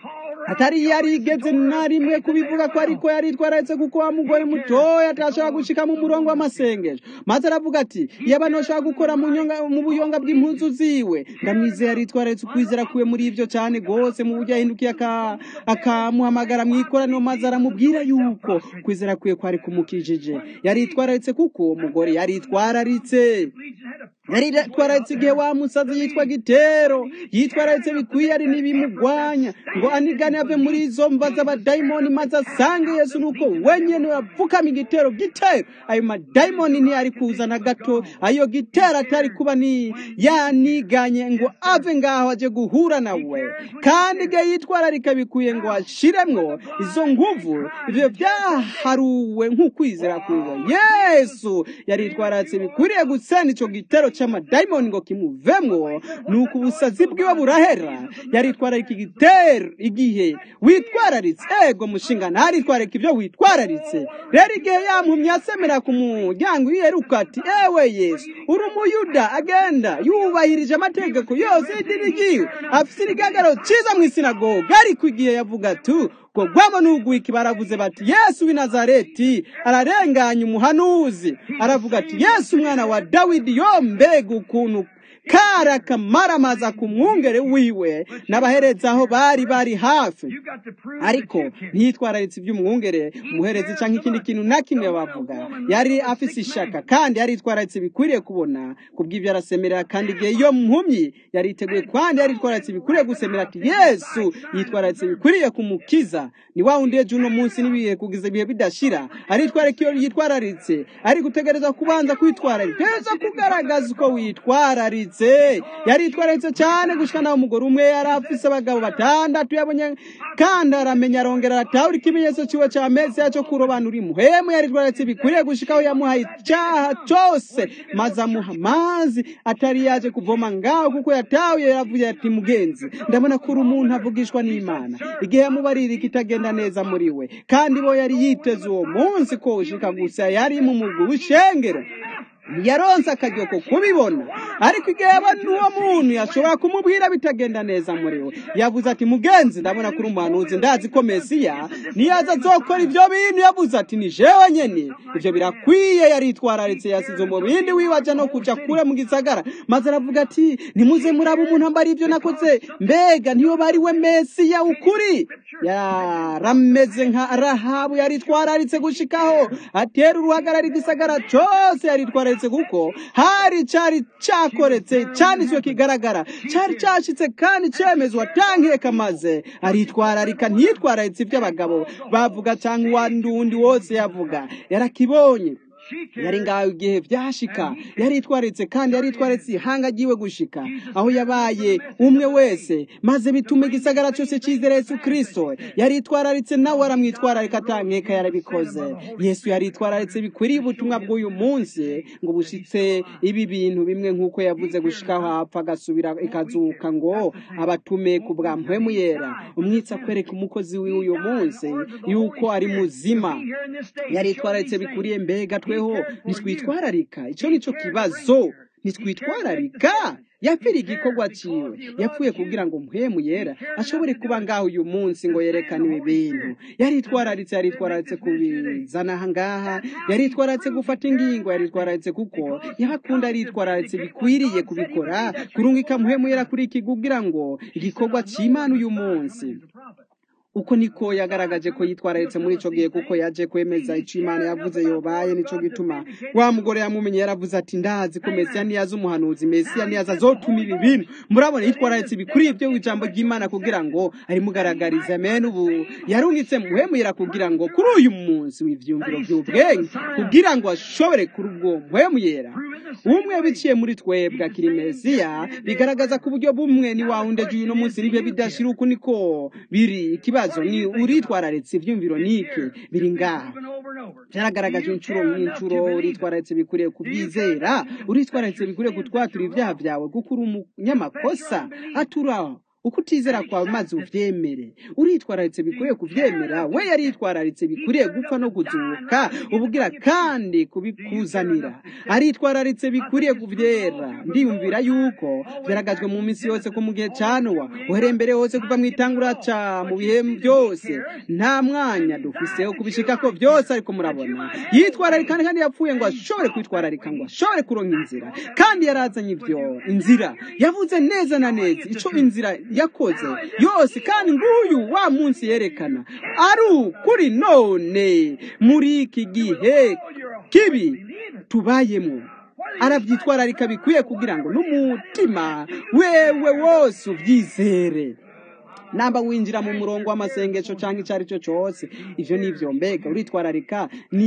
atari yarigeze na rimwe kubivuga ko ariko yaritwararitse kuko wa mugore mutoya atashobora gushika mu murongo w'amasengesho maze aravuga ati iyo abantu bashobora gukora mu nyonga mu buyonga bw'impuzu ziwe ndamwizeye yaritwararitse ukwizera kuwe muri ivyo cane gose mu buryo yahindukiye akamuhamagara mu ikoraniro maze aramubwira yuko kwizera kuwe kwari kumukijije yaritwararitse kuko uwo mugore yaritwararitse yaritwararitse igihe wa musazi yitwa gitero yitwararitse bikwiye ari n'ibimugwanya ngo anigane ave muri izo mva z'abadayimoni maze asange yesu nuko wenyene yapfukama igitero gitero ayo madayimoni ntiyari kuza na gato ayo gitero atari kuba ni yaniganye ngo ave ngaho aje guhura nawe kandi igihe yitwararika bikwiye ngo ashiremwo izo nguvu ivyo vyaharuwe nk'ukwizera kwiwe yesu yaritwararitse bikwiriye gusena ico gitero c'amadayimoni ngo kimuvemwo nuko ubusazi bwiwe burahera yaritwararika igitero igihe witwararitse ego mushinga ntaritwararika ibyo witwararitse rero igihe yampumye asemera ku muryango yiheruka ati ewe yesu uri umuyuda agenda yubahirije amategeko yose y'idini ryiwe afise irigagaro ciza mu isinagoga ariko igihe yavuga ati ko gwamo n'ugwiki baravuze bati yesu w'i nazareti ararenganya umuhanuzi aravuga ati yesu umwana wa dawidi yo mbega ukuntu kara kamaramaza ku mwungere wiwe n'abahereza aho bari bari hafi ariko ntitwararitse iby'umwungere umuherezi cyangwa ikindi kintu na kimwe bavuga yari afise ishaka kandi yaritwararitse bikwiriye kubona kubw'ibyo arasemerera kandi igihe iyo mpumyi yariteguye kandi yaritwararitse bikwiriye gusemera ati yesu yitwararitse bikwiriye kumukiza ni wa wundi ejo uno munsi n'ibihe kugiza ibihe bidashira aritwararika iyo yitwararitse ari gutegereza kubanza kwitwararika tegereza kugaragaza uko witwararitse rwose yaritwararitse cyane gushika naho umugore umwe yari afise abagabo batandatu yabonye kandi aramenya arongera aratahura ikimenyetso ciwe ca mesiya co kurobanura imuhemu yaritwararitse bikwiriye gushikaho yamuhaye icaha cose maze amuha amazi atari yaje kuvoma ngaho kuko yatahuye yaravuye ati mugenzi ndabona ko uri umuntu avugishwa n'imana igihe yamubarira ikitagenda neza muri we kandi bo yari yiteze uwo munsi ko ushika gusa yari mu mugwi w'ishengero yaronse akaryo ko kubibona ariko igihe yabona uwo muntu yashobora kumubwira bitagenda neza muri we yavuze ati mugenzi ndabona kuri umuhanuzi ndazi ko mesiya niyaza azokora ibyo bintu yavuze ati ni jewe nyene ivyo birakwiye yaritwararitse yasize umubindi wiwe aja no kuja kure mu gisagara maze aravuga ati nimuze muraba umuntu ambara ivyo nakoze mbega ntiyo bari we mesiya ukuri yarameze nka rahabu yaritwararitse gushikaho atera uruhagarara igisagara cose yaritwararitse kuko hari cari cakoretse canditswe kigaragara cari cashitse kandi cemezwa tankeka maze aritwararika ntiyitwararitse ivy'abagabo bavuga canke uwandundi wose yavuga yarakibonye yari ngaho igihe vyashika yaritwaritse kandi yaritwaritse ihanga ryiwe gushika aho yabaye umwe wese maze bituma igisagara cyose cizera yesu kristo yaritwararitse nawe aramwitwararika atankeka yarabikoze yesu yaritwararitse bikwiriye ubutumwa bw'uyu munsi ngo bushitse ibi bintu bimwe nk'uko yavuze gushikaho apfa agasubira ikazuka ngo abatume ku bwa mpwemu yera umwitsi akwereka umukozi w'uyu munsi yuko ari muzima yaritwararitse bikwiriye mbega tweho ntitwitwararika icyo nicyo kibazo ntitwitwararika yapfira igikorwa ciwe yapfuye kugira ngo mpwemu yera ashobore kuba ngaho uyu munsi ngo yerekane ibi bintu yaritwararitse yaritwararitse kubizana aha ngaha yaritwararitse gufata ingingo yaritwararitse kuko yahakunda aritwararitse bikwiriye kubikora kurungika mpwemu yera kuri iki kugira ngo igikorwa c'imana uyu munsi uko niko yagaragaje ko yitwararitse muri ico gihe kuko yaje kwemeza ico imana yavuze yobaye nico gituma wa mugore yamumenye yaravuze ati ndazi ko mesiya niyaza umuhanuzi mesiya niyaza azotuma ibi bintu murabona yitwararitse ibikuriye byo ijambo ry'imana kugira ngo arimugaragarize amen ubu yarungitse muhemuyera kugira ngo kuri uyu munsi w'ivyumviro vy'ubwenge kugira ngo ashobore kuri ubwo muhemuyera umwe biciye muri twebwe akiri mesiya bigaragaza ku buryo bumwe ni wawundi ejo uno munsi nibyo bidashira uku niko biri ikibazo ni uritwararitse ivyumviro niki biri ngaha byaragaragaje inshuro n'inshuro uritwararitse bikwiriye kubyizera uritwararitse bikwiriye gutwatura ibyaha byawe kuko uri umunyamakosa atura uko utizera kwawe maze uvyemere uritwararitse bikwiriye kuvyemera we yaritwararitse bikwiriye gupfa no kuzuka ubugira kandi kubikuzanira aritwararitse bikwiriye kuvyera ndiyumvira yuko vyaragajwe mu minsi yose ko mu gihe ca nowa uhereye mbere hose kuva mu itangura ca mu bihe byose nta mwanya dufise wo kubishikako vyose ariko murabona yitwararika kandi yapfuye ngo ashobore kwitwararika ngo ashobore kuronka inzira kandi yarazanye ivyo inzira yavuze neza na neza ico inzira yakoze yose kandi nguyu wa munsi yerekana ari ukuri none muri iki gihe kibi tubayemo arabyitwararika bikwiye kugira ngo n'umutima wewe wose ubyizere namba winjira mu murongo w'amasengesho cyangwa icyo ari cyo cyose ivyo nivyo mbega uritwararika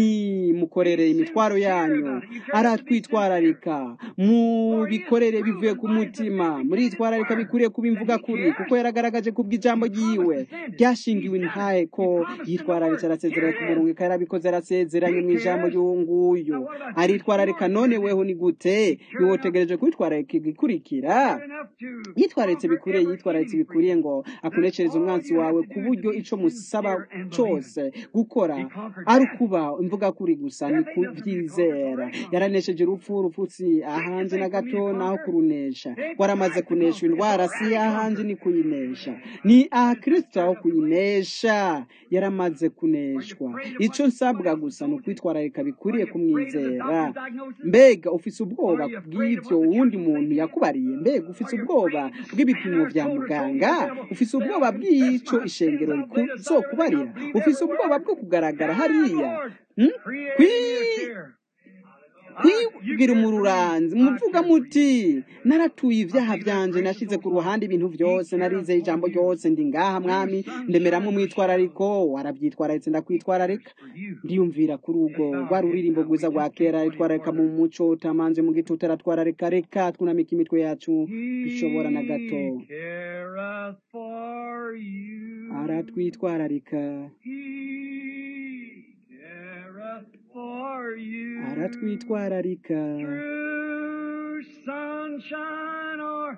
ni mukorere imitwaro yanyu aratwitwararika mu bikorere bivuye ku mutima muritwararika bikwiriye kuba imvuga kuri kuko yaragaragaje kubw'ijambo ryiwe ryashingiwe intahe ko yitwararitse arasezeranye ku murongo ikaba yarabikoze arasezeranye mu ijambo ry'uwunguyu aritwararika none weho ni gute niwotegereje kwitwararika igikurikira yitwararitse bikwiriye yitwararitse bikwiriye ngo akunecereza umwansi wawe ku buryo ico musaba cose gukora ari ukuba imvuga kuri gusa ni kuvyizera yaranesheje urupfu urupfutsi ahanje na gato naho kurunesha waramaze kunesha indwara si ahanje ni kuyinesha ni aha kristo aho kuyinesha yaramaze kuneshwa ico nsabwa gusa ni ukwitwararika bikwiriye kumwizera mbega ufise ubwoba bw'ivyo wundi muntu yakubariye mbega ufise ubwoba bw'ibipimo vya muganga ufise ubwoba bw'ico ishengero rizokubarira ufise ubwoba bwo kugaragara hariya kwigira umururanzi muvuga muti naratuye ibyaha byanje nashize ku ruhande ibintu byose narizeye ijambo ryose ndi ngaha mwami ndemeramo umwitwarariko warabyitwararitse ndakwitwararika ndiyumvira kuri ubwo rwa ruririmbo rwiza rwa kera itwararika mu muco utamanje mu gitutu aratwararika reka twunamika imitwe yacu bishobora na gato He careth for you. aratwitwararika He careth for you. aratwitwararika Through sunshine or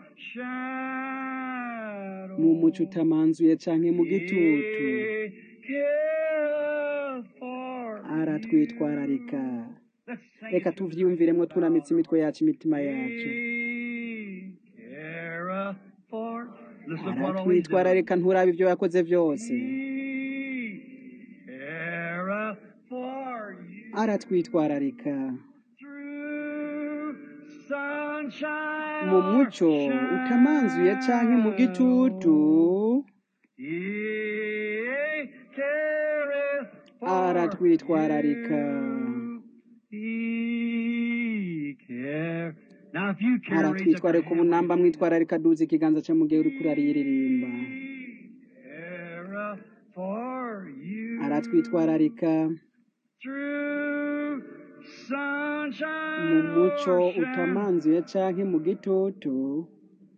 shadow. mu muco utamanzuye canke mu gitutu He careth for aratwitwararika you. Let's sing reka it. tuvyiyumviremwo twunamitse imitwe yacu imitima yacu He careth for Listen to what all he's done. aratwitwararika nturaba ibyo yakoze byose He careth for you. aratwitwararika Through sunshine mu or muco utamanzuye canke mu gitutu He careth for aratwitwararika you. He care- Now, if you care, raise up your aratwitwararika hand. ubunamba mwitwararika duza ikiganza cyo mu gihe uriko urariririmba He careth for you. aratwitwararika Through sunshine mu muco or shadow. utamanzuye canke mu gitutu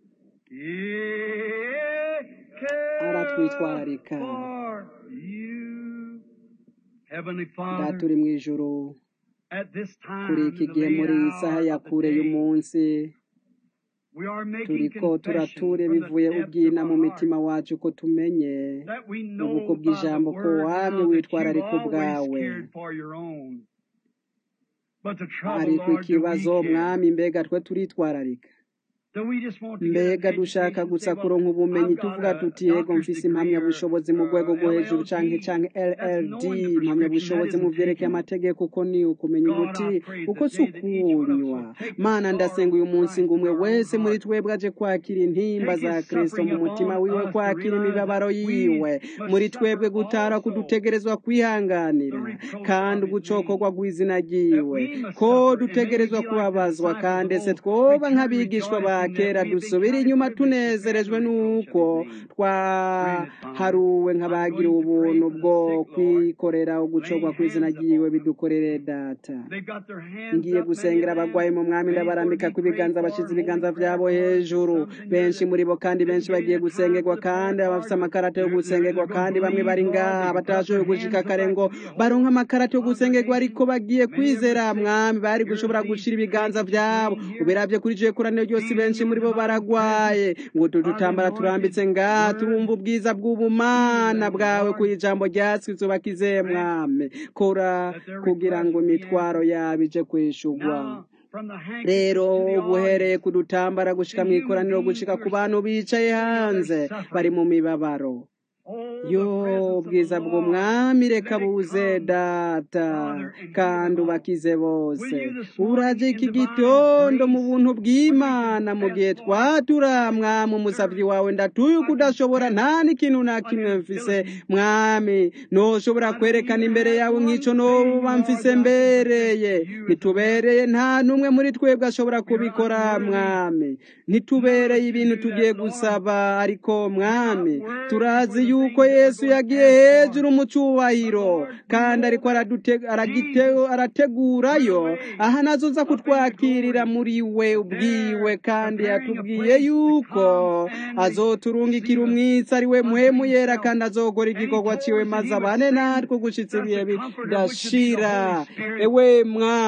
He careth aratwitwararika for you. Heavenly data Father, uri mu ijuru at this kuri time, iki the gihe late muri iyi saha hour ya of the kure day, y'umunsi we are making turiko confession turature from the bivuye depths of ubwina mu our heart mitima wacu ko tumenye that we ubuko know by the bw'ijambo ko word wamye now that you've witwararika always ubwawe cared for your own. But the trouble, ariko Lord, do we ikibazo care? mwami mbega twe turitwararika Do we just want to get mbega an dushaka education and gusa say, well, kuronka ubumenyi I've got tuvuga a tuti yego doctor's mfise degree or impamyabushobozi mu rwego uh, rwo hejuru canke LLD? canke That's LLD knowing the prescription. That impamyabushobozi mu isn't vyerekeye taking it. amategeko uko ni ukumenya God, ubuti I pray uko today si that each one of us ukunywa will take the mana ndasenga sorrow uyu of munsi Christ ngo in umwe our own wese muri heart. twebwe aje kwakira intimba Take za his kristo suffering mu mutima upon wiwe us to kwakira realize imibabaro that yiwe we muri must twebwe suffer gutara also kudutegerezwa the kwihanganira reproach kandi of his ugucokorwa name. rw'izina That ryiwe we must ko suffer and maybe dutegerezwa be like the kubabazwa disciples kandi of se old, twoba return nk'abigishwa ba rejoicing that kera we have been dusubira counted inyuma privileged to bear the tunezerejwe reproach n'uko of his name. Grant it, Father. twaharuwe I'm nk'abagira going to pray ubuntu for the bwo sick, Lord. kwikorera ugucorwa Lay kw'izina hands ryiwe upon them. bidukorere data They've got their hands ngiye up, many of gusengera abagwayi them. mu mwami Many's going to ndabarambika be ku prayed ibiganza for. bashize Holy ibiganza prayer vyabo cards. There's hejuru some in here benshi that muri bo kandi didn't benshi get bagiye in time for gusengerwa the prayer kandi abafise card, but amakarata yo they're, they're, gusengerwa they're going kandi to bamwe believe, bari Lord. ngaha They can put up batashoboye their gushika hands up kare like ngo to be a baronke whole amakarata yo gusengerwa ariko congregation. bagiye Many of the kwizera sick, mwami bari here's gushobora these gushira ibiganza saints that you vyabo bring here, ubiravye kuri je koraniro ryose feeling benshi your muri bo divine baragwaye presence ngo by the tudutambara turambitse anointed ngaha turumva word. ubwiza Heal bw'ubumana them, bwawe ku Lord. ijambo ryasizwe bakizeye Grant mwami kora that their kugira requests ngo will be imitwaro answered. yabo ije kwishurwa Now, from the handkerchiefs rero to the buhereye audience, ku dutambara gushika the mu human ikoraniro beings gushika who ku are bantu bicaye sitting on their hanze bari suffering. mu mibabaro Oh, the yo presence of the ubwiza Lord. bw'umwami reka Let it buze come, data Father, and heal kandi them all. ubakize bose Will you this morning uraje in iki divine gitondo mu grace, buntu when we bw'imana mu gihe confess, Lord, twatura mwami umusavyi their wawe ndatuye I ukudashobora confess nta n'ikintu na an kimwe mfise inability. mwami noshobora I don't kwerekana even imbere have yawe one nk'ico thing, noba Lord, mfise that I can present mbereye to you as a ntitubereye nta n'umwe muri twebwe ashobora We are kubikora unworthy, mwami none ntitubereye to ibintu do tugiye that, Lord. gusaba ariko We're not mwami worthy for turazi the yuko things that we're yesu going to yagiye ask for. hejuru mu But cubahiro Lord, we kandi know ariko that aradute- aragite- Jesus went arategurayo away aha nazoza up into kutwakirira glory. muri we But ubwiwe there, kandi preparing a yatubwiye place to yuko come and azoturungikira receive us umwitsi ari we unto muhemu yera himself. kandi azokora And he igikorwa told ciwe us that maze he would abane send natwe gushitsa us ibihe a comforter, which would be the bidashira Holy Spirit. ewe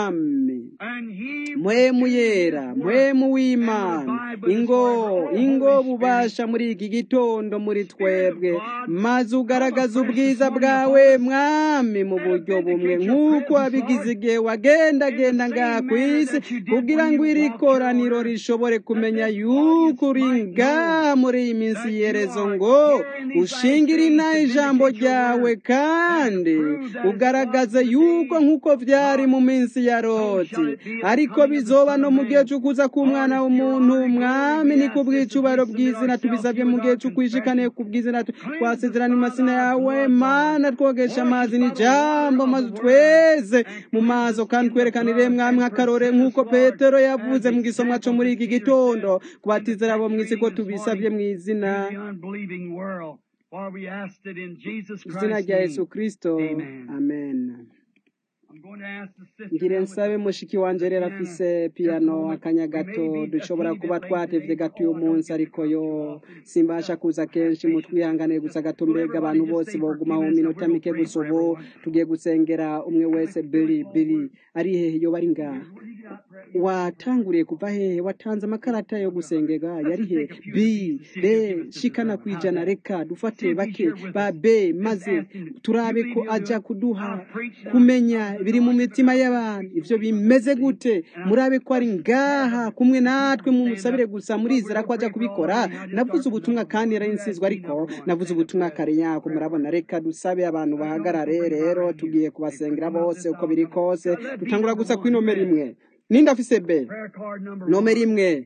mwami And he would mwemu do his yera work mwemu and w'imana revive us ingo forever. Oh, ingo Holy Spirit, bubasha muri iki gitondo muri Spirit of twebwe God, maze come ugaragaza afresh this ubwiza morning bwawe upon us mwami mu and buryo bumwe vindicate your nk'uko presence, wabigize Lord, igihe in the wagendagenda ngaha same ku manner isi that you did kugira when ngo you iri walked here on koraniro earth. rishobore That kumenya this yuko audience uri might know ngaha muri iyi minsi that you y'iherezo are ngo here in these last ushingire days inaha to ijambo vindicate your ryawe word and to kandi prove that it was ugaragaze in the yuko days nk'uko vyari gone. mu minsi ya So shall loti it be at the ariko coming of the bizoba Son no of mu gihe Man. c'ukuza Lord, k'umwana it's to your w'umuntu honor and glory mwami we ni ku ask this as we bw'icubahiro submit bw'izina ourselves to tubisabye you mu with gihe our c'ukwishikane confession. ku bw'izina tu- Cleanse twasezerana imasina yawe mana twogesha amazi n'ijambo maze tweze mu maso kandi twerekanire mwamwe akarore nk'uko petero yavuze mu gisomwa cyo muri iki gitondo kubatizera abo mw'isi ko tubisabye mu izina the unbelieving world. For we asked it in Jesus izina Christ's rya name. yesu kristo Amen. amen I'm going to ask the sister ngire now with nsabe the- mushiki wanje rero afise piyano akanya gato dushobora kuba twatevye gato uyu munsi ariko yo simbasha kuza kenshi mutwihanganiye gusa gato mbega abantu bose boguma mu minota mike gusa ubu tugiye gusengera umwe wese bili bili ari hehe yo bari ngaha watanguriye kuva hehe watanze amakarata yo gusengera yari he b b shikana kwijana reka dufate bake ba b maze turabe ko aja kuduha kumenya biri mu mitima y'abantu ivyo bimeze gute murabe ko ari ngaha kumwe natwe mumusabire gusa murizera ko aja kubikora navuze ubutumwa kandi yarayinsizwe ariko navuze ubutumwa kare yako murabona reka dusabe abantu bahagarare rero tugiye kubasengera bose uko biri kose dutangura gusa kuri nomero imwe ninde afise b prayer card number nomero one. imwe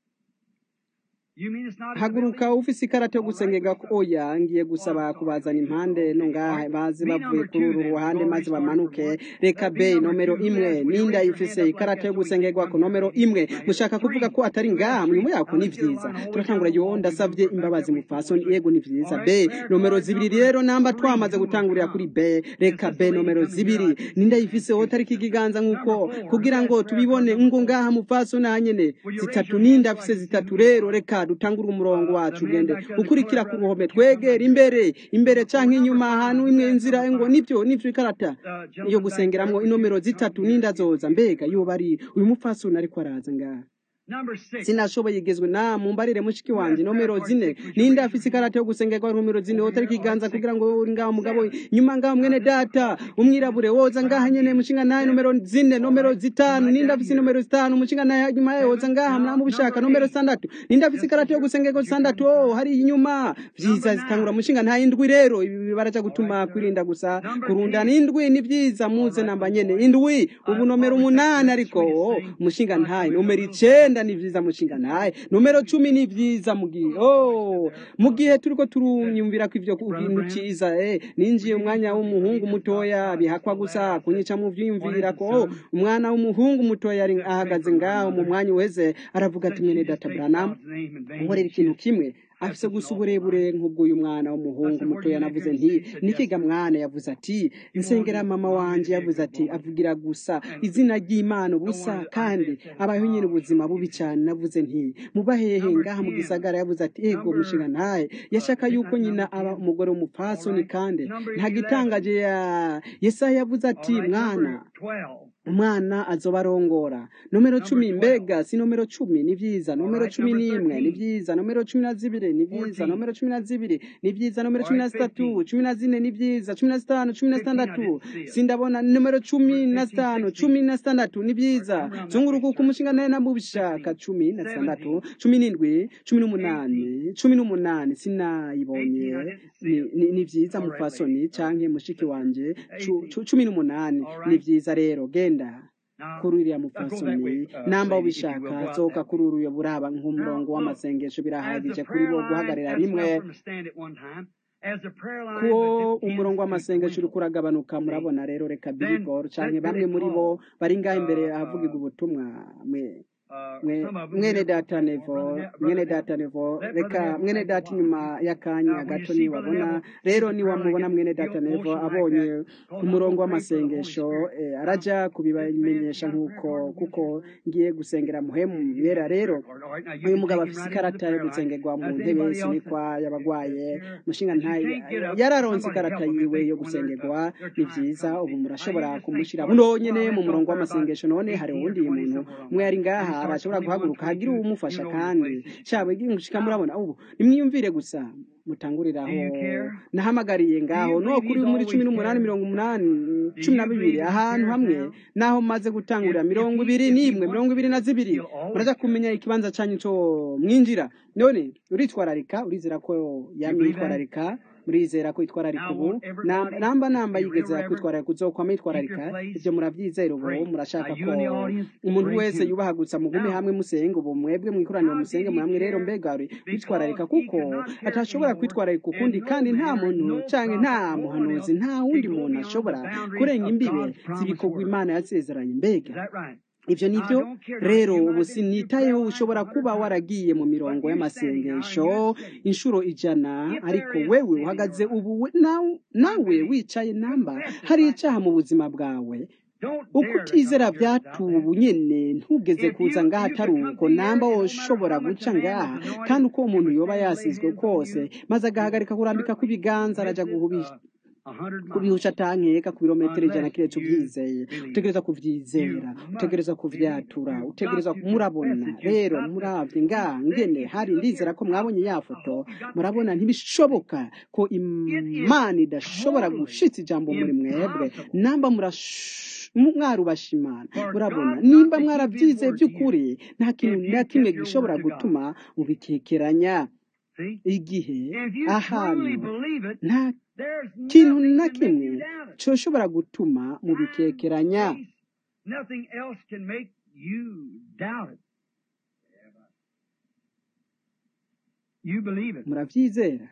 You mean it's not in the haguruka building? ufise ikarata yo gusengera ko oya ngiye gusaba kubazana impande no ngaha baze bavuye kuri uru ruhande maze bamanuke reka be nomero imwe ninda ifise ikarata yo gusengerwa ko nomero imwe mushaka kuvuga ko atari ngaha murimo yako ni vyiza turatangura yo ndasavye imbabazi mufasoni yego ni vyiza be nomero zibiri rero namba twamaze gutangurira kuri be reka be nomero zibiri ninda ifise wotariki ikiganza nkuko kugira ngo tubibone ngo ngaha mufasoni hanyene zitatu ninda afise zitatu rero reka dutangure umurongo wacu ugende ukurikira ku ruhome twegera imbere imbere canke inyuma ahantu imwe inzira ngo nivyo nivyo ikarata iyo gusengeramwo inomero zitatu ninda zoza mbega yoba ari uyu mupfasoni ariko araza ngaha Number six. sinashoboye igezwe na mumbarire mushiki wanje nomero zine ninde afise ikarata yo gusengerwa nomero zine wotari ikiganza kugira ngo uri ngaho mugabo nyuma ngaho mwene data umwirabure woza ngaha nyene mushinga naye nomero zine nomero zitanu ninde afise nomero zitanu mushinga naye nyuma yayo woza ngaha mnamu bishaka nomero sandatu ninde afise ikarata yo gusengerwa sandatu oh hari inyuma vyiza zitangura mushinga nta indwi rero ibi baraja gutuma kwirinda gusa kurundana indwi ni vyiza muze namba nyene indwi ubu nomero umunani ariko oh, mushinga ntaye nomero icenda ni vyiza mushinga ntaye nomero cumi ni vyiza mugihe oh, mugihe turiko turunyumvira ko ivyo kintu ciza eh, ninjiye umwanya w'umuhungu mutoya bihakwa gusa kunyica mu vyiyumvira ko oh, umwana w'umuhungu mutoya ari ahagaze ngaho mu mwanya uheze aravuga ati mwene data Branham nkorera ikintu kimwe afise gusa uburebure nk'ubw'uyu mwana w'umuhungu mutoya navuze nti nikiga mwana yavuze ati nsengera mama wanje yavuze ati avugira gusa izina ry'imana ubusa kandi abayeho nyine ubuzima bubi cyane navuze nti muba hehe ngaha mu gisagara yavuze ati ego mushinga ntaye yashaka yuko nyina aba umugore w'umupfasoni kandi nta gitangaje ya yesaya yavuze ati mwana umwana azoba arongora nomero cumi mbega si nomero cumi ni vyiza nomero cumi n'imwe ni vyiza nomero cumi na zibiri ni vyiza nomero cumi na zibiri ni vyiza nomero cumi na zitatu cumi na zine ni vyiza cumi na zitanu cumi na zitandatu sindabona nomero cumi na zitanu cumi na zitandatu ni vyiza zunguruka uko umushinga naye namubishaka cumi na zitandatu cumi n'indwi cumi n'umunani cumi n'umunani sinayibonye ni, ni, ni vyiza mufasoni canke mushiki wanje cu- cu- cumi n'umunani ni vyiza rero genda kuri uriya mupfasoni namba ubishaka sohoka kuri uriya buraba nk'umurongo w'amasengesho birahagije kuri bo guhagarara rimwe ko umurongo w'amasengesho uri kuragabanuka murabona rero reka billboard canke bamwe muri bo bari ngaho imbere ahavugirwa ubutumwa mwe mwe- mwene data nevo mwene data nevo reka mwene data inyuma y'akanya gato niwabona rero niwamubona mwene data nevo abonye ku murongo w'amasengesho eh, araja kubimenyesha nk'uko kuko ngiye gusengera muhemu yera rero uyu mugabo afise ikarata yo gusengerwa mu ntebe sinikwa y'abagwaye mushinga ntaye yararonse ikarata yiwe yo gusengerwa ni vyiza ubu murashobora kumushira buno nyene mu murongo w'amasengesho none hari uwundi muntu umwe yari ngaha arashobora guhaguruka hagira uwumufasha kandi cyawe gushika murabona ubu nimwiyumvire gusa mutanguriraho nahamagariye ngaho no kuri muri cumi n'umunani mirongo umunani cumi na bibiri ahantu hamwe naho maze gutangurira mirongo ibiri n'imwe mirongo ibiri na zibiri muraja kumenya ikibanza canyu co mwinjira none uritwararika urizera ko yamye yitwararika murizera ko itwararika ubu Nam- namba namba yigeze kwitwararika uzokwama yitwararika ibyo murabyizera ubu murashaka ko umuntu wese yubahagutsa mugume hamwe musenge ubu mwebwe mwikoraniro musenge hamwe rero mbega uri kwitwararika kuko atashobora kwitwararika ukundi kandi nta muntu cyangwa nta muhanuzi nta wundi muntu ashobora kurenga imbibe z'ibikorwa imana yasezeranye mbega Is that right? ibyo ni byo rero ubu sinitayeho ushobora kuba waragiye mu mirongo y'amasengesho inshuro ijana ariko wewe uhagaze ubu we- nawe- nawe wicaye namba hari icyaha mu buzima bwawe Don't uko dare to utizera come here without byatubu that. nyine ntugeze kuza ngaha atari uko namba woshobora guca ngaha kandi uko umuntu yoba yasizwe kose maze agahagarika kurambika kw'ibiganza arajya guhubisha A hundred miles. kubihusha atankeka ku birometero ijana kiretse ubyizeye utegereza kubyizera utegereza kubyatura utegereza murabona rero murabye nga ngene hari ndizera ko mwabonye ya foto murabona ntibishoboka ko imana idashobora gushitsa ijambo muri mwebwe namba murash- mu- mwarubasha imana murabona nimba mwarabyizeye by'ukuri nta kintu na kimwe gishobora gutuma mubikekeranya See? igihe If you ahantu truly believe it, nta there's kintu nothing na to make kimwe you doubt it. coshobora gutuma mubikekeranya Time, space, Nothing else can make you doubt it. You believe it. murabyizera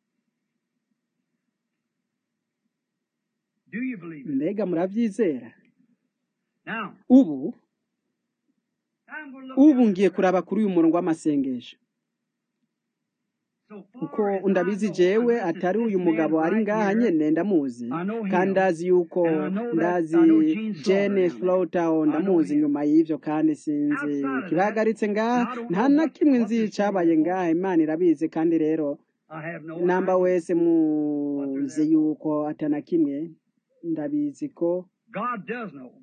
Do you believe it? mbega murabyizera Now, ubu I'm going to look ubu down ngiye at the kuraba kuri uyu murongo w'amasengesho So kuko far as I ndabizi know, jewe unless it's atari this uyu man mugabo ari right ngaha here, nyene ndamuzi I know him. kandi ndazi yuko And I know that- ndazi I know Gene Slaughter jene down there. flowtown I know ndamuzi him. nyuma y'ivyo kandi sinzi Outside of that, kibahagaritse ngaha I don't nta know na what- kimwe what nzi this cabaye thing is. ngaha imana irabizi kandi rero I have no namba idea. wese muzi yuko atana kimwe ndabizi ko God does know.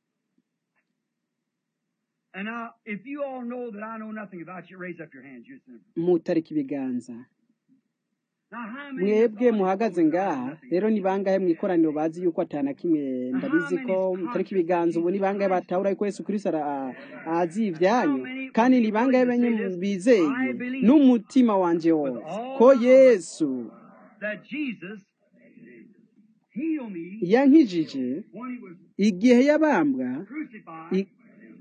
And now, if you all know that I know nothing about you, raise up your hands. You sinner. mutarika ibiganza Now, how many of mwebwe you know muhagaze that I know ngaha nothing rero about ni you? bangahe mu ikoraniro bazi yuko atana kimwe ndabizi ko mutarika ibiganza ubu ni bangahe batahura yuko yesu kristo ara- azi ibyanyu kandi ni bangahe benye bizeye n'umutima wanje wose ko yesu That Jesus healed me yankijije when he was igihe yabambwa crucified i-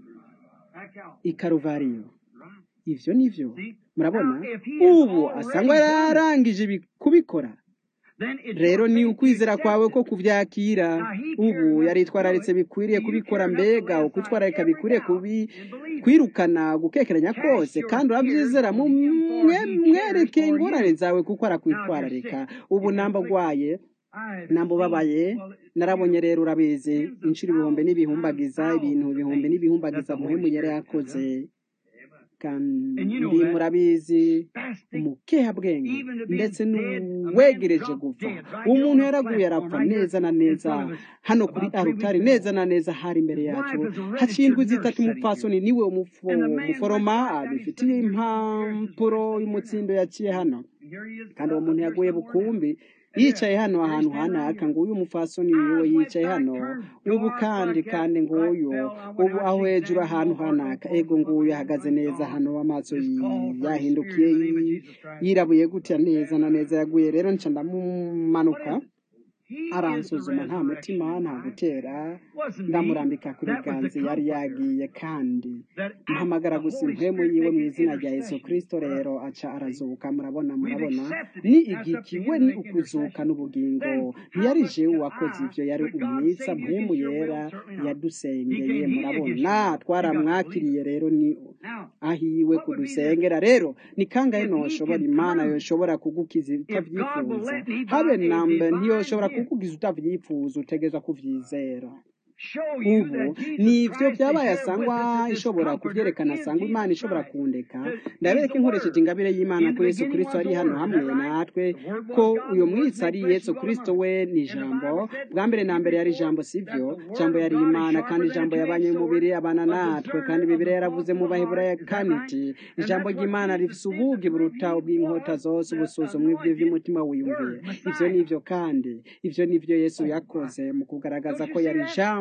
at Calvary. i karuvariyo Right? ivyo nivyo See? murabona Now, if he has ubu already asangwa done it, yararangije ibi- kubikora then it's rero your ni faith to ukwizera accept kwawe it. ko kubyakira Now, he ubu cared enough to yaritwararitse do it. bikwiriye You kubikora cared enough to mbega lay ukwitwararika aside bikwiriye every kubi doubt and believe it. kwirukana gukekeranya Cast kose your kandi cares urabyizera mu on him, for mwe- he cares mwereke for ingorane you. zawe kuko Now, if you're arakwitwararika sick, ubu if you're namba afflicted, urwaye I have namba seen, ubabaye well, narabonye rero urabizi tens of inshuro ibihumbi thousands n'ibihumbagiza times ibintu thousands of ibihumbi things n'ibihumbagiza that the muhemu Holy yari Spirit has yakoze done. kandi And you know ndi that. murabizi Fasting, umukehabwenge even to be ndetse dead, a man n'uwegereje dropped gupfa dead right here umuntu on the yaraguye platform arapfa right here neza na in neza front of us hano kuri about three arutari weeks neza ago. na neza hari imbere His yacu wife is a haciye indwi registered zitatu nurse sitting umupfasoni here. niwe umufo- And the man went umuforoma right down, he's abifitiye sitting here, here's his impapuro wife sitting here y'umutsindo now. yaciye hano And here he is kandi got uwo up muntu here yaguye somewhere now. bukumbi And yicaye there, hano there he's ahantu standing right hanaka here. ngo uyu mupfasoni yiwe Eyes went yicaye back, hano turned ubu dark kandi like that, kandi right nguyu fell. I went ubu out aho to hejuru examine ahantu him, all hanaka falls ego upon nguyu him, ahagaze right neza gone. hano amaso Just call for his spirit yahindukiye in the name of yi- Jesus Christ. yirabuye gutya neza na neza yaguye rero nca What ndamumanuka is it? He is the aransuzuma nta mutima resurrection nta life. gutera Wasn't me. ndamurambika ku That was the biganza yari comforter yagiye kandi that mpamagara the gusa Holy impwemu Spirit yiwe mu making izina rya yesu intercession kristo for us. rero aca arazuka murabona We've murabona accepted ni it. That's up to igiki him we to ni make ukuzuka intercession. n'ubugingo Then ntiyari how much jewe can wakoze I, ivyo yari could God umwitsa save you mpwemu against your will? yera Certainly not. He yadusengeye can't heal you murabona against your will. You got to believe twaramwakiriye it. rero ni Now, ahiwe what would be the kudusengera rero ni kangahe if he noshobora can imana prove yoshobora kugukiza if God will utavyifuza let me habe by a nambe divine ntiyoshobora gift kukugiza utavyifuza utegeza kuvyizera show you ubu that Jesus ni ivyo Christ is byabaye here with asangwa us that this ishobora comforter kuvyerekana is asangwa imana Jesus ishobora Christ. kundeka That he's ndabereka the inkoresheje Word. ingabire y'imana In ko the yesu beginning kristo was ari the hano Word. Is hamwe that right? natwe The Word ko was God. uyo The Word mwitsi made ari flesh yesu and dwelt kristo among us. we ni And the ijambo Bible said bwa mbere na in mbere yari before ijambo that sivyo the Word ijambo of yari God is imana sharper kandi than a ijambo two-edged yabanye sword, umubiri abana a natwe kandi discerner of bibiri the yaravuze thoughts mu of the baheburayo heart. Is that kane right? iti And ijambo that's what ry'imana Jesus rifise did ubugi to buruta reveal ubw'inkota for us zose the ubusuzumwe anointed bw'ivy'umutima wiyumviye Word, ivyo Messiah. nivyo kandi ivyo nivyo yesu Oh, my. yakoze mu kugaragaza Don't ko you see yari that? ijambo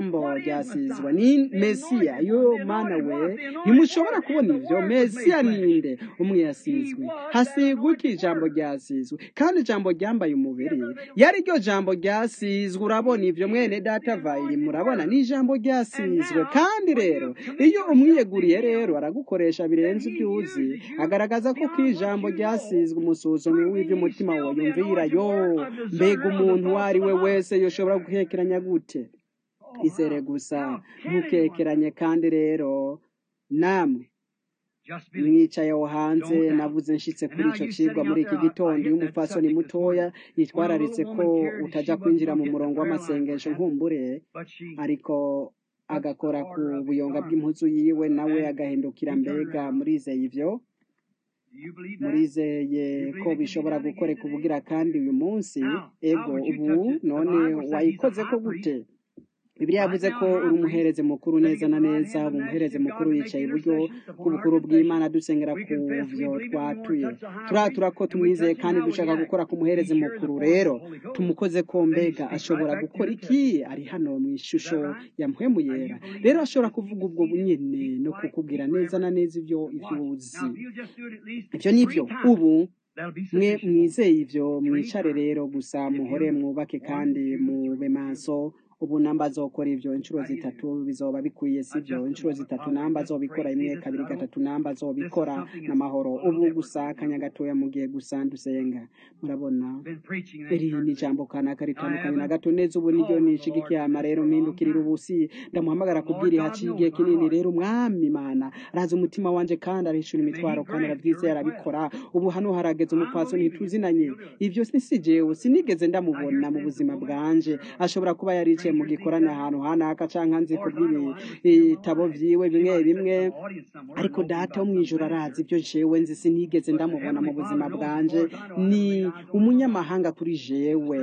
ijambo ryasizwe ni mesiya yo mana we ntimushobora kubona ivyo mesiya ninde umwe yasizwe hasigwa iki ijambo ryasizwe kandi ijambo ryambaye umubiri yari ryo jambo ryasizwe urabona ivyo mwene data vayiri murabona ni ijambo ryasizwe kandi rero iyo umwiyeguriye rero aragukoresha birenze ibyo uzi agaragaza ko ko ijambo ryasizwe umusuzumi w'ibyo umutima wawe yumvira yo mbega umuntu uwo ari we wese yoshobora guhekeranya gute izere gusa ntukekeranye kandi rero namwe mwicaye aho hanze navuze nshitse kuri ico cigwa muri iki gitondo iyo umupfasoni mutoya yitwararitse ko utaja kwinjira mu murongo w'amasengesho nkumbure ariko agakora ku buyonga bw'impuzu yiwe nawe agahindukira mbega murizeye ivyo murizeye ko bishobora gukoreka ubugira kandi uyu munsi ego ubu none wayikoze ko gute Bibiliya yavuze ko uri umuhereze mukuru neza na neza ubu umuhereze mukuru yicaye iburyo bw'ubukuru bw'imana dusengera ku byo twatuye turatura ko tumwizeye kandi dushaka gukora ku muhereze mukuru rero tumukoze ko mbega ashobora gukora iki ari hano mu ishusho ya mpwemu yera rero ashobora kuvuga ubwo nyine no kukubwira neza na neza ibyo ibyo uzi ibyo ni byo ubu mwe mwizeye ibyo mwicare rero gusa muhore mwubake kandi mube maso ubu namba azokora ivyo inshuro zitatu bizoba bikwiye sivyo inshuro zitatu namba azobikora imwe kabiri gatatu namba azobikora n'amahoro ubu gusa akanya gatoya mu gihe gusa dusenga murabona iri ni ijambo kanaka ritandukanye na gato neza ubu niryo nishigikiye ama rero mpindukirira ubusi ndamuhamagara kubwira haciye igihe kinini rero umwami imana arazi umutima wanje kandi arishura imitwaro kandi aravyizeye arabikora ubu hano harageze umupfasoni ntituzinanye ivyo si jewe sinigeze ndamubona mu buzima bwanje ashobora kuba yaricaye mu gikorane ahantu hanaka canke nzi ku bw'ibitabo vyiwe bimwe bimwe ariko data wo mw'ijoro arazi ibyo jewe nzi sinigeze ndamubona mu buzima bwanje ni umunyamahanga kuri jewe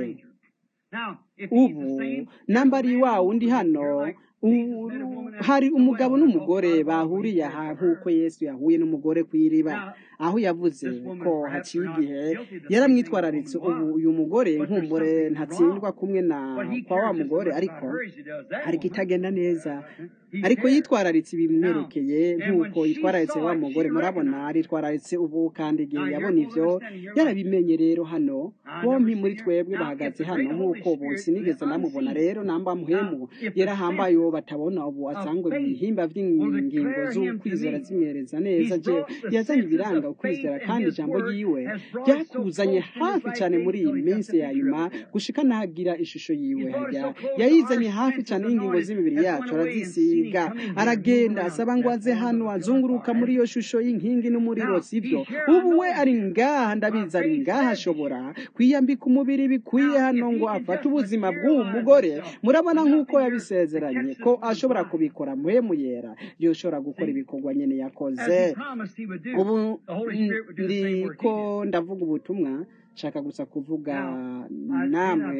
ubu namba ari wa wundi hano hari umugabo n'umugore bahuriye aha nk'uko yesu yahuye n'umugore ku iriba aho yavuze ko haciye igihe yaramwitwararitse ubu uyu mugore nkumbure ntatsindwa kumwe na kwa wa mugore ariko hari kitagenda neza ariko yitwararitse ibimwerekeye nk'uko yitwararitse wa mugore murabona aritwararitse ubu kandi igihe yabona ivyo yarabimenye rero hano bompi muri twebwe bahagaze hano nk'uko ubu sinigeze namubona rero namba muhemu yarahambaye uwo batabona ubu asangwe mu bihimba vy'ingingo z'ukwizera zimwereza neza je yazanye ibiranga ukwizera kandi ijambo ryiwe ryakuzanye hafi cyane muri iyi minsi ya nyuma gushika nagira ishusho yiwe hajya yayizanye hafi cyane y'ingingo z'imibiri yacu arazisiga aragenda asaba ngo aze hano azunguruka muri iyo shusho y'inkingi n'umuriro sibyo ubu we ari ngaha ndabizi ari ngaha ashobora kwiyambika umubiri bikwiye hano ngo afate ubuzima bw'uwo mugore murabona nk'uko yabisezeranye ko ashobora kubikora muhemu yera yoshobora gukora ibikorwa nyene yakoze ubu ndiko ndavuga ubutumwa nshaka gusa kuvuga namwe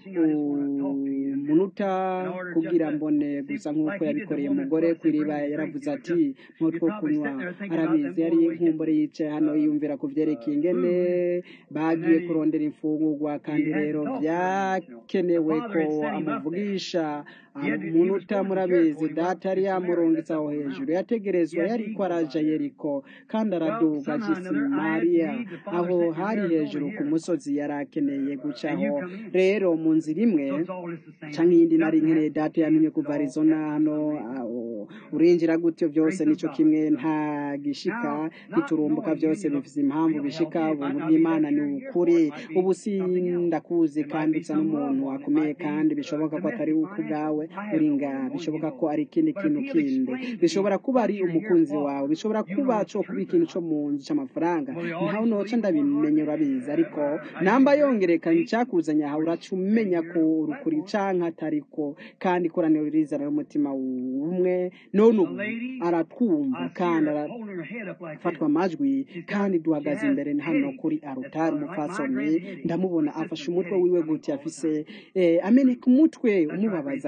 umunota kugira mbone gusa nk'uko yabikoreye umugore ku iriba yaravuze ati nk'utwo kunywa arabizi yari inkumbure yicaye hano yiyumvira ku vyerekeye ingene bagiye kurondera imfungurwa kandi rero vyakenewe ko amuvugisha umunota murabizi data yari yamurungitse aho hejuru yategerezwa yariko araja yeriko kandi araduga mariya aho hari hejuru ku musozi yari akeneye gucaho rero mu nzira imwe canke iyindi nari nkeneye data yamenye kuva arizona hano urinjira gutyo byose nico kimwe nta gishika giturumbuka byose bifise impamvu bishika ubuntu bw'imana ni ukuri ubu sindakuzi kandi usa n'umuntu akomeye kandi bishoboka ko atari uko ubwawe uri ngaha bishoboka ko ari ikindi kintu kindi bishobora kuba ari umukunzi wawe bishobora kuba co kuba ikintu co mu nzu c'amafaranga ntawe noca ndabimenye urabizi ariko namba yongerekanye icyakuzanye aha uraca umenya ko urukuri canke atariko kandi ikoraniro rizana n'umutima umwe none ubu aratwumva kandi arafatwa amajwi kandi duhagaze imbere hano kuri arutari umupfasoni ndamubona afashe umutwe wiwe gute afise ameneka umutwe umubabaza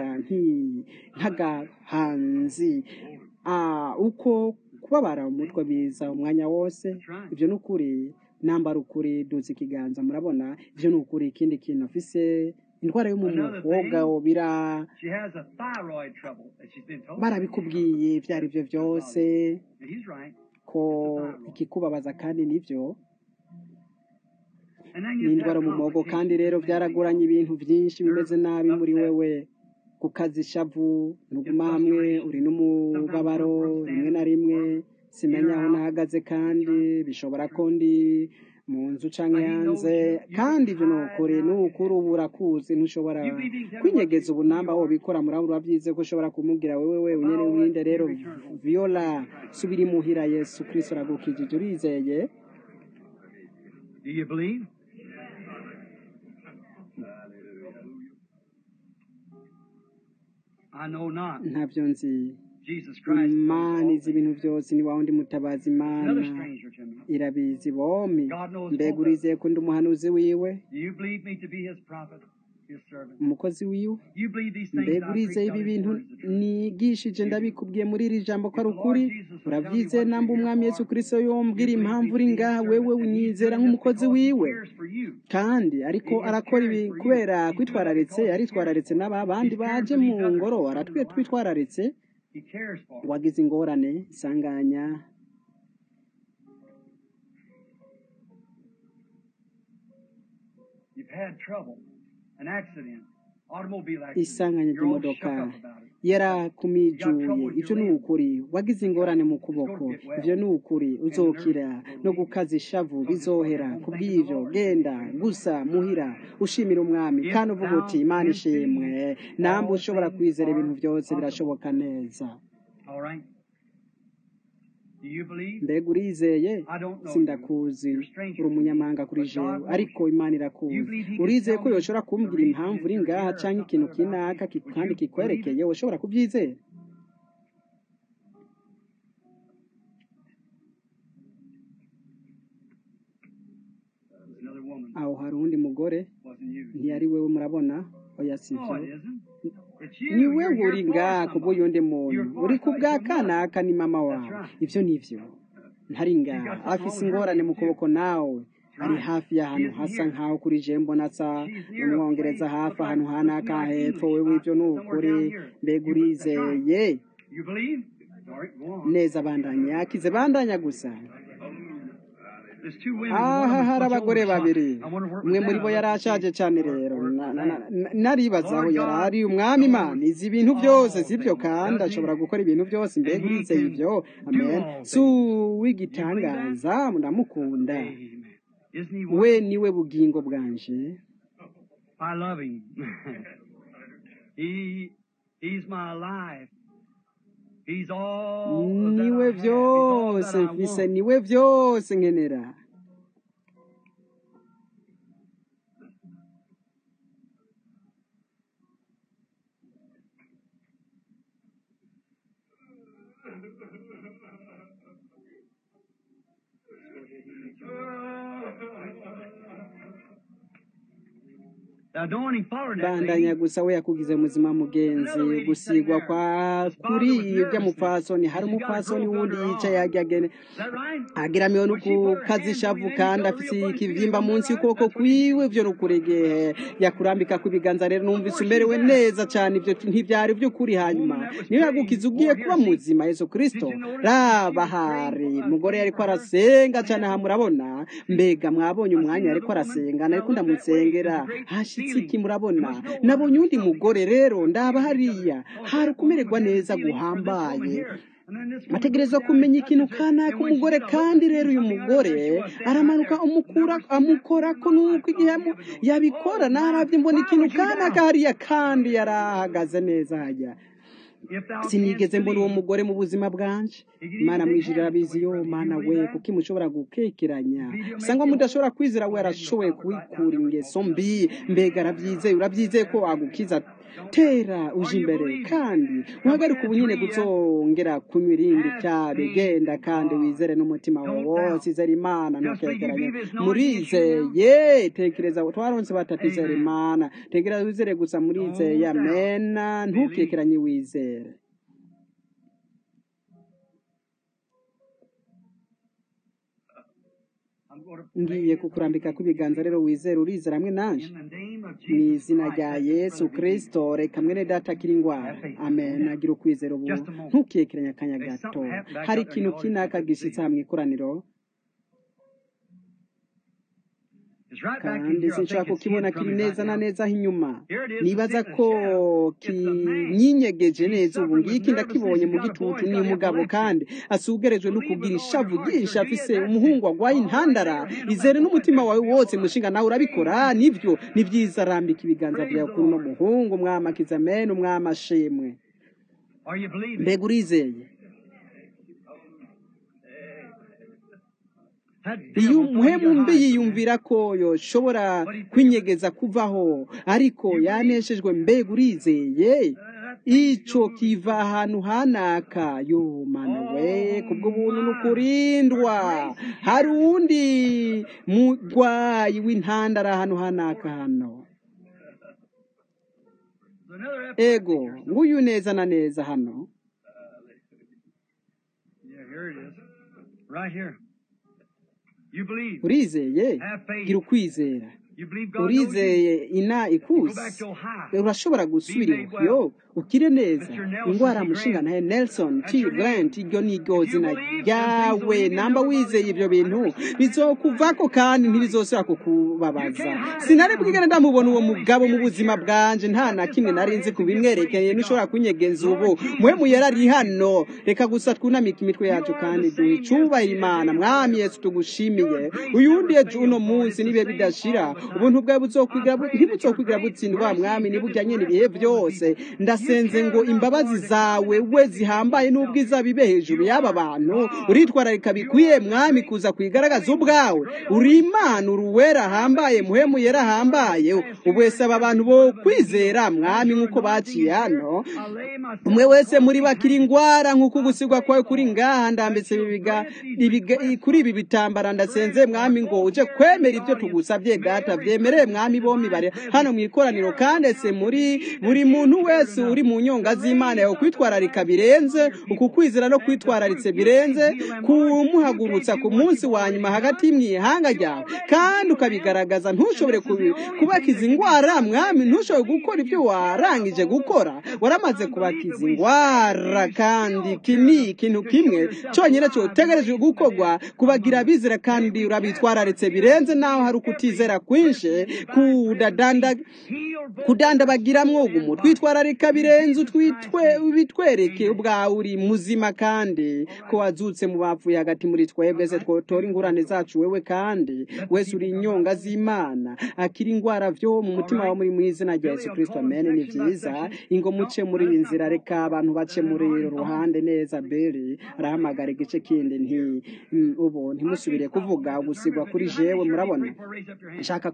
nk'agahanzi uko kubabara umutwe biza umwanya wose ibyo ni ukuri nambara ukuri duza ikiganza murabona ibyo ni ukuri ikindi kintu afise indwara yo mu muhogo bira She has a thyroid trouble that she's been told. barabikubwiye ibyo ari byo byose And he's right. ko ikikubabaza kandi nibyo And then ni you indwara mu muhogo kandi rero byaragoranye ibintu byinshi bimeze nabi muri wewe gukaza ishavu ntuguma hamwe uri n'umubabaro rimwe na rimwe simenya aho nahagaze kandi bishobora ko ndi mu nzu canke hanze kandi ibyo ni ukuri ni ukuri ubu urakuzi ntushobora kwinyegeza ubu namba aho bikora murabura urabyize ko ushobora kumubwira wewe wewe nyene winde rero viola subira imuhira yesu kristo aragukijije urizeye Do you believe? I know not. ntabyo nzi Jesus Christ. knows imana all izi ibintu byose ni wawe undi mutabazi imana Another stranger to me. irabizi bomi God knows mbega both of urizeye ko ndi umuhanuzi wiwe Do you believe me to be his prophet, his servant? umukozi wiwe You believe these things mbega I urizeye preach ibi are his bintu words the truth? nigishije ndabikubwiye muri iri jambo ko ari ukuri urabyizeye namba umwami yesu kirisito yombwira impamvu uri ngaha wewe unyizera nk'umukozi wiwe Cares for you. kandi ariko arakora ibi kubera kwitwararitse yaritwararitse n'aba bandi baje mu ngoro aratwe twitwararitse He cares for us. wagize ingorane isanganya You've had trouble, an accident, automobile isanganya accident. You're all shook ry'imodoka up about it. yarakumijuye ibyo ni ukuri wagize ingorane mu kuboko ibyo ni ukuri uzokira no gukaza ishavu bizohera ku bw'ibyo genda gusa muhira ushimira umwami kandi uvuga uti imana ishimwe namwe ushobora kwizera ibintu byose birashoboka neza All right? Do you believe? mbega urizeye I don't know. sindakuzi You're a stranger uri to me. umunyamahanga kuri But jewe God knows ariko you. imana You irakuzi believe he can urizeye tell ko me yoshobora the kumbwira reason impamvu uri you're ngaha here or cyangwa something ikintu about kinaka it. ki- Would kandi you kikwerekeye ushobora kubyizera There's another woman. aho hari uwundi mugore Wasn't you? ntiyari wewe murabona oya si No, byo it isn't. It's you. ni You're wewe here uri for ngaha ku somebody. bw'uyundi muntu You're for uri ku bwa somebody. kanaka ni mama wawe That's right. ibyo ni byo ntari ngaha afise ingorane mu kuboko nawe ari hafi y'ahantu hasa nk'aho kuri je mbona asa umwongereza hafi ahantu hanaka hepfo wewe ibyo ni ukuri mbega urizeye You believe? All right, go on. neza bandanya yakize bandanya gusa There's two women. aha one of hari them's much abagore older. babiri I wonder where it umwe was muri at. bo I yari looked to ashaje see cyane where- rero where it Na- was na- at. na- naribaza aho yari ari umwami imana izi ibintu byose sibyo kandi ashobora gukora ibintu byose mbega urizeye ibyo amen si uw'igitangaza ndamukunda Amen. Isn't he we wonderful? niwe bugingo bwanje I love him. he, he's my life. He's all that niwe I have. He's all that byose I mfise want. niwe byose nkenera The anointing followed that bandanya lady. gusa we yakugize muzima mugenzi gusigwa kwa kuri ibyo mupfasoni hari umupfasoni wundi yicaye agagene Is that right? agiramiwe no kukaza ishavu kandi afite ikivyimba munsi y'ukuboko kwiwe byo nukuregehe yakurambika ku biganza rero numvise umerewe neza cyane ibyo ntibyari by'ukuri hanyuma niyo yagukiza ugiye kuba muzima yesu kristo raba hari umugore yariko arasenga cyane aha murabona mbega mwabonye umwanya yariko arasenga nariko ndamusengera hashitse iki murabona nabonye undi mugore rero ndaba hariya hari kumererwa neza guhambaye ategerezwa kumenya ikintu kanaka umugore kandi rero uyu mugore aramanuka umukura amukorako nuko igihe yamu- yabikora narabye mbona ikintu kanaka hariya kandi yarahagaze neza hajya sinigeze mbona uwo mugore mu buzima bwanje imana mwijuru irabizi yo mana we kuko imushobora gukekeranya usanga mudashobora kwizera we arashoboye kubikura ingeso mbi mbega arabyizeye urabyizeye ko agukiza tera uje imbere kandi uhagarike ubu nyine guzongera kunywa irindi tabi genda kandi wizere n'umutima wawe wose izere imana ntukekeranye murizeye tekereza twaronse batatu izere imana tekereza wizere gusa murizeye amena ntukekeranye wizere I'm going to ngiye kukurambika kw'ibiganza rero wizere urizera hamwe nanje in the name of mu izina rya yesu kirisito reka mwene data akira indwara amen agira ukwizera ubu ntukekeranye akanya gato hari ikintu kinaka gishyitse aha mu ikoraniro kandi sinshobora kukibona kiri neza na neza aho inyuma nibaza ko kinyinyegeje neza ubu ngiki ndakibonye mu gitutu ni umugabo kandi asugerejwe no kugira ishavu ryinshi afise umuhungu agwaye intandara izere n'umutima wawe wose mushinga nawe urabikora nibyo ni byiza rambika ibiganza byawe kuri uno muhungu umwama kizamene umwama ashimwe mbega urizeye iyo umuhemu mbi yiyumvira ko yoshobora kwinyegeza kuvaho ariko yaneshejwe mbega urizeye icyo kiva ahantu hanaka yo mana we kubwo buntu ni ukurindwa hari uwundi murwayi w'intandara ahantu hanaka hano ego nguyu neza na neza hano urizeye gira ukwizera urizeye ina ikusi urashobora gusubira iyo ukire neza indwara mushinga nawe nelson t grant iryo ni iryo zina ryawe namba wizeye ibyo bintu bizokuvako kandi ntibizosubira kukubabaza sinari bwigane ndamubona uwo mugabo mu buzima bwanje nta na kimwe nari nzi kubimwerekeye ntushobora kunyegeza ubu muhemu yarari hano reka gusa twunamike imitwe yacu kandi duhe icyubahiro imana mwami yesu tugushimiye uyundi ejo uno munsi nibihe bidashira ubuntu bwawe ntibuzokwigira butsindwa mwami nibujyanye n'ibihe byose ndasenze ngo imbabazi zawe we zihambaye n'ubwiza bibe hejuru y'aba bantu uritwararika bikwiye mwami kuza kwigaragaza ubwawe uri imana uruwera ahambaye muhemu yera ahambaye ubwese aba bantu bo kwizera mwami nk'uko baciye hano umwe wese muri bakira indwara nk'uko ugusigwa kwawe kuri ngaha ndambitse kuri ibi bitambara ndasenze mwami ngo uje kwemera ibyo tugusabye data byemereye mwami bombi bari hano mu ikoraniro kandi ese muri buri muntu wese uri mu nyonga z'imana yawe kwitwararika birenze uku kwizera no kwitwararitse birenze kumuhagurutsa ku munsi wa nyuma hagati y'imihanga ryawe kandi ukabigaragaza ntushobore kubakiza indwara mwami ntushobore gukora ibyo warangije gukora waramaze kubakiza indwara kandi iki ni ikintu kimwe cyonyine cyotegereje gukorwa kubagira bizera kandi urabitwararitse birenze naho hari ukutizera kwinshi kudandabagiramwo ugumu twitwararika birenze bitwereke ubwawe uri muzima kandi ko wazutse mu bapfuye hagati muri twebwe se twotora ingurane zacu wewe kandi wese uri inyonga z'imana akira indwara byo mu mutima wawe muri mu izina rya yesu kirisito amene ni byiza ingo muce muri iyi nzira reka abantu bace muri ruhande neza beri arahamagara igice kindi nti ubu ntimusubire kuvuga gusigwa kuri jewe murabona nshaka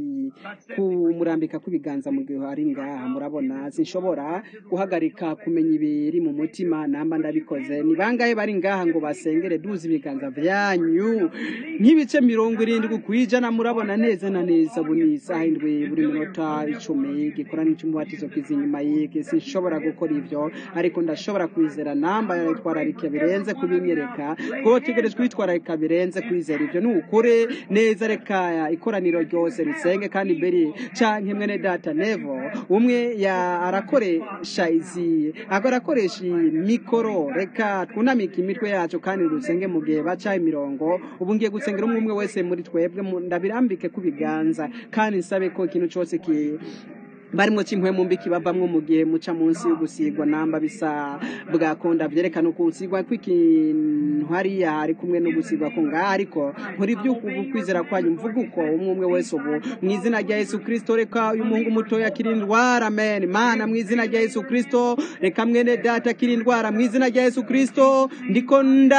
kumurambika kw'ibiganza mu gihe hari ngaha murabona sinshobora guhagarika kumenya ibiri mu mutima namba ndabikoze ni bangahe bari ngaha ngo basengere duze ibiganza byanyu nk'ibice mirongo irindwi ku ijana murabona neza na neza ubu ni isaha indwi buri minota icumi gikorana cy'umubatizo kiza inyuma y'iki sinshobora gukora ibyo ariko ndashobora kwizera namba yitwararika birenze kubinyereka twotegerejwe kwitwararika birenze kwizera ibyo ni ukuri neza reka ikoraniro ryose risenge kandi mbere canke mwene data nevo umwe ya arakoresha izi arakoresha mikoro reka twunamike imitwe yacu kandi dusenge mu gihe baca imirongo ubu ngiye gusengera umwe umwe wese muri twebwe ndabirambike ku biganza kandi nsabe ko ikintu cyose ki barimo kimwe mu mbiki bavamwo mu gihe muca munsi y'ugusigwa namba bisa bwakunda byerekana uko usigwa kw'ikintu hariya hari kumwe no gusigwa ko ngaha ariko muri by'uku kwizera kwanyu mvuga uko umwe umwe wese ubu mu izina rya yesu kirisito reka uyu muhungu mutoya akira indwara amen mana mu izina rya yesu kirisito reka mwene data akira indwara mu izina rya yesu kirisito ndiko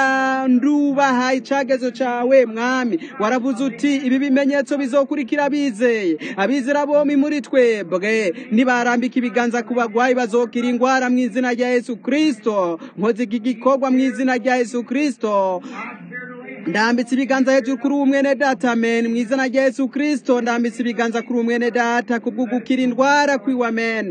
ndubaha icagezo cawe mwami waravuze uti ibi bimenyetso bizokurikira abizeye abizera bombi muri twebwe nibarambika ibiganza ku bagwayi bazokira indwara mu izina rya yesu kirisito nkoze iki gikorwa mu izina rya yesu kirisito ndambitse ibiganza hejuru kuri uwo mwene data amen mu izina rya yesu kirisito ndambitse ibiganza kuri uwo mwene data kubwo gukira indwara kwiwe amen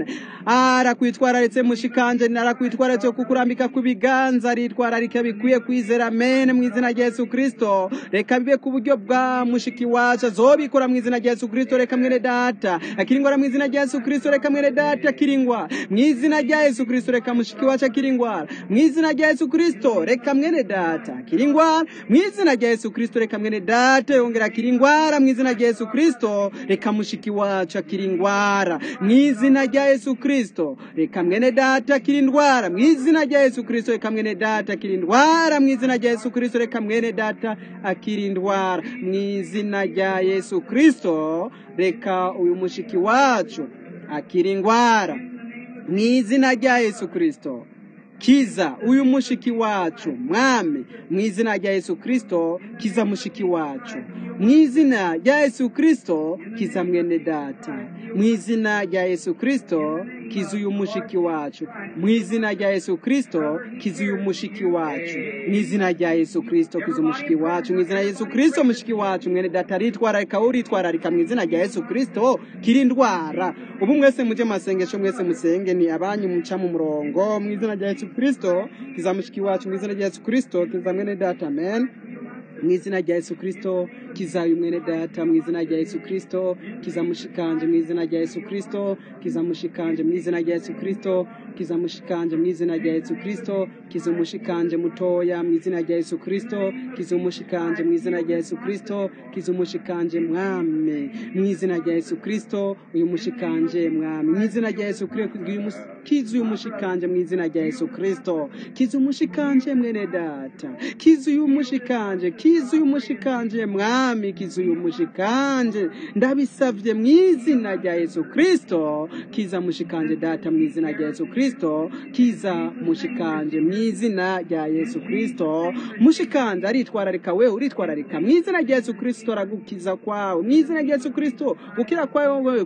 arakwitwararitse mushikanje arakwitwararitse kukurambika ku biganza aritwararika bikwiye kwizera amen mu izina rya yesu kristo reka bibe ku buryo bwa mushiki wacu azobikora mu izina rya yesu kristo reka mwene data akiringwara mu izina rya yesu kristo reka mwene data akiringwa mu izina rya yesu kristo reka mushiki wacu akiringwara mu izina rya yesu kristo reka mwene data akiringwara mu izina rya yesu kristo reka mwene data yongera akiringwara mu izina rya yesu kristo reka mushiki wacu akiringwara mu izina rya yesu kristo reka mwene data akirindwara mu izina rya yesu kristo reka mwene data akirindwara mu izina rya yesu kristo reka mwene data akirindwara mu izina rya yesu kristo reka uyu mushiki wacu akirindwara mu izina rya yesu kristo kiza uyu mushiki wacu mwami mu izina rya yesu kristo kiza mushiki wacu mu izina rya yesu kristo kiza mwene data mu izina rya yesu kristo kiza uyu mushiki wacu mu izina rya yesu kristo kiza uyu mushiki wacu mu izina rya yesu kristo kiza umushiki wacu mu izina rya yesu kristo mushiki wacu mwene data aritwararika uritwararika mu izina rya yesu kristo kirindwara ubu mwese muje masengesho mwese musenge ni abanyu muca mu murongo mu izina rya yesu kristo kiza mushiki wacu mu izina rya yesu kristo kiza mwene data amen mu izina rya yesu kristo kiza uyu mwene data mu izina rya yesu kristo kiza mushikanje mu izina rya yesu kristo kiza mushikanje mu izina rya yesu kristo kiza mushikanje mu izina rya yesu kristo kiza umushikanje mutoya mu izina rya yesu kristo kiza umushikanje mu izina rya yesu kristo kiza umushikanje mwami mu izina rya yesu kristo uyu mushikanje mwami mu izina rya yesu kristo kiza uyu mushikanje mu izina rya yesu kristo kiza umushikanje mwene data kiza uyu mushikanje kiza uyu mushikanje mwami kiza uyu mushikanje ndabisavye mu izina rya yesu kristo kiza mushikanje data mu izina rya yesu kristo kiza mushikanje mu izina rya yesu kristo mushikanje aritwararika wewe uritwararika mu izina rya yesu kristo aragukiza kwawe mu izina rya yesu kristo gukira kwawe wewe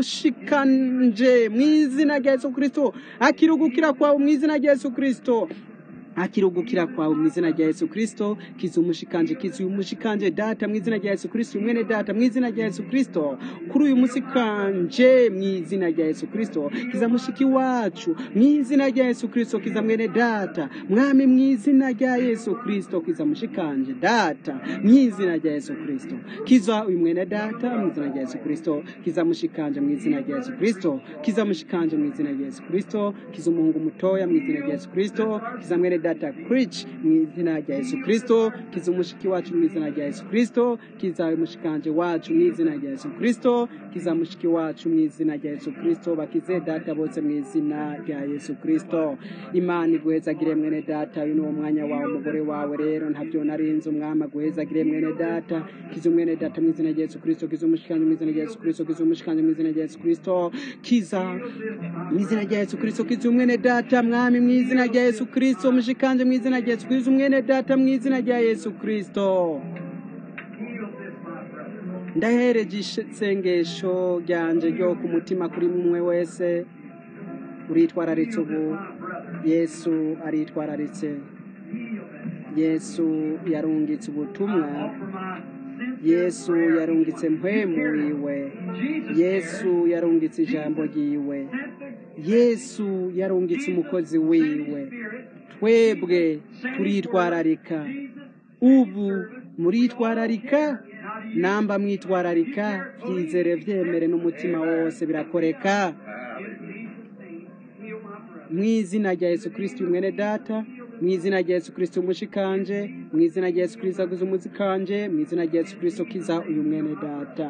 mushikanje mu izina rya yesu kristo akirugukira kwawe mu izina rya yesu kristo akirugukira kwawe mu izina rya yesu kristo kiza umushikanje kiza uyu mushikanje data mu izina rya yesu kristo mwene data mu izina rya yesu kristo kuri uyu musikanje mu izina rya yesu kristo kiza mushiki wacu mu izina rya yesu kristo kiza mwene data mwami mu izina rya yesu kristo kiza mushikanje data mu izina rya yesu kristo kiza uyu mwene data mu izina rya yesu kristo kiza mushikanje mu izina rya yesu kristo kiza mushikanje mu izina rya yesu kristo kiza umuhungu mutoya mu izina rya yesu kristo kiza mwene data Rich mu izina rya Yesu Kristo kiza umushiki wacu mu izina rya Yesu Kristo kiza umushikanje wacu mu izina rya Yesu Kristo kiza mushiki wacu mu izina rya Yesu Kristo bakize data bose mu izina rya Yesu Kristo Imana iguhezagire mwene data uyu ni umwanya wawe umugore wawe rero ntabyo narinze umwami aguhezagire mwene data kiza mwene data mu izina rya Yesu Kristo kiza umushikanje mu izina rya Yesu Kristo kiza umushikanje mu izina rya Yesu Kristo kiza mu izina rya Yesu Kristo kiza umwene data mwami mu izina rya Yesu Kristo mushikanje mu izina rya Yesu Kristo umwene data mu izina rya Yesu Kristo ndahereje isengesho ryanje ryo ku mutima kuri mwe wese uritwararitse ubu yesu aritwararitse yesu yarungitse ubutumwa yesu yarungitse mpwemu wiwe yesu yarungitse ijambo ryiwe yesu yarungitse umukozi wiwe twebwe turitwararika ubu muritwararika namba mwitwararika byizere byemere n'umutima wose birakoreka mu izina rya yesu kirisiti mwene data mu izina rya yesu kirisiti umushikanje mu izina rya yesu kirisiti aguze umuzikanje mu izina rya yesu kirisiti kiza uyu mwene data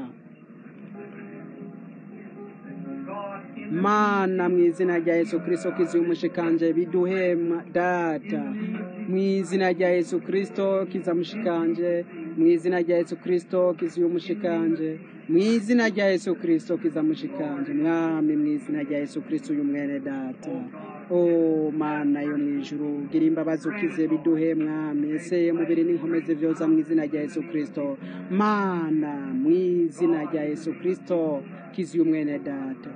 mana mu izina rya yesu kirisito kiza uyu mushikanje biduhema data mu izina rya yesu kirisito kiza mushikanje mu izina rya yesu kirisito kiza uyu mushikanje mu izina rya yesu kirisito kiza mushikanje mwami mu izina rya yesu kirisito uyu mwene data o mana yo mu ijuru gira imbabazi ukize biduhe mwami ese mubiri n'inkomezi vyoza mu izina rya yesu kirisito mana mu izina rya yesu kirisito kiza uyu mwene data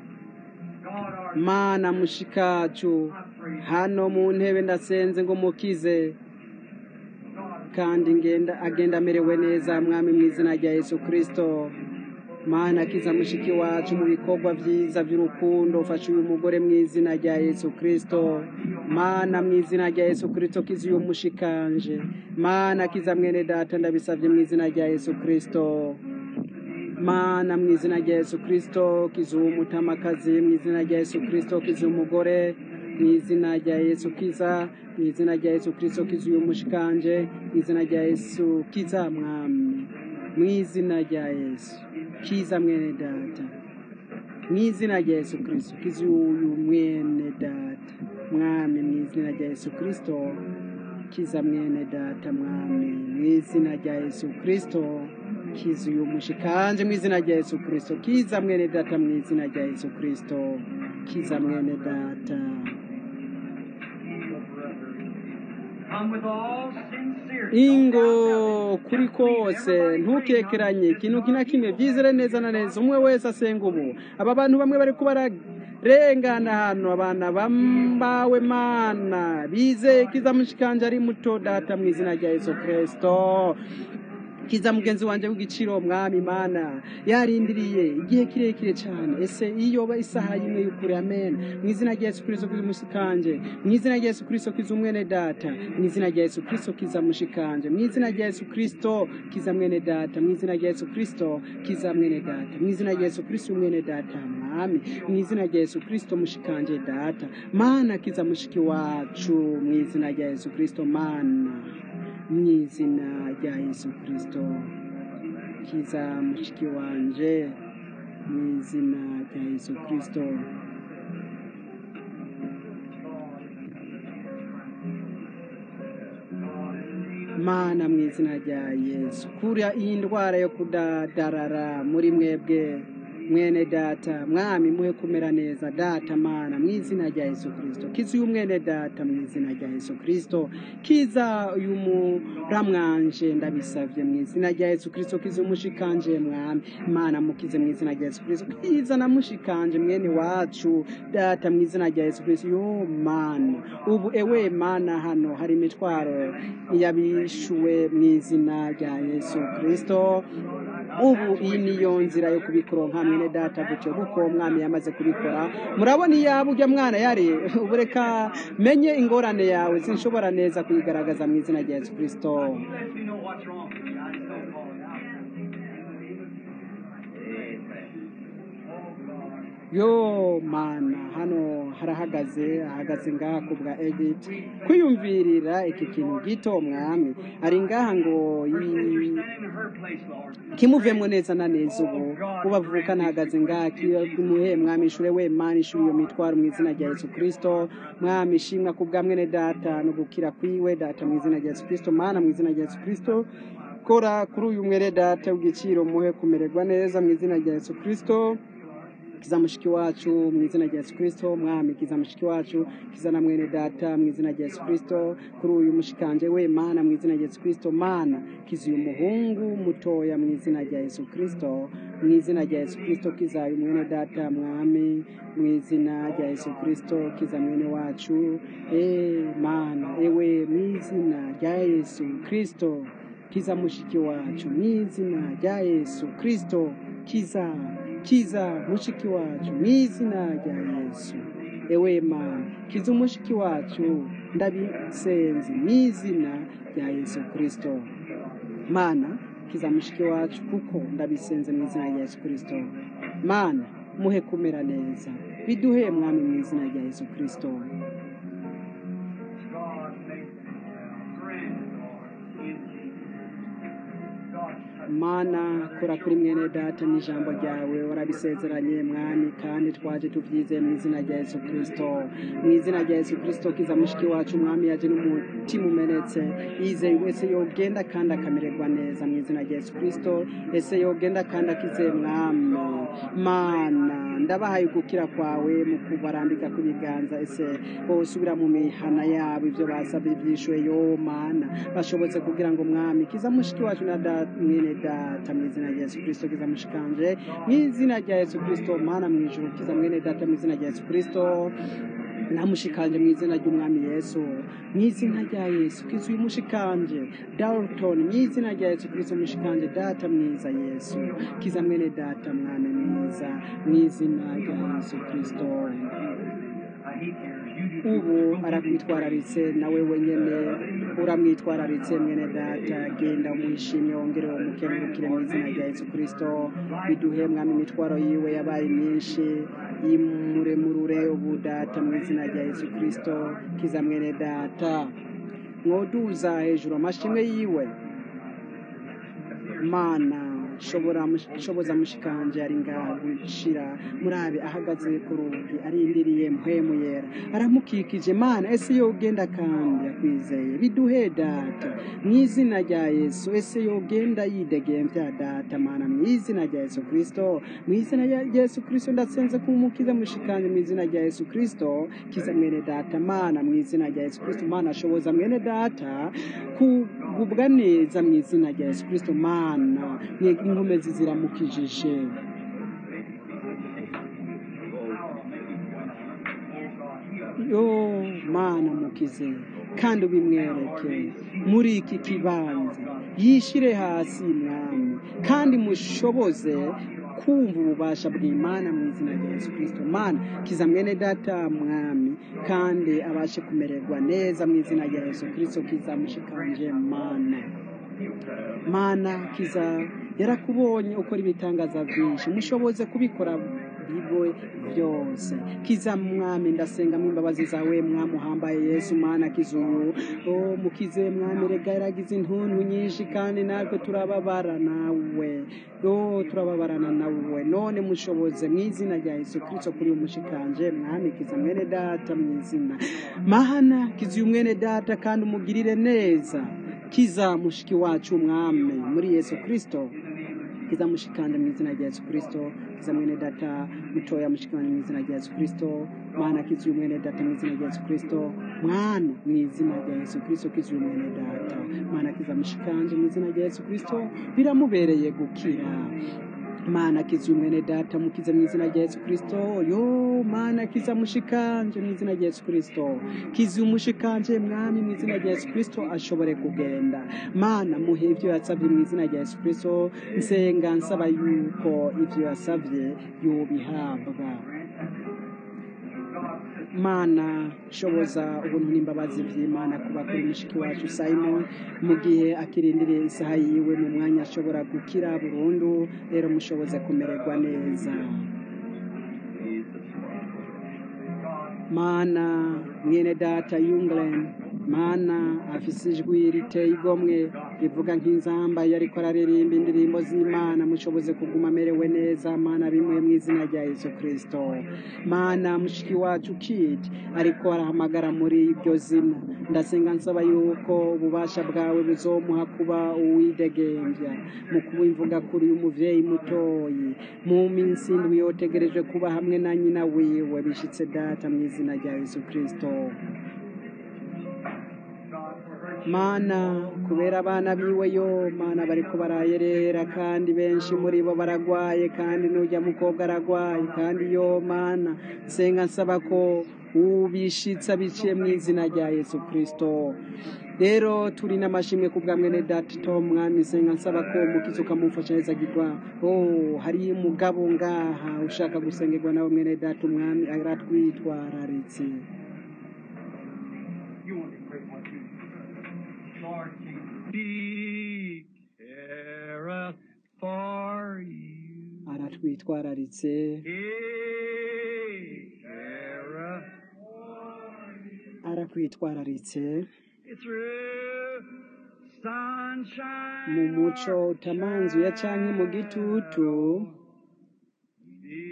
mana mushikacu hano mu ntebe ndasenze ngo mukize kandi ngenda agenda amerewe neza mwami mu izina rya yesu kirisito mana kiza mushiki wacu mu bikorwa vyiza vy'urukundo ufashe uyu mugore mu izina rya yesu kristo mana mu izina rya yesu kristo kiza uyu mushikanje mana kiza mwene data ndabisavye mu izina rya yesu kristo mana mu izina rya yesu kristo kiza uwo mutamakazi mu izina rya yesu kristo kiza umugore mu izina rya yesu kiza mu izina rya yesu kristo kiza uyu mushikanje mu izina rya yesu kiza mwami mu izina rya yesu kiza mwene data mu izina rya yesu kristo kiza uyu mwene data mwami mu izina rya yesu kristo kiza mwene data mwami mu izina rya yesu kristo kiza uyu mushikanje mu izina rya yesu kristo kiza mwene data mu izina rya yesu kristo kiza mwene data Come with all sincerity. ingo kuri kose ntukekeranye ikintu kina kimwe byizere neza na neza umwe wese asenga ubu aba bantu bamwe bari kuba bararengana hano abana bambawe mana bizeye kiza mushikanje ari muto data mu izina rya yesu kristo kiza mugenzi wanjye w'igiciro mwami mana yarindiriye igihe kirekire cyane ese iyo ba isaha y'imwe y'ukuri amen mu izina rya yesu kristo kiza umushikanje mu izina rya yesu kristo kiza umwene data mu izina rya yesu kristo kiza mushikanje mu izina rya yesu kristo kiza mwene data mu izina rya yesu kristo kiza mwene data mu izina rya yesu kristo mwene data mwami mu izina rya yesu kristo mushikanje data mana kiza mushiki wacu mu izina rya yesu kristo mana mu izina rya yesu kristo kiza mushiki wanje mu izina rya yesu kristo mana mu izina rya yesu kura iyi ndwara yo kudadarara muri mwebwe mwene data mwami muhe kumera neza data mana mu izina rya yesu kristo kiza uyu mwene data mu izina rya yesu kristo kiza uyu muramwanje ndabisavye mu izina rya yesu kristo kiza umushikanje mwami mana mukize mu izina rya yesu kristo kiza na mushikanje mwene wacu data mu izina rya yesu kristo yo mana ubu ewe mana hano hari imitwaro yabishuwe mu izina rya yesu kristo ubu iyi niyo nzira yo kubikuronka mwene data gutyo kuko umwami yamaze kubikora murabona iyaba ujya mwana yari ubu reka menye ingorane yawe sinshobora neza kuyigaragaza mu izina rya yesu kristo You let me know what's wrong with you. I just don't call it out. yo mana hano harahagaze ahagaze ngaha ku bwa edith kwiyumvirira iki kintu gito mwami ari ngaha ngo yi- Stand in her place, Lord. kimuvemo neza na neza ubu ubavuka nahagaze ngaha kimuhe mwami ishure we mana ishure iyo mitwaro mu izina rya yesu kristo mwami ishimwa ku bwa mwene data no gukira kwiwe data mu izina rya yesu kristo mana mu izina rya yesu kristo kora kuri uyu mwere data w'igiciro muhe kumererwa neza mu izina rya yesu kristo kiza mushiki wacu mu izina rya yesu kristo mwami kiza mushiki wacu kiza na mwene data mu izina rya yesu kristo kuri uyu mushikanje we mana mu izina rya yesu kristo mana kiza uyu muhungu mutoya mu izina rya yesu kristo mu izina rya yesu kristo kiza uyu mwene data mwami mu izina rya yesu kristo kiza mwene wacu e mana ewe mu izina rya yesu kristo kiza mushiki wacu mu izina rya yesu kristo kiza kiza mushiki wacu mu izina rya yesu ewe mana kiza umushiki wacu ndabisenze mu izina rya yesu kristo mana kiza mushiki wacu kuko ndabisenze mu izina rya yesu kristo mana muhe kumera neza biduhe mwami mu izina rya yesu kristo God make friends, Lord, in Jesus. God, mana kora kuri mwene data n'ijambo ryawe warabisezeranye mwami kandi twaje tuvyizeye mu izina rya yesu kristo mu izina rya yesu kristo kiza mushiki wacu mwami yaje n'umutima umenetse yizeye wese yogenda kandi akamererwa neza mu izina rya yesu kristo ese yogenda kandi akizeye mwami mana ndabahaye gukira kwawe mu kubarambika kw'ibiganza ese bosubira mu mihana yabo ibyo basabye byishuwe yo mana bashobotse kugira ngo mwami kiza mushiki wacu na da- mwene data mu izina rya yesu kristo kiza mushikanje mu izina rya yesu kristo mana mu ijuru kiza mwene data mu izina rya yesu kristo namushikanje mu izina ry'umwami yesu mu izina rya yesu kiza uyu mushikanje dalton mu izina rya yesu kiza umushikanje data mwiza yesu kiza mwene data mwami mwiza mu izina rya yesu kristo ubu arakwitwararitse nawe wenyene uramwitwararitse mwene data genda umwishimye wongere umukengurukire mu izina rya yesu kristo biduhe mwami imitwaro yiwe yabaye myinshi imuremurure ubu data mu izina rya yesu kristo kiza mwene data mwoduza hejuru amashimwe yiwe mana shobora shoboza mushikanje ari ngaho gushira murabe ahagaze ku rugi arindiriye mpwemu yera aramukikije mana ese yo ugenda kandi akwizeye biduhe data mu izina rya yesu ese yo ugenda yidegemvya data mana mu izina rya yesu kristo mu izina rya yesu kristo ndasenze kumukiza mushikanje mu izina rya yesu kristo kiza mwene data mana mu izina rya yesu kristo mana shoboza mwene data kugubwa neza mu izina rya yesu kristo mana inkomezi ziramukijije yo mana mukize kandi ubimwereke muri iki kibanza yishire hasi mwami kandi mushoboze kumva ububasha bw'imana mu izina rya yesu kirisito mana kiza mwene data mwami kandi abashe kumererwa neza mu izina rya yesu kirisito kiza mushikanje mana mana kiza yarakubonye ukora ibitangaza byinshi mushoboze kubikora biwe byose kiza mwami ndasengamo imbabazi zawe mwami uhambaye yesu mana kiza uyu o mukize mwami rega yaragize intuntu nyinshi kandi natwe turababara nawe o turababarana nawe none mushoboze mu izina rya yesu kirisito kuri umushikanje mwami kiza mwene data mu izina mahana kiza uyu mwene data kandi umugirire neza kiza mushiki wacu mwami muri yesu kirisito kiza mushikanje mu izina rya yesu kirisito kiza mwene data mutoya mushikanje mu izina rya yesu kirisito mwana kiza uyu mwene data mu izina rya yesu kirisito mwana mu izina rya yesu kirisito kiza uyu mwene data mwana kiza mushikanje mu izina rya yesu kirisito biramubereye gukira mana kiza umwene data mukize mu izina rya yesu kirisito yo mana kiza mushikanje mu izina rya yesu kirisito kiza umushikanje mwami mu izina rya yesu kirisito ashobore kugenda mana muhe ibyo yasabye mu izina rya yesu kirisito nsenga nsaba yuko ibyo yasabye yobihabwa mana shoboza ubuntu n'imbabazi by'imana kuba kuri mushiki wacu simon mu gihe akirindiriye isaha yiwe mu mwanya ashobora gukira burundu rero mushoboze kumererwa neza mana mwene data yunglen mana afise ijwi riteye igomwe rivuga nk'inzamba iyo ariko araririmba indirimbo z'imana mushoboze kuguma amerewe neza mana bimwe mu izina rya yesu kirisito mana mushiki wacu kiti ariko arahamagara muri iryo zina ndasenga nsaba yuko ububasha bwawe buzomuha kuba uwidegembya mu kubimvuga kuri uyu muvyeyi mutoyi mu minsi indwi yotegereje kuba hamwe na nyina wiwe bishitse data mu izina rya yesu kirisito mana kubera abana biwe yo mana bariko barayerera kandi benshi muri bo baragwaye kandi n'ujya mukobwa aragwaye kandi yo mana nsenga nsaba ko ubishitsa biciye mu izina rya yesu kirisito rero turi n'amashimwe ku bwa mwene data tom mwami nsenga nsaba ko umukizi ukamufasha neza agirwa oh hari umugabo ngaha ushaka gusengerwa nawe mwene data umwami aratwitwararitse He careth for you. aratwitwararitse He careth arakwitwararitse through sunshine. mu muco utamanzuye canke mu gitutu He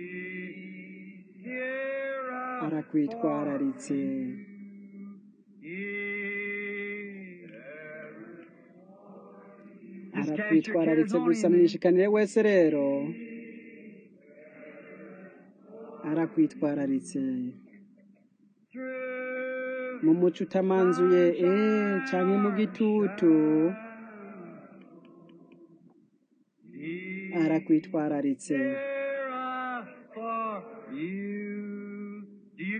heareth arakwitwararitse arakwitwararitse gusa mwishikanire wese rero arakwitwararitse mu muco utamanzuye eh canke mu gitutu arakwitwararitse for you. Do you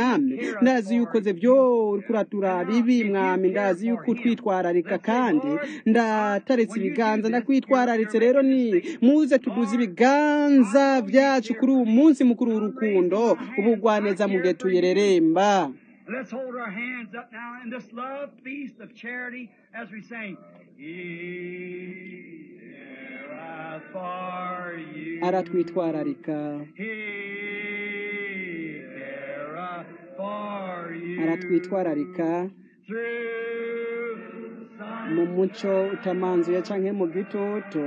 mwami ndazi yuko ze byo uriko uraturaba ibi mwami ndazi yuko utwitwararika kandi ndataretse ibiganza ndakwitwararitse rero ni muze tuduze ibiganza byacu kuri uyu munsi mukuru w'urukundo ubugwaneza mu gihe tuyereremba Let's hold our hands up now in this love feast of charity as we sing. He careth for you. aratwitwararika He careth for you. aratwitwararika Through sun mu muco utamanzuye canke mu gitutu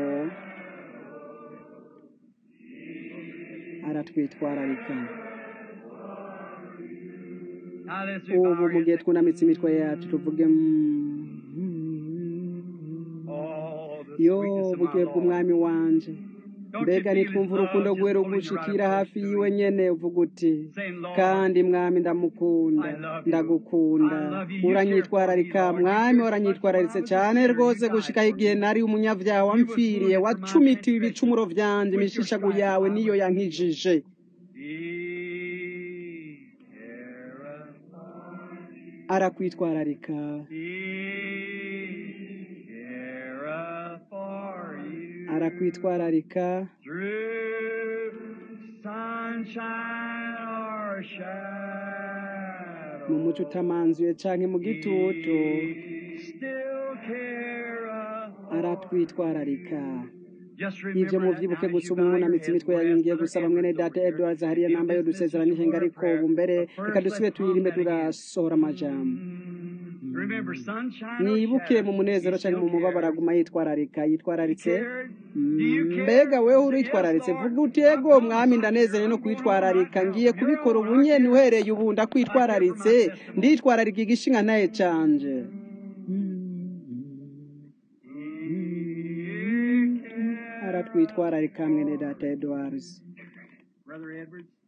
aratwitwararika Now let's we bow ubu our mu gihe heads. twunamitse imitwe yacu tuvuge mm, Oh, the yo sweetness of my bugiye Lord. bw'umwami wanje Don't you mbega feel his nitwumva love urukundo just rwe pulling you rugushikira right hafi close to yiwe him? nyene uvuga uti Saying, Lord, kandi mwami ndamukunda I love you. ndagukunda I love you. You uranyitwararika care for me, Lord. You mwami cared so much waranyitwararitse when I was a cyane sinner. rwose You died gushikaho for igihe me. nari umunyavyaha You was wamfiriye wounded for my wacumitiwe transgression. ibicumuro vyanje With your imishishago stripes yawe I niyo was healed. yankijije He careth arakwitwararika He careth for you arakwitwararika through sunshine or shadow. mu muco utamanzuye canke mu gitutu He still careth aratwitwararika Just ivyo remember that muvyibuke now as gusa you ubu bow your mwunamitse heads, imitwe we'll yanyu ask ngiye Brother gusaba mwene Edwards data over here edwards hariya if namba yo this message dusezerano is ihenga word of ariko prayer. ubu mbere But reka first, let's dusubire hum turirimbe that again. turasohora amajambo Mm. Remember sunshine or mwibuke mu shadow, munezero he canke mu still mubabaro cares. aguma yitwararika He yitwararitse cared. Do you care? mbega wewe Say, yes, uritwararitse Lord. vuga uti I ego promise mwami I care. ndanezeye no I'm going on right kwitwararika now. ngiye From here kubikora on, ubu I nyene care. uhereye ubu I care for my ndakwitwararitse testimony. nditwararika igishinga ntaye canje He cares. aratwitwararika mwene data edwards Brother Edwards.